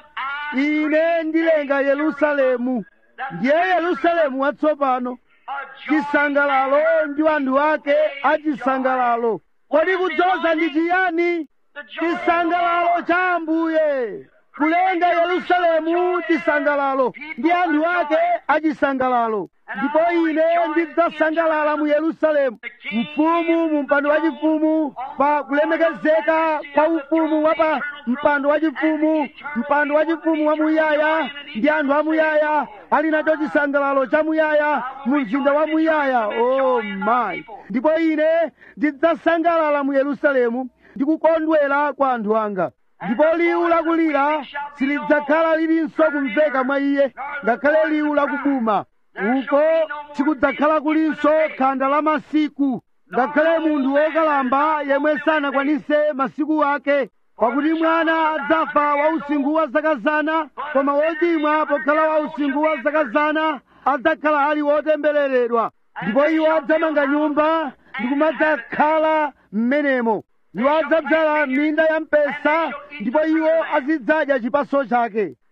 ine ndilenga yerusalemu ndiye yerusalemu watsopano chisangalalo ndi anthu ake achisangalalo kodi kudzoza ndi chiyani chisangalalo cha ambuye kulenga yerusalemu chisangalalo ndi anthu ake achisangalalo ndipo ine ndidzasangalala mu yerusalemu mfumu mu mpando wachifumu pa kulemekezeka kwa ufumu wa pa mpando wachifumu mpando wachifumu wamuyaya ndi anthu amuyaya ali nacho chisangalalo chamuyaya mu mzinda wamuyaya oh my ndipo ine ndidzasangalala mu yerusalemu ndi kukondwera kwa anthu anga ndipo liwu lakulira silidzakhala lilinso kumveka mwa iye ngakhale liwu lakubuma uko sikudzakhala kulinso khanda la masiku ngakhale munthu wokalamba yemwe sanakwanise masiku ake pakuti mwana adzafa wa usinkhu wa zaka zana koma wochimwa pokhala wa usinkhu wa zaka zana adzakhala ali wotembereredwa ndipo iwo adzamanga nyumba ndi kumadzakhala m'menemo iwo adzadzala minda ya mpesa ndipo iwo azidzadya chipaso chake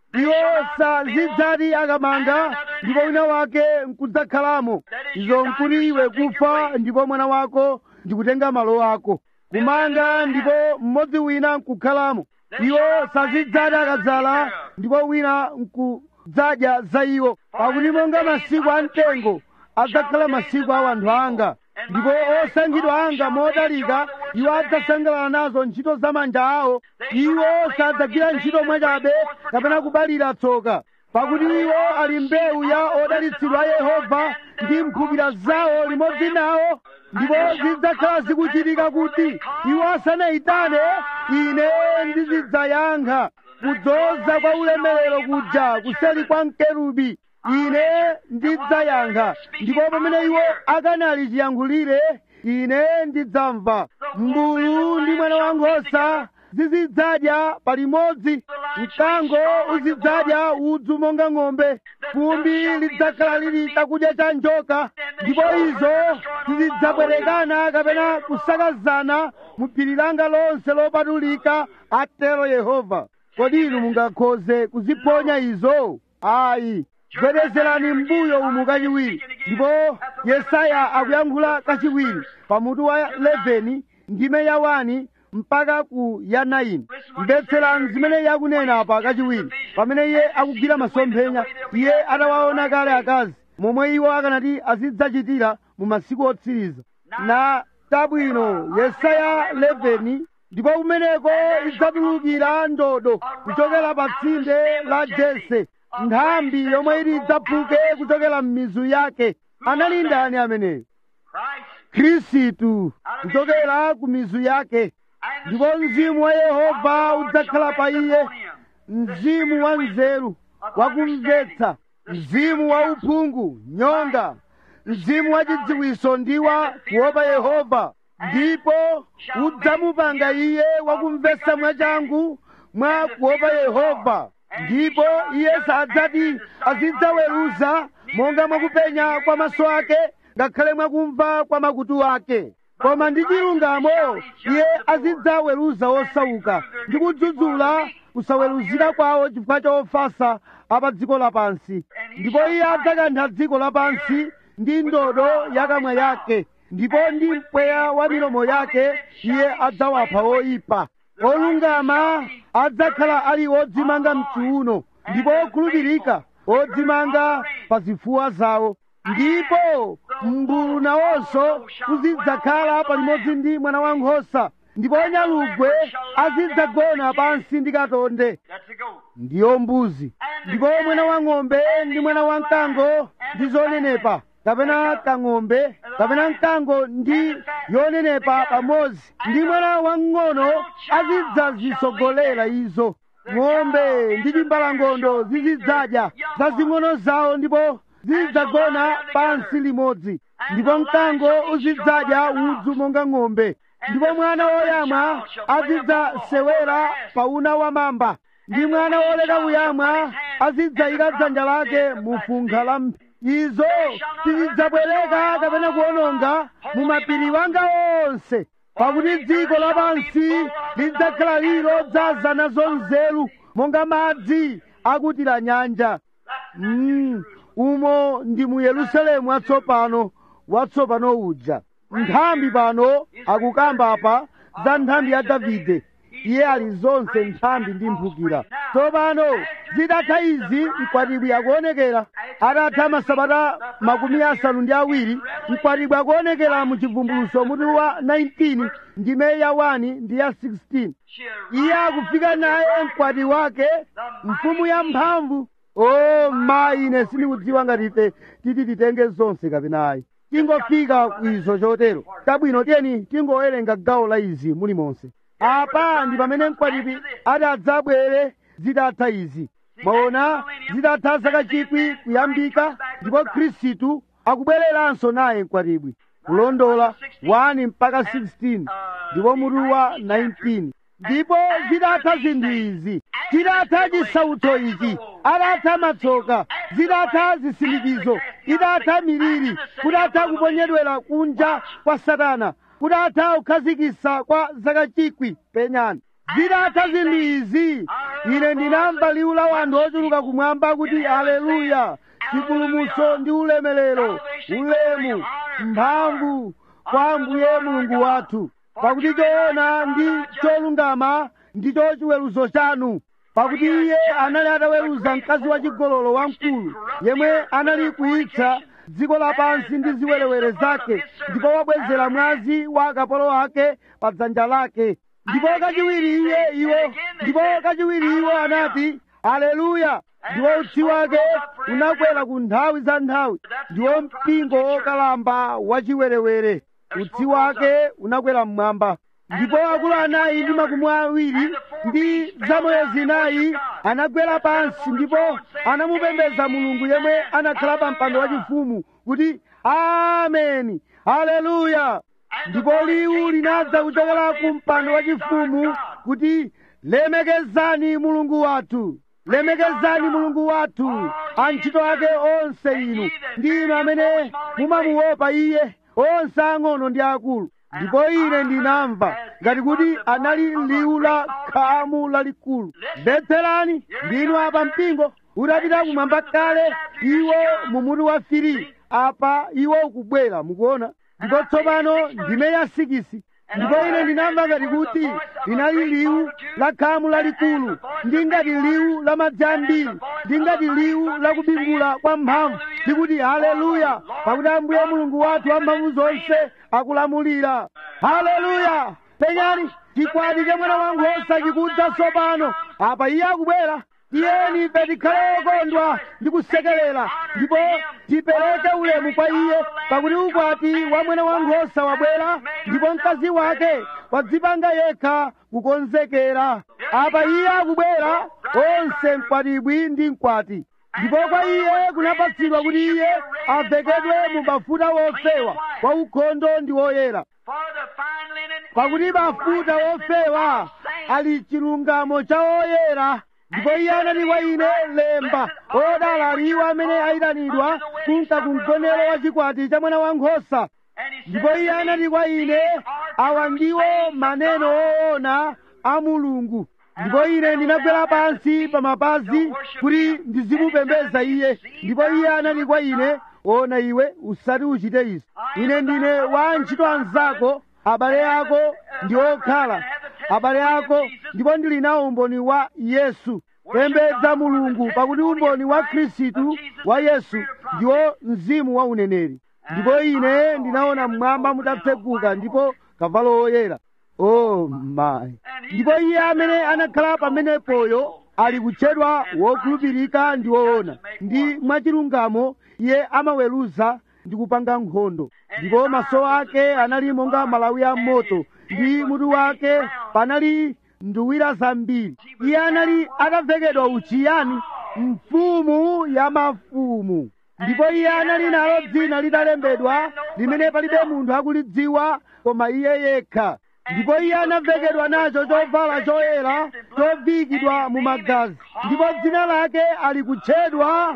iwo sazidzati akamanga ndipo wina wake nkudzakhalamo izo nkuti iwe kufa ndipo mwana wako ndikutenga malo ako kumanga ndipo mmodzi wina nkukhalamo iwo sazidzati akadzala ndipo wina nkudzadya za iwo pakuti monga masiku a mtengo adzakhala masiku a wanthu anga ndipo osankhidwa anga modalika iwo adzasangalala nazo ntchito za manja awo iwo sadzagwira ntchito mwachabe kapena kubalira tsoka pakuti iwo ali mbewu ya odalitsidwa a yehova ndi mphukira zawo limodzi nawo ndipo zidzakhala zikuchitika kuti iwo asanayitane ine ndizidzayankha kudzoza kwa ulemerero kuja kuseli kwa mkerubi ine ndidzayankha ndipo pamene iwo akanali chiyankhulire ine ndidzamva mbulu ndi mwana wankhosa zizidzadya palimodzi mkango uzidzadya udzu monga ng'ombe fumbi lidzakhala lili chakudya cha njoka ndipo izo zizidzabwerekana kapena kusakazana mu phiri langa lonse lopatulika atero yehova kodi inu mungakhoze kuziponya izo ayi bwerezerani mbuyo umu kachiwiri ndipo yesaya akuyankhula kachiwiri pamutu wa 11 ndime ya 1 mpaka ku ya 9 mvetserani zimene yakunena apa kachiwiri pamene iye akugwira masomphenya iye atawaona kale akazi momwe iwo akanati azidzachitira mu masiku otsiriza na tabwino yesaya 11 ndipo kumeneko idzatulukira ndodo kuchokera pa tsinde la jese nthambi yomwe ili idzaphuke kuchokera m'mizu yake anali ndani ameneyo khristu kuchokera ku mizu yake ndipo mzimu wa yehova udzakhala pa iye mzimu wa nzeru wakumvetsa mzimu wa uphungu nyonga mzimu wa chidziwiso ndi wa kuopa yehova ndipo udzamupanga iye wakumvetsa mwachangu mwa kuopa yehova ndipo iye sadzati azidzaweruza monga mwakupenya kwa maso ake ngakhale mwakumva kwa makutu ake koma ndi chilungamo iye azidzaweruza osauka ndi kudzudzula kusaweruzira kwawo chifukwa cha ofasa apa dziko lapansi ndipo iye adzakantha dziko lapansi ndi ndodo yakamwa yake ndipo ndi mpweya wa milomo yake iye adzawapha oyipa olungama adzakhala ali odzimanga mchiuno ndipo okhulupirika odzimanga pa zifuwa zawo ndipo mbulu nawonso uzidzakhala palimodzi ndi mwana wankhosa ndipo nyalugwe azidzagona pansi ndi katonde ndiyo mbuzi ndipo mwana wa ng'ombe ndi mwana wa mkango ndi zonenepa kapena kang'ombe kapena mkango ndi yonenepa pamodzi ndi mwana wamng'ono azidzazisogolera izo ng'ombe ndi timbalangondo zizidzadya zazing'ono zawo ndipo zizidzagona pansi limodzi ndipo mkango uzidzadya udzu monga ng'ombe ndipo mwana woyamwa azidzasewera pa una wa mamba ndi mwana woleka kuyamwa azidzayika dzanja lake mu funkha la mphi izo tizidzabwereka kapena kuononga mu mapiri wanga onse pakuti dziko lapansi lidzakhala lilo dzaza nazo nzeru monga madzi akutira nyanja mm, umo ndi mu yerusalemu watsopano watsopano uja nthambi pano akukamba apa za nthambi ya davide iye ali zonse nthambi ndi mphukira tsopano zitatha izi mkwatibwi akuonekera atatha masabata makumi asanu ndi awiri mkwatibwi akuonekera mu chivumbuluso mutu wa 19 ndime ya 1 ndi ya 16 iye akufika naye mkwati wake mfumu ya mphamvu o mayi ine sindikudziwa ngati ife titi titenge zonse kapenayi tingofika kwizo chotero tabwino tiyeni tingowerenga gawo la izi mulimonse apa ndi pamene mkwatibwi ati adzabwere zitatha izi mwaona zitatha zaka chikwi kuyambika ndipo khristu akubwereranso naye mkwatibwi kulondola 1 mpaka 16 ndipo mutu wa 19 ndipo zitatha zinthu izi titatha chisautso ichi atatha matsoka zitatha zisindikizo itatha miliri kutatha kuponyedwera kunja kwa satana kutatha kukhazikitsa kwa zaka chikwi penyani zitatha zinthu izi ine ndinamva liwu la wanthu ochuluka kumwamba kuti aleluya chipulumutso ndi ulemerero ulemu mphamvu kwa ambuye mulungu wathu pakuti choona ndi cholungama ndicho chiweruzo chanu pakuti iye anali ataweruza mkazi wachigololo wamkulu yemwe anali kuyitsa dziko lapansi ndi ziwerewere zake ndipo wabwezera mwazi wa akapolo ake pa dzanja lake ndipo kachiwiri iye iwo ndipo kachiwiri iwo anati aleluya ndiwo utsi wake unakwera ku nthawi za nthawi ndiwo mpingo wokalamba wachiwerewere utsi wake unakwera mmwamba ndipo akulu anayi ndi makumi awiri ndi zamoyo zinayi anagwera pansi ndipo anamupembedza mulungu yemwe anakhala pa mpando wachifumu kuti ameni haleluya ndipo liwu linadza kuchokera ku mpando wachifumu kuti lemekezani mulungu wathu lemekezani mulungu wathu antchito ake onse inu ndi inu amene mumamuopa iye onse ang'ono ndi akulu ndipo ine ndinamva ngati kuti anali liwu la khamu lalikulu mvetserani ndinu apa mpingo utapita kumwamba kale iwo mumuti wa firi apa iwo ukubwera mukuona ndipo tsopano ndime ya sikisi ndipo ine ndinamva ngati kuti linali liwu la khamu lalikulu ndi ngati liwu la madzi ambiri ndi ngati liwu la kubingula kwa mphamvu ndikuti haleluya pakuti ambuye mulungu wathu wamphamvu zonse akulamulira haleluya penyani chikwati cha mwana wankhosa chikudza tsopano apa iye akubwera tiyeni ife tikhale okondwa ndi kusekerera ndipo tipereke ulemu kwa iye pakuti ukwati wa mwana wankhosa wabwera ndipo mkazi wake wadzipanga yekha kukonzekera apa iye akubwera onse mkwatibwi ndi mkwati ndipo kwa iye kunapatsidwa kuti iye avekedwe mu mafuta wofewa wa ukhondo ndi woyera pakuti mafuta wofewa ali chilungamo cha woyera ndipo iye anati kwa ine lemba odala aliwo amene ayitanidwa kunka kumgonero wa chikwati cha mwana wankhosa ndipo iye anati kwa ine awa ndiwo maneno oona a mulungu ndipo ine ndinagwera pansi pa mapazi kuti ndizimupembedza iye ndipo iye anati kwa ine ona iwe usati uchite izi ine ndine wa ntchito anzako abale ako ndi okhala abale ako ndipo ndili nawo umboni wa yesu pembedza mulungu pakuti umboni wa khristu wa yesu ndiwo mzimu wa uneneri ndipo ine ndinaona mmwamba mutatseguka ndipo kavalo woyera oh my ndipo iye amene anakhala pamenepoyo ali kutchedwa wokhulupirika ndi woona ndi mwachilungamo iye amaweruza ndi kupanga nkhondo ndipo maso ake anali monga malawi a moto ndi mutu wake panali nduwira zambiri iye anali atavekedwa uchiyani mfumu ya mafumu ndipo iye anali nalo dzina litalembedwa limene palibe munthu akulidziwa koma iye yekha ndipo iye anavekedwa nacho chovala choyera chovikidwa mu magazi ndipo dzina lake ali kutchedwa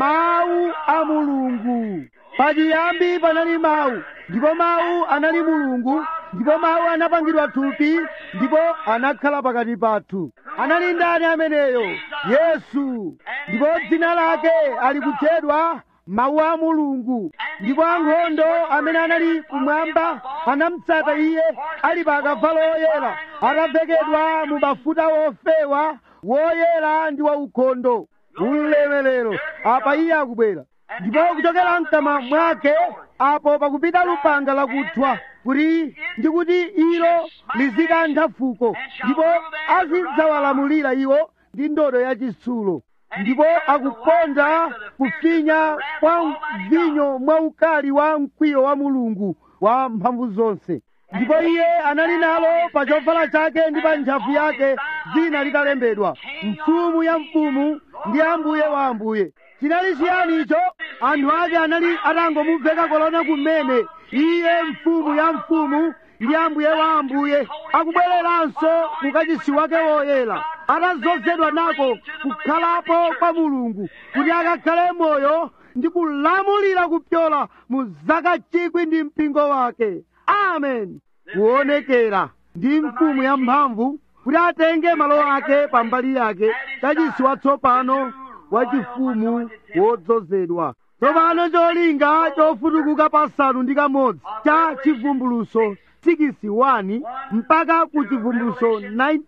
mawu a mulungu pachiyambi panali mawu ndipo mawu anali mulungu ndipo mawu anapangidwa thupi ndipo anakhala pakati pathu anali ndani ameneyo yesu ndipo dzina lake ali kutchedwa mawu a mulungu ndipo ankhondo amene anali kumwamba anamutsata iye ali pa akavalo oyera atavekedwa mu mafuta wofewa woyera ndi waukhondo ulemerero apa iye akubwera ndipo kuchokera mkamwa mwake apo pakupita lupanga lakuthwa kuti ndikuti ilo lizikantha fuko ndipo azidzawalamulira iwo ndi ndodo yachitsulo ndipo akukonda kufinya kwa vinyo mwaukali wa mkwiyo wa mulungu wa mphamvu zonse ndipo iye anali nalo pa chovala chake ndi pa ntchafu yake dzina litalembedwa mfumu ya mfumu ndi ambuye wa ambuye chinali chiyani icho anthu ake anali atangomuveka kolona kumene iye mfumu ya mfumu ndi ambuye wa ambuye akubwereranso kukachisi wake woyera atadzozedwa nako kukhalapo kwa mulungu kuti akakhale moyo ndi kulamulira kupyola mu zaka chikwi ndi mpingo wake amen kuonekera ndi mfumu ya mphamvu kuti atenge malo ake pambali yake kachisi watsopano wachifumu wodzozedwa tsopano cholinga chofutukuka pasanu ndi kamodzi cha chivumbuluso 61 mpaka ku chivumbuluso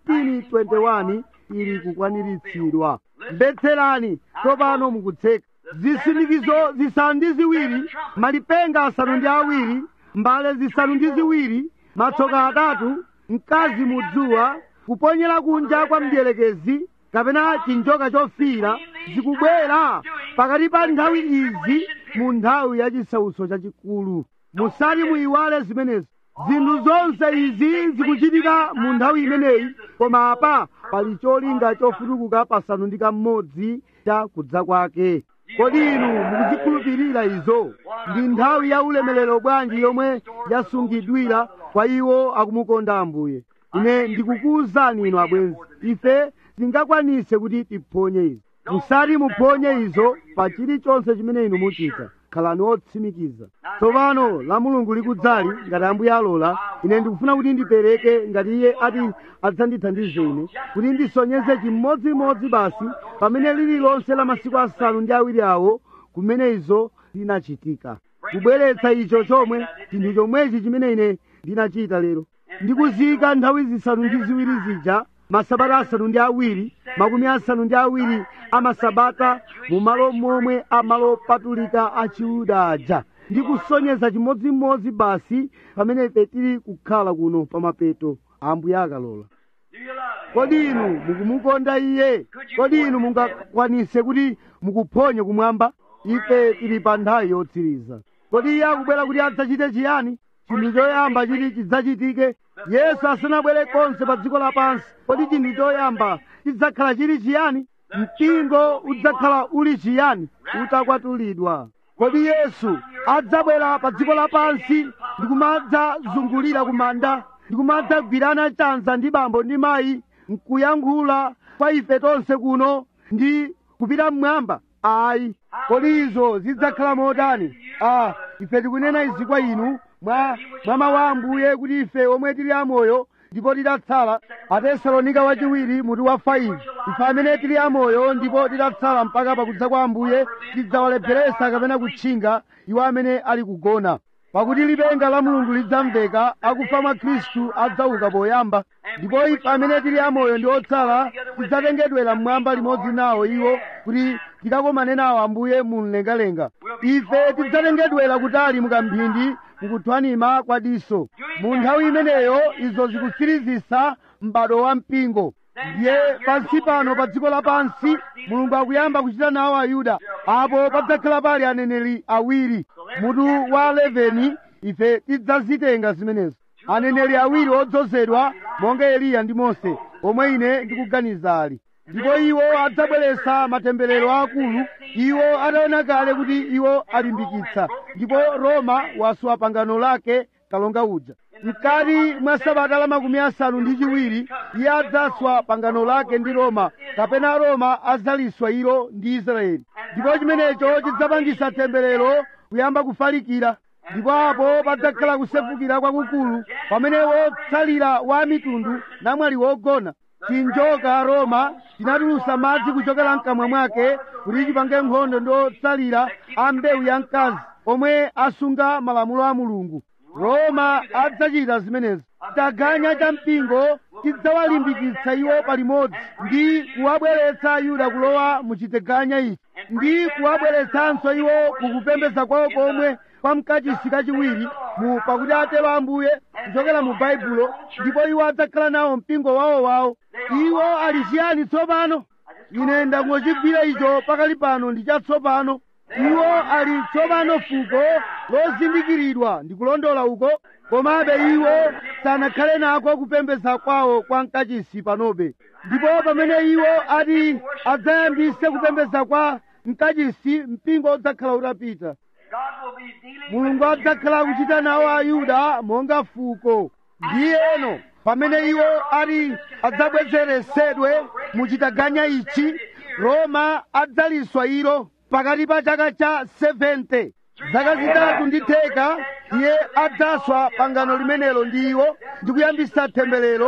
1921 ili kukwaniritsidwa mvetserani tsopano mukutseka zisindikizo zisanu ndi ziwiri malipenga asanu ndi awiri mbale zisanu ndi ziwiri matsoka atatu mkazi mudzuwa kuponyera kunja kwa mdierekezi kapena chinjoka chofira zikubwera pakati pa nthawi izi mu nthawi ya chisautso chachikulu musati muyiwale zimenezo zinthu zonse izi zikuchitika mu nthawi imeneyi koma apa pali cholinga chofutukuka pasanu ndi kamodzi cha kudza kwake kodi inu mukuzikhulupirira izo ndi nthawi ya ulemerero bwanji yomwe yasungidwira kwa iwo akumukonda ambuye ine ndikukuwuzani inu abwenzi ife tingakwanise kuti tiphonye izo musati muphonye izo pa chilichonse chimene inu muchita khalani otsimikiza tsopano la mulungu likudzali ngati ambuye alola ine ndikufuna kuti ndipereke ngati iye ati adzandithandize ine kuti ndisonyeze chimodzimodzi basi pamene lililonse la masiku asanu ndi awiri awo kumene izo zinachitika kubweretsa icho chomwe chinthu chomwechi chimene ine ndinachita lero ndikuziyika nthawi zisanu ndi ziwiri zija masabata asanu ndi awiri makumi asanu ndi awiri amasabata mu malo momwe amalo patulika a chiyuda aja ndi kusonyeza chimodzimodzi basi pamene ife tili kukhala kuno pamapeto ambuye akalola Do you love him? kodi inu mukumukonda iye kodi inu mungakwanise kuti mukuphonye kumwamba ife tili pa nthawi yotsiriza kodi iye akubwera kuti adzachite chiyani chinthu choyamba chiti chidzachitike yesu asanabwere konse pa dziko lapansi kodi chinthu choyamba chidzakhala chili chiyani mpingo udzakhala uli chiyani utakwatulidwa kodi yesu adzabwera pa dziko lapansi ndikumadzazungulira kumanda ndikumadzagwirana chanza ndi bambo ndi mayi nkuyankhula kwa ife tonse kuno ndi kupita mmwamba ayi kodi izo zidzakhala motani ah ife tikunena izi kwa inu mwa mwa mawu a ambuye kuti ife omwe tili amoyo ndipo tidatsala atesalonika wachiwiri mutu wa 5 ife amene tili amoyo ndipo tidatsala mpaka pakudza kwa ambuye tidzawalepheresa kapena kutchinga iwo amene ali kugona pakuti lipenga la mulungu lidzamveka akufa mwa khristu adzauka poyamba ndipo ife amene tili amoyo ndi otsala tidzatengedwera mmwamba limodzi nawo iwo kuti tikakomane nawo ambuye mu mlengalenga ife tidzatengedwera kutali mukamphindi mukuthwanima kwa diso mu nthawi imeneyo izo zikutsirizisa m'bado wa mpingo ndiye pansi pano pa dziko lapansi mulungu akuyamba kuchita nawo ayuda apo padzakhala pali aneneri awiri mutu wa 11 ife tidzazitenga zimenezo aneneri awiri odzozedwa monga eliya ndi mose omwe ine ndikuganiza ali ndipo iwo adzabweretsa matemberero akulu iwo ataona kale kuti iwo alimbikitsa ndipo roma waswa pangano lake kalonga uja mkati mwa sabata la makumi asanu ndi chiwiri iye adzaswa pangano lake ndi roma kapena roma adzaliswa ilo ndi israeli ndipo chimenecho chidzapangisa temberero kuyamba kufalikira ndipo apo padzakhala kusefukira kwakukulu pamene wotsalira wa mitundu namwali wogona chinjoka roma chinatulusa madzi kuchokera mkamwa mwake kuti chipange nkhondo ndi otsalira a mbewu ya mkazi omwe asunga malamulo a mulungu roma adzachita zimenezo chaganya cha mpingo chidzawalimbikitsa iwo palimodzi ndi kuwabweretsa ayuda kulowa mu chiteganya ichi ndi kuwabweretsanso iwo kukupembedza kwawo komwe kwa mkachisi kachiwiri mu pakuti atero ambuye kuchokera mu baibulo ndipo iwo adzakhala nawo mpingo wawowawo iwo ali chiyani tsopano ine ndangochigwira icho pakali pano ndi chatsopano iwo ali tsopano fuko lozindikiridwa ndikulondola uko komabe iwo sanakhale nako kupembedza kwawo kwa mkachisi panobe ndipo pamene iwo ati adzayambise kupembedza kwa mkachisi mpingo udzakhala utapita God will be dealing mulungu adzakhala akuchita nawo ayuda monga fuko ndiyeno pamene iwo ati adzabwezeresedwe muchitaganya ichi roma adzaliswa ilo pakati pa chaka cha 70 zaka zitatu ndi theka iye adzaswa pangano limenelo ndi iwo ndi kuyambisa temberero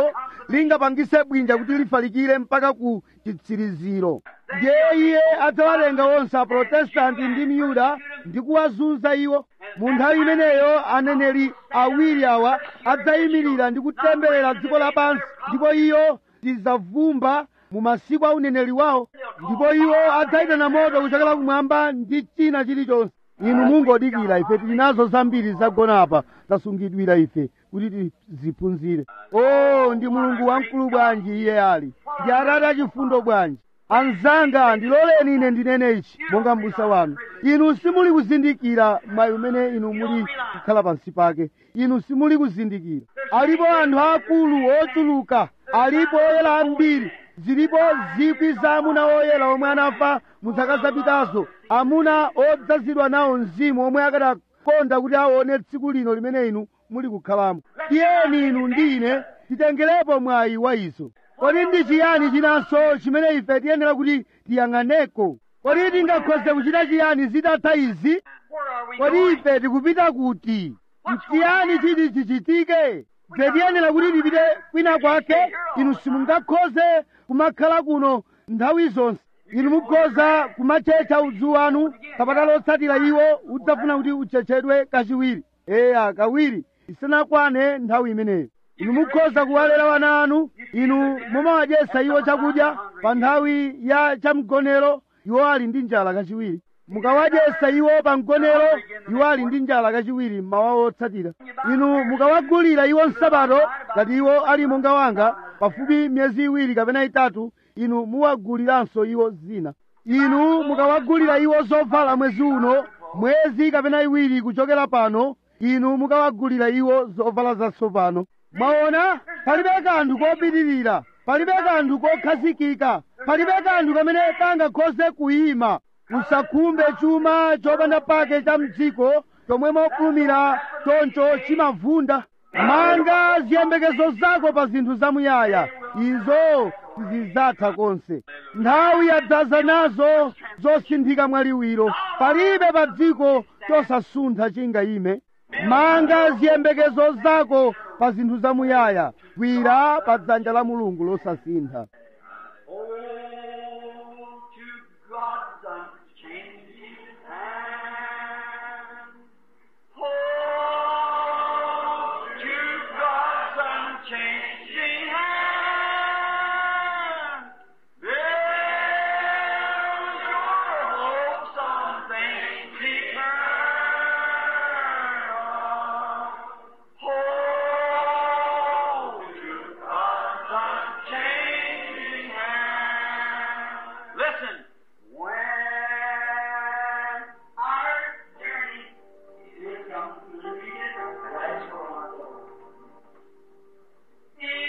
lingapangise bwinja kuti lifalikire mpaka ku chitsiriziro ndiye iye adzawatenga onse aprotestanti ndi myuda ndi kuwazunza iwo mu nthawi imeneyo aneneri awiri awa adzayimirira ndi kutemberera dziko lapansi ndipo iyo tidzavumba mu masiku a uneneri wawo ndipo iwo adzayitana moto kuchokera kumwamba ndi china chilichonse inu mungodikira ife tili nazo zambiri zagona apa zasungidwira ife kuti tiziphunzire o ndi mulungu wamkulu bwanji iye ali ndi atate achifundo bwanji anzanga ndiloleni ine ndinene ichi monga m'busa wanu inu simuli kuzindikira mwayi umene inu muli kukhala pansi pake inu simuli kuzindikira alipo anthu akulu ochuluka alipo oyera ambiri zilipo zikwi za amuna oyera omwe anafa mu zaka zapitazo amuna odzazidwa nawo mzimu omwe akadakonda kuti aone tsiku lino limene inu muli kukhalamo tiyeni inu ndi ine titengerepo mwayi wa izo kodi ndi chiyani chinanso chimene ife tiyenera kuti tiyang'aneko kodi tingakhoze kuchita chiyani zitatha izi kodi ife tikupita kuti chiyani chiti chichitike ife tiyenera kuti tipite kwina kwake inu simungakhoze kumakhala kuno nthawi zonse inu mukhoza kumachecha udzu wanu kapata lotsatira iwo udzafuna kuti uchechedwe kachiwiri eya kawiri isanakwane nthawi imeneyo inu mukhoza kuwalera wana anu inu mumawadyesa iwo chakudya pa nthawi ya chamgonero iwo ali ndi njala kachiwiri mukawadyesa iwo pa mgonero iwo ali ndi njala kachiwiri mmawa otsatira inu mukawagulira iwo nsapato ngati iwo ali monga wanga pafupi miyezi iwiri kapena itatu inu muwaguliranso iwo zina inu mukawagulira iwo zovala mwezi uno mwezi kapena iwiri kuchokera pano inu mukawagulira iwo zovala zatsopano mwaona palibe kanthu kopitirira palibe kanthu kokhazikika palibe kanthu kamene kangakhoze kuyima usakhumbe chuma chopanda pake cha mdziko chomwe mofulumira choncho chimavunda manga ziyembekezo zako pa zinthu zamuyaya izo zidzatha konse nthawi yadzaza nazo zosinthika mwaliwiro palibe pa dziko chosasuntha chingayime manga ziyembekezo zako pa zinthu zamuyaya gwira pa dzanja la mulungu losasintha Oh, to God's unchanging hand. Oh, to God's unchanging hand. There's your hope, something eternal. Oh, to God's unchanging hand. Listen. When our journey is completed, let's go on. In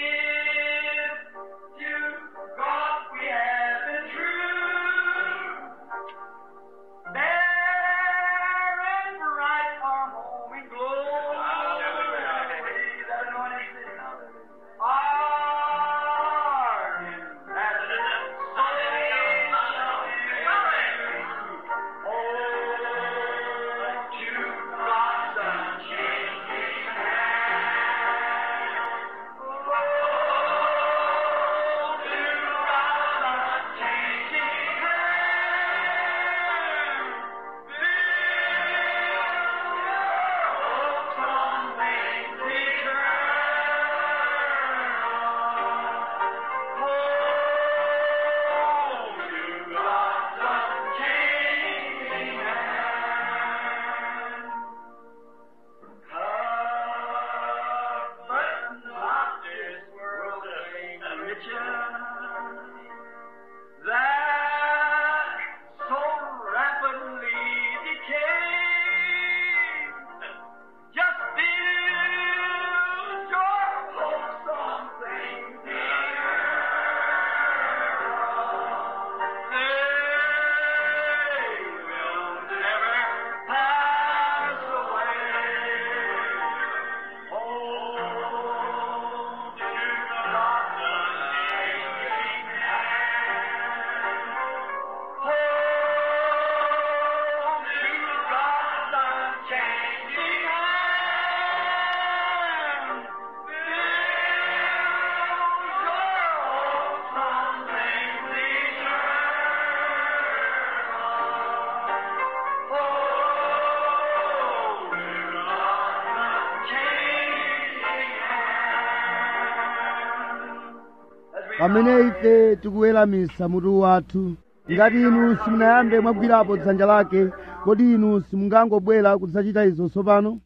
pamene ife tikuweramisa mutu wathu ngati inu simunayambe mwagwirapo dzanja lake kodi inu simungangobwera kudzachita izo tsopano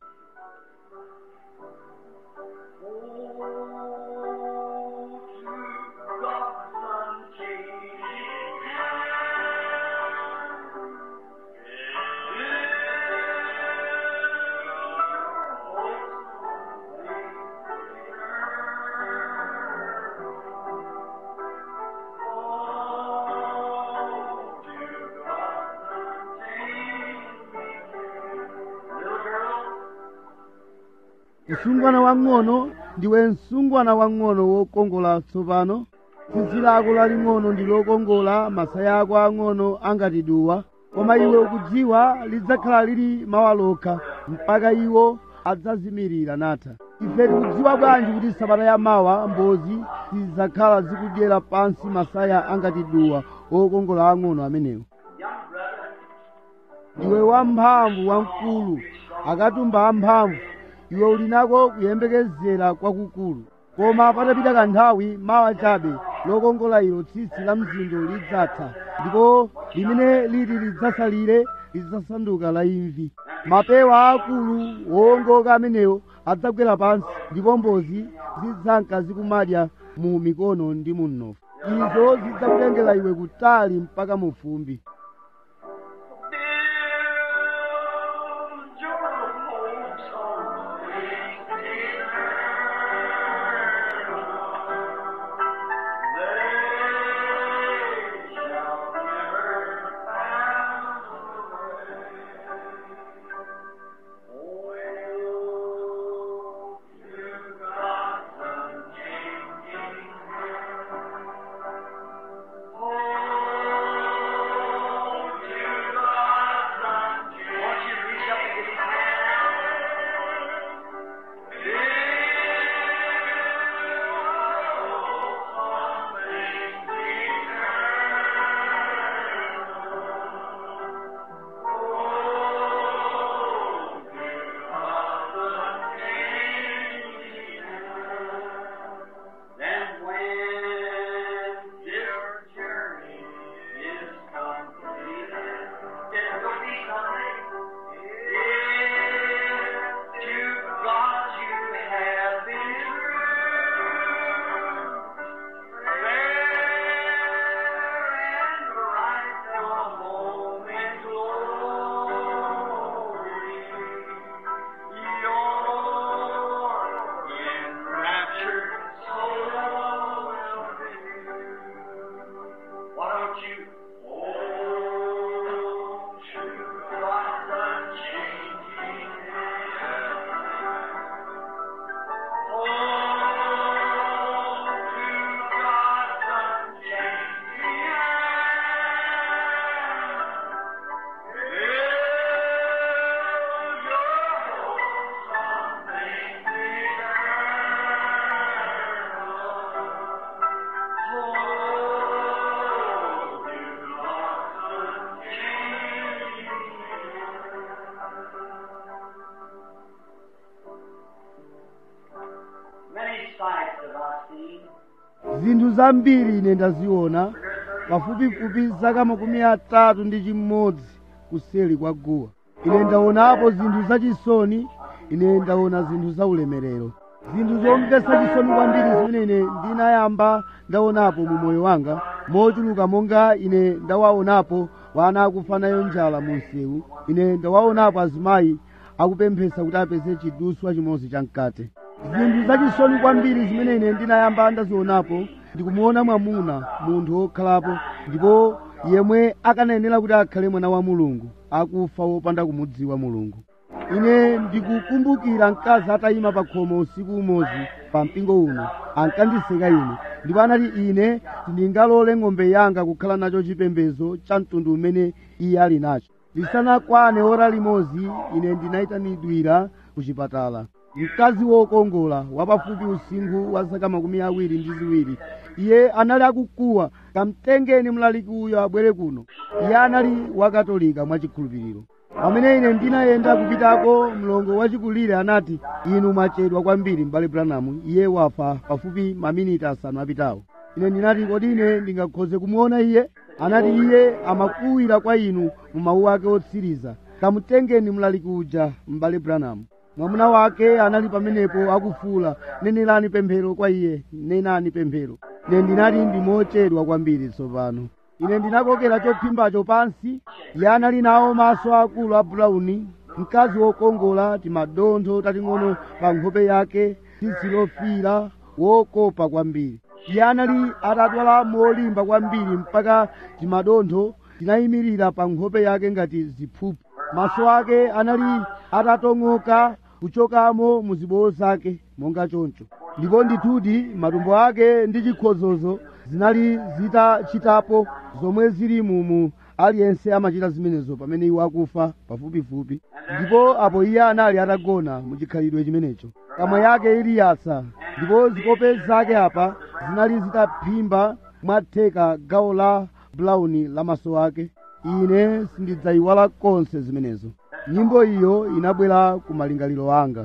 msungwana wang'ono ndiwe msungwana wang'ono wokongola tsopano tsitsi lako laling'ono ndi lokongola masaya ako ang'ono angati duwa koma iwe ukudziwa lidzakhala lili mawa lokha mpaka iwo adzazimirira natha ife tikudziwa bwanji kuti sabata ya mawa mbozi zidzakhala zikudyera pansi masaya angati duwa okongola ang'ono amenewo ndiwe wamphamvu wamkulu akatumba amphamvu iwe uli nako kuyembekezera kwakukulu koma patapita kanthawi mawa chabe lokongola ilo tsitsi la mzindo lidzatha ndipo limene liti lidzasalire lidzasanduka la imvi mapewa akulu wowongoka amenewo adzagwera pansi ndipo mbozi zidzanka zikumadya mu mikono ndi mu mnofu izo zidzakutengera iwe kutali mpaka mu fumbi Build your hopes on things They shall never pass away. Oh, to God's unchanging hand. Oh, to God's unchanging Won't you reach up and get his Then when this journey is completed, it will be someday. If to God you have been true, fair and bright the moment glory, your enraptured soul will be. Why don't you hold to God's unchanging hand? Hold to God's unchanging hand. Build your hopes on things Many sights have I seen. zinthu zambiri ine ndaziona pafupifupi zaka makumi atatu ndi chimodzi kuseli kwa guwa ine ndaonapo zinthu zachisoni ine ndaona zinthu zaulemerero zinthu zomvetsa chisoni kwambiri zimene ine ndinayamba ndaonapo mu moyo wanga mochuluka monga ine ndawaonapo wana akufa nayo njala mu msewu ine ndawaonapo azimayi akupemphesa kuti apeze chiduswa chimodzi chamkate zinthu zachisoni kwambiri zimene ine ndinayamba ndazionapo ndikumuona mwamuna munthu wokhalapo ndipo yemwe akanayenera kuti akhale mwana wa mulungu akufa wopanda kumudziwa mulungu ine ndikukumbukira mkazi atayima pa khomo usiku umodzi pa mpingo uno ankandiseka ine ndipo anati ine ndingalole ng'ombe yanga kukhala nacho chipembedzo cha mtundu umene iye ali nacho lisanakwane ora limodzi ine ndinayitanidwira ku chipatala mkazi wokongola wapafupi usinkhu wa zaka makumi awiri ndi ziwiri iye anali akukuwa kamtengeni mlaliki uyo abwere kuno iye anali wakatolika mwachikhulupiriro pamene ine ndinayenda kupitako mlongo wachikulire anati inu mwachedwa kwambiri m'bale branamu iye wafa pafupi maminiti asanu apitawo ine ndinati kodi ine ndingakhoze kumuona iye anati iye amakuwira kwa inu mu mawu ake otsiriza kamutengeni mlaliki uja m'bale branham mwamuna wake anali pamenepo akufuula nenelani pemphero kwa iye nenani pemphero ine ndinati ndimochedwa kwambiri tsopano ine ndinakokera chophimbacho pansi iye anali nawo maso akulu a bulauni mkazi wokongola timadontho tating'ono pa nkhope yake tsitsi lofiira wokopa kwambiri iye anali atadwala molimba kwambiri mpaka timadontho tinayimirira pa nkhope yake ngati ziphuphu maso ake anali atatong'oka kuchokamo mu zibowo zake monga choncho ndipo ndithudi matumbo ake ndi chikhozozo zinali zitachitapo zomwe zili mumu aliyense amachita zimenezo pamene iwo akufa pafupifupi ndipo apo iye anali atagona mu chikhalidwe chimenecho kamwa yake ili yatsa ndipo zikope zake apa zinali zitaphimba mwatheka gawo la bulauni la maso ake ine sindidzayiwala konse zimenezo nyimbo iyo inabwera ku malingaliro anga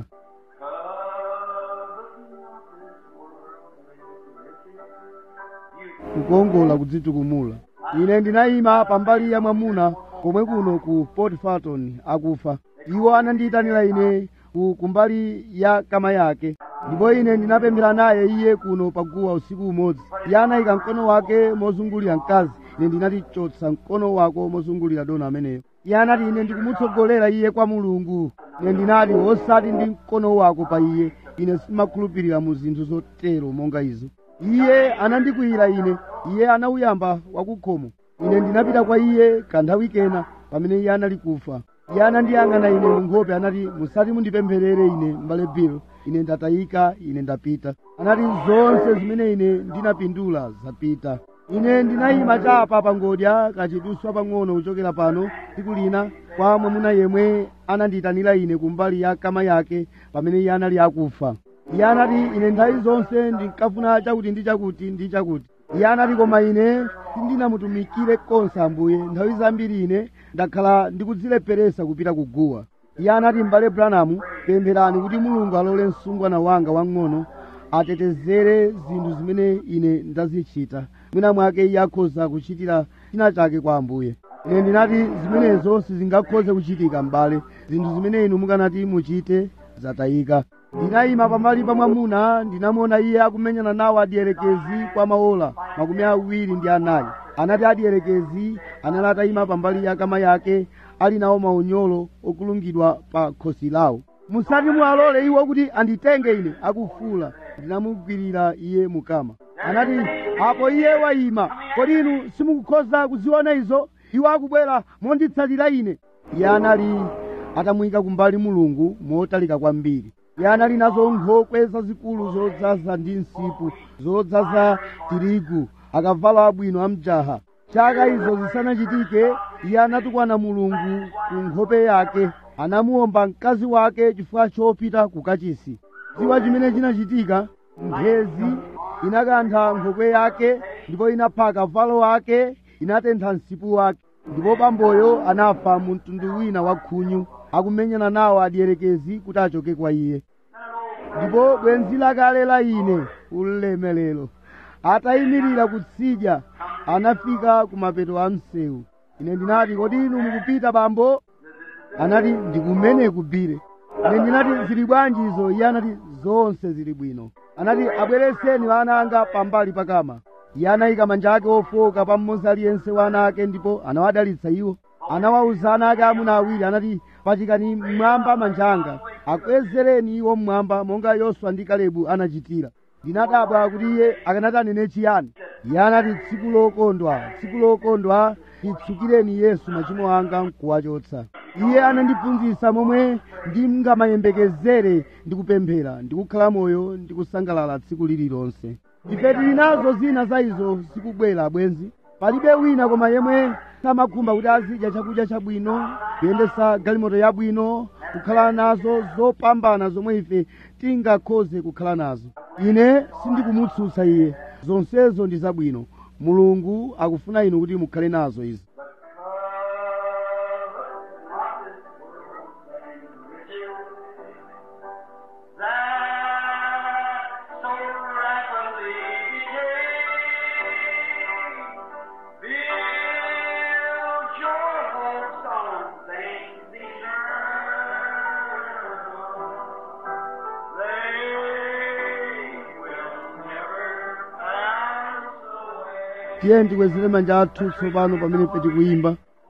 kukongola kudzitukumula ine ndinayima pambali ya mwamuna komwe kuno ku port farton akufa iwo anandiyitanira ine ku kumbali ya kama yake ndipo ine ndinapemphera naye iye kuno paguwa usiku umodzi iye anayika mkono wake mozungulira mkazi ine ndinati chotsa mkono wako mozungulira dona ameneyo iye anati ine ndikumutsogolera iye kwa mulungu ine ndinati osati ndi mkono wako pa iye ine simakhulupirira mu zinthu zotero monga izo iye anandikwiyira ine iye anauyamba wakukhomo ine ndinapita kwa iye kanthawi kena pamene iye anali kufa iye anandiyang'ana ine mu nkhope anati musati mundipempherere ine m'bale bill ine ndatayika ine ndapita anati zonse zimene ine ndinapindula zapita ine ndinayima chapa pa ngodya kachiduswa pang'ono kuchokera pano tsiku lina kwa mwamuna yemwe anandiyitanira ine kumbali ya kama yake pamene iye anali akufa iye anati ine nthawi zonse ndinkafuna chakuti ndi chakuti ndi chakuti iye anati koma ine sindinamutumikire konse ambuye nthawi zambiri ine ndakhala ndikudzilepheresa kupita kuguwa iye anati m'bale branamu pempherani kuti mulungu alole msungwana wanga wang'ono atetezere zinthu zimene ine ndazichita mwina mwake iye akhoza kuchitira china chake kwa ambuye ine ndinati zimenezo sizingakhoze kuchitika m'bale zinthu zimene inu mukanati muchite zatayika ndinayima pambali pa mwamuna ndinamuona iye akumenyana nawo adierekezi kwa maola makumi awiri ndi anayi anati adierekezi anali atayima pambali ya kama yake ali nawo maunyolo okulungidwa pa khosi lawo musati muwalole iwo kuti anditenge ine akufuula ndinamugwirira iye mukama anati apo iye wayima kodi inu simukukhoza kuziona izo iwo akubwera monditsatira ine iye anali atamuyika kumbali mulungu motalika kwambiri iye anali nazo nkhokwe zazikulu zodzaza ndi nsipu zodzaza tirigu akavalo abwino amjaha chaka izo zisanachitike iye anatukwana mulungu ku nkhope yake anamuwomba mkazi wake chifukwa chopita ku kachisi dziwa chimene chinachitika mphezi inakantha nkhokwe yake ndipo inapha akavalo ake inatentha msipu wake ndipo bamboyo anafa mu mtundu wina wa khunyu akumenyana nawo adierekezi kuti achoke kwa iye ndipo bwenzi lakale la ine ulemelero atayimirira kutsidya anafika ku mapeto a msewu ine ndinati kodi inu mukupita bambo anati ndikumene kubire ine ndinati zili bwanji izo iye anati zonse zili bwino anati abwereseni ana anga pambali pakama iye anayika manja ake ofoka pa mmodzi aliyense wa ana ake ndipo anawadalitsa iwo anawawuza ana ake amuna awiri anati pachikani mmwamba manja anga akwezereni iwo mmwamba monga yoswa ndi kalebu anachitira ndinadabwa kuti iye akanati anene chiyani iye anati tsiku lokondwa tsiku lokondwa titsukireni yesu machimo anga nkuwachotsa iye anandiphunzitsa momwe ndingamayembekezere ndikupemphera ndikukhala moyo ndikusangalala tsiku lililonse ife tili nazo zina za izo zikubwera bwenzi palibe wina koma yemwe samakhumba kuti azidya chakudya chabwino kuyendesa galimoto yabwino kukhala nazo zopambana zomwe ife tingakhoze kukhala nazo ine sindikumutsutsa iye zonsezo ndi zabwino mulungu akufuna inu kuti mukhale nazo izi that so rapidly became tiye tikwezere manja athu tsopano pamene ife tikuyimba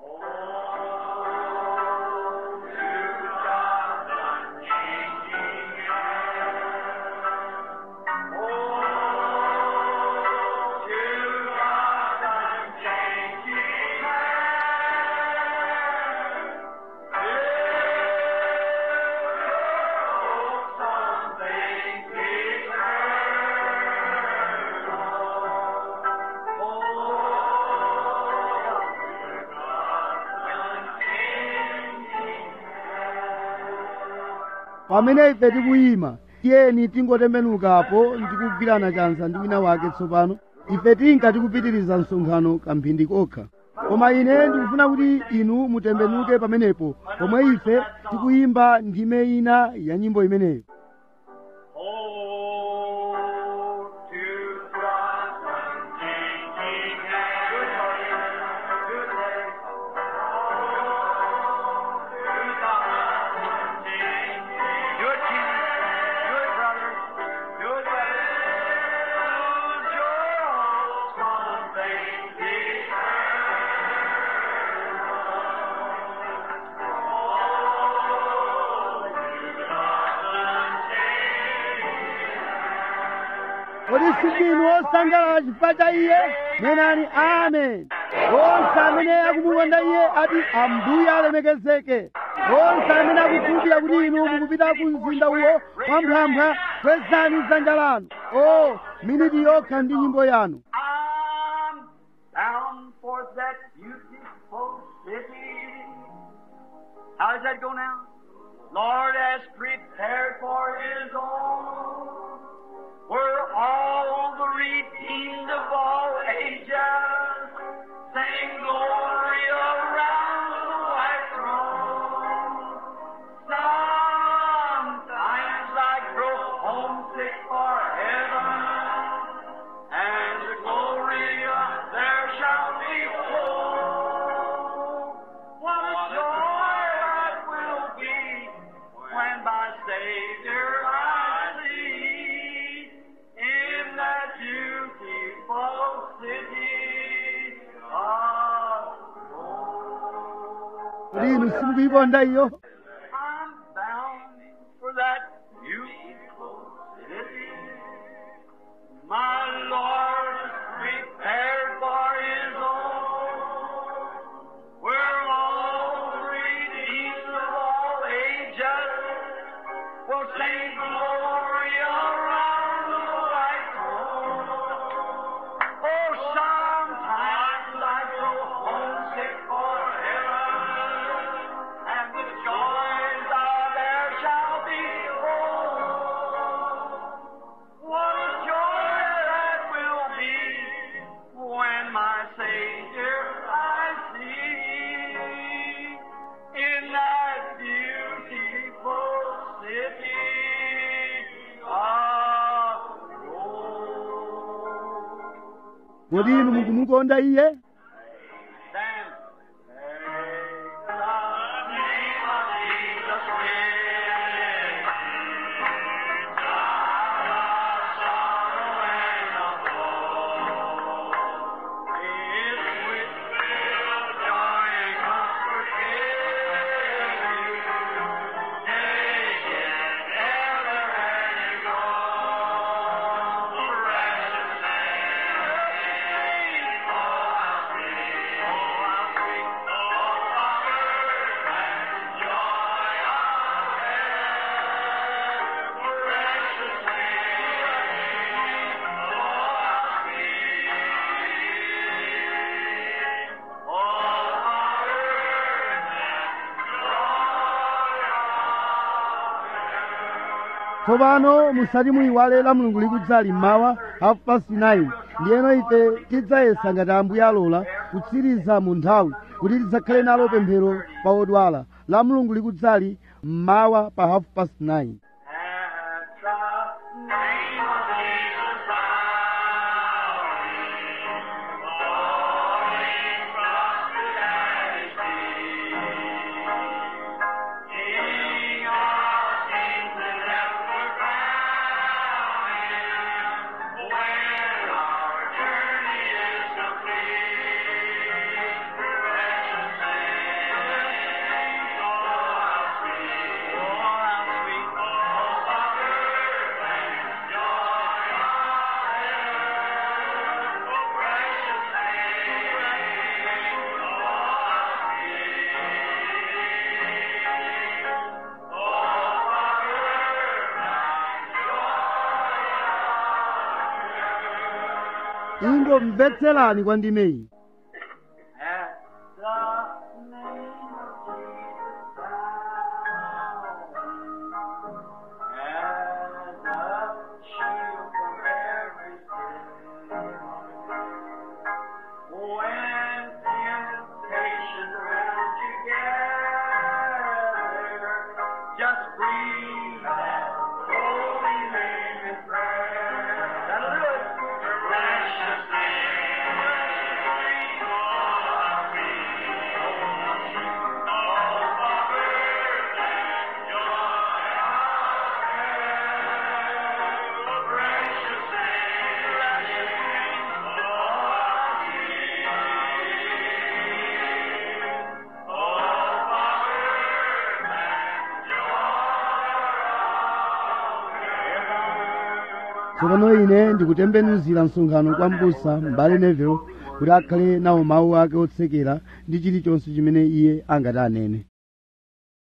pamene ife tikuyima tiyeni tingotembenukapo ndikugwirana chanza ndi wina wake tsopano ife tinka tikupitiriza msonkhano kamphindi kokha koma ine ndikufuna kuti inu mutembenuke pamenepo pomwe ife tikuyimba ndime ina ya nyimbo imeneyo Oh, to Christ unchanging hand. Good morning. Good day. To God unchanging. Good king. Good brother. Good brother. Lose your hopes on things kodi sindinu osangalala chifukwa cha iye menani amen onse amene akumukonda iye ati ambuye alemekezeke onse amene akukhulupirira kuti inu mukupita ku mzinda uwo mwamphwamphwa kwezani dzanja lanu o miniti yokha ndi nyimbo yanu I'm bound for that beautiful city. How does that go now? Lord has prepared for His own, where all the redeemed of all ages sing glory around the white throne. Sometimes I grow homesick for heaven, and the glory there shall be full. What a joy that will be when my Savior I see in that beautiful city of gold. kodi inu simukuyikonda iyo I'm bound for that beautiful city. My Lord prepared for His own, where all the redeemed of all ages will sing glory around the white throne. Oh, sometimes I grow homesick for heaven, and the joys of there shall be full. What a joy that will be when my Savior I see in that beautiful city of gold. kodi inu mukumukonda iye Stand. Take the name of Jesus with sorrow and of woe. His with joy and comfort give you. Take it ever and you go. Precious name. Oh, how sweet, oh, how sweet, oh, comfort and joy of heaven. Precious name, oh, how sweet, oh, tsopano musati muyiwale la mulungu likudzali mmawa half past 9 ndiyeno ife tidzayesa ngati ambuye alola kutsiriza mu nthawi kuti tidzakhale nalo pemphero pa odwala la mulungu likudzali mmawa pa half past 9 At the name of Jesus, bowing, falling prostrate at His feet. King of kings and ever bowing, when our journey is complete. ingomvetserani kwa ndimeyi At the name of Jesus bow, as a shield from every sin. When temptation round you gather, just breathe that holy name in prayer. That'll do it. Precious name, precious tsopano ine ndikutembenuzira msonkhano kwa mbusa m'bale neville kuti akhale nawo mawu ake otsekera ndi chilichonse chimene iye angati anene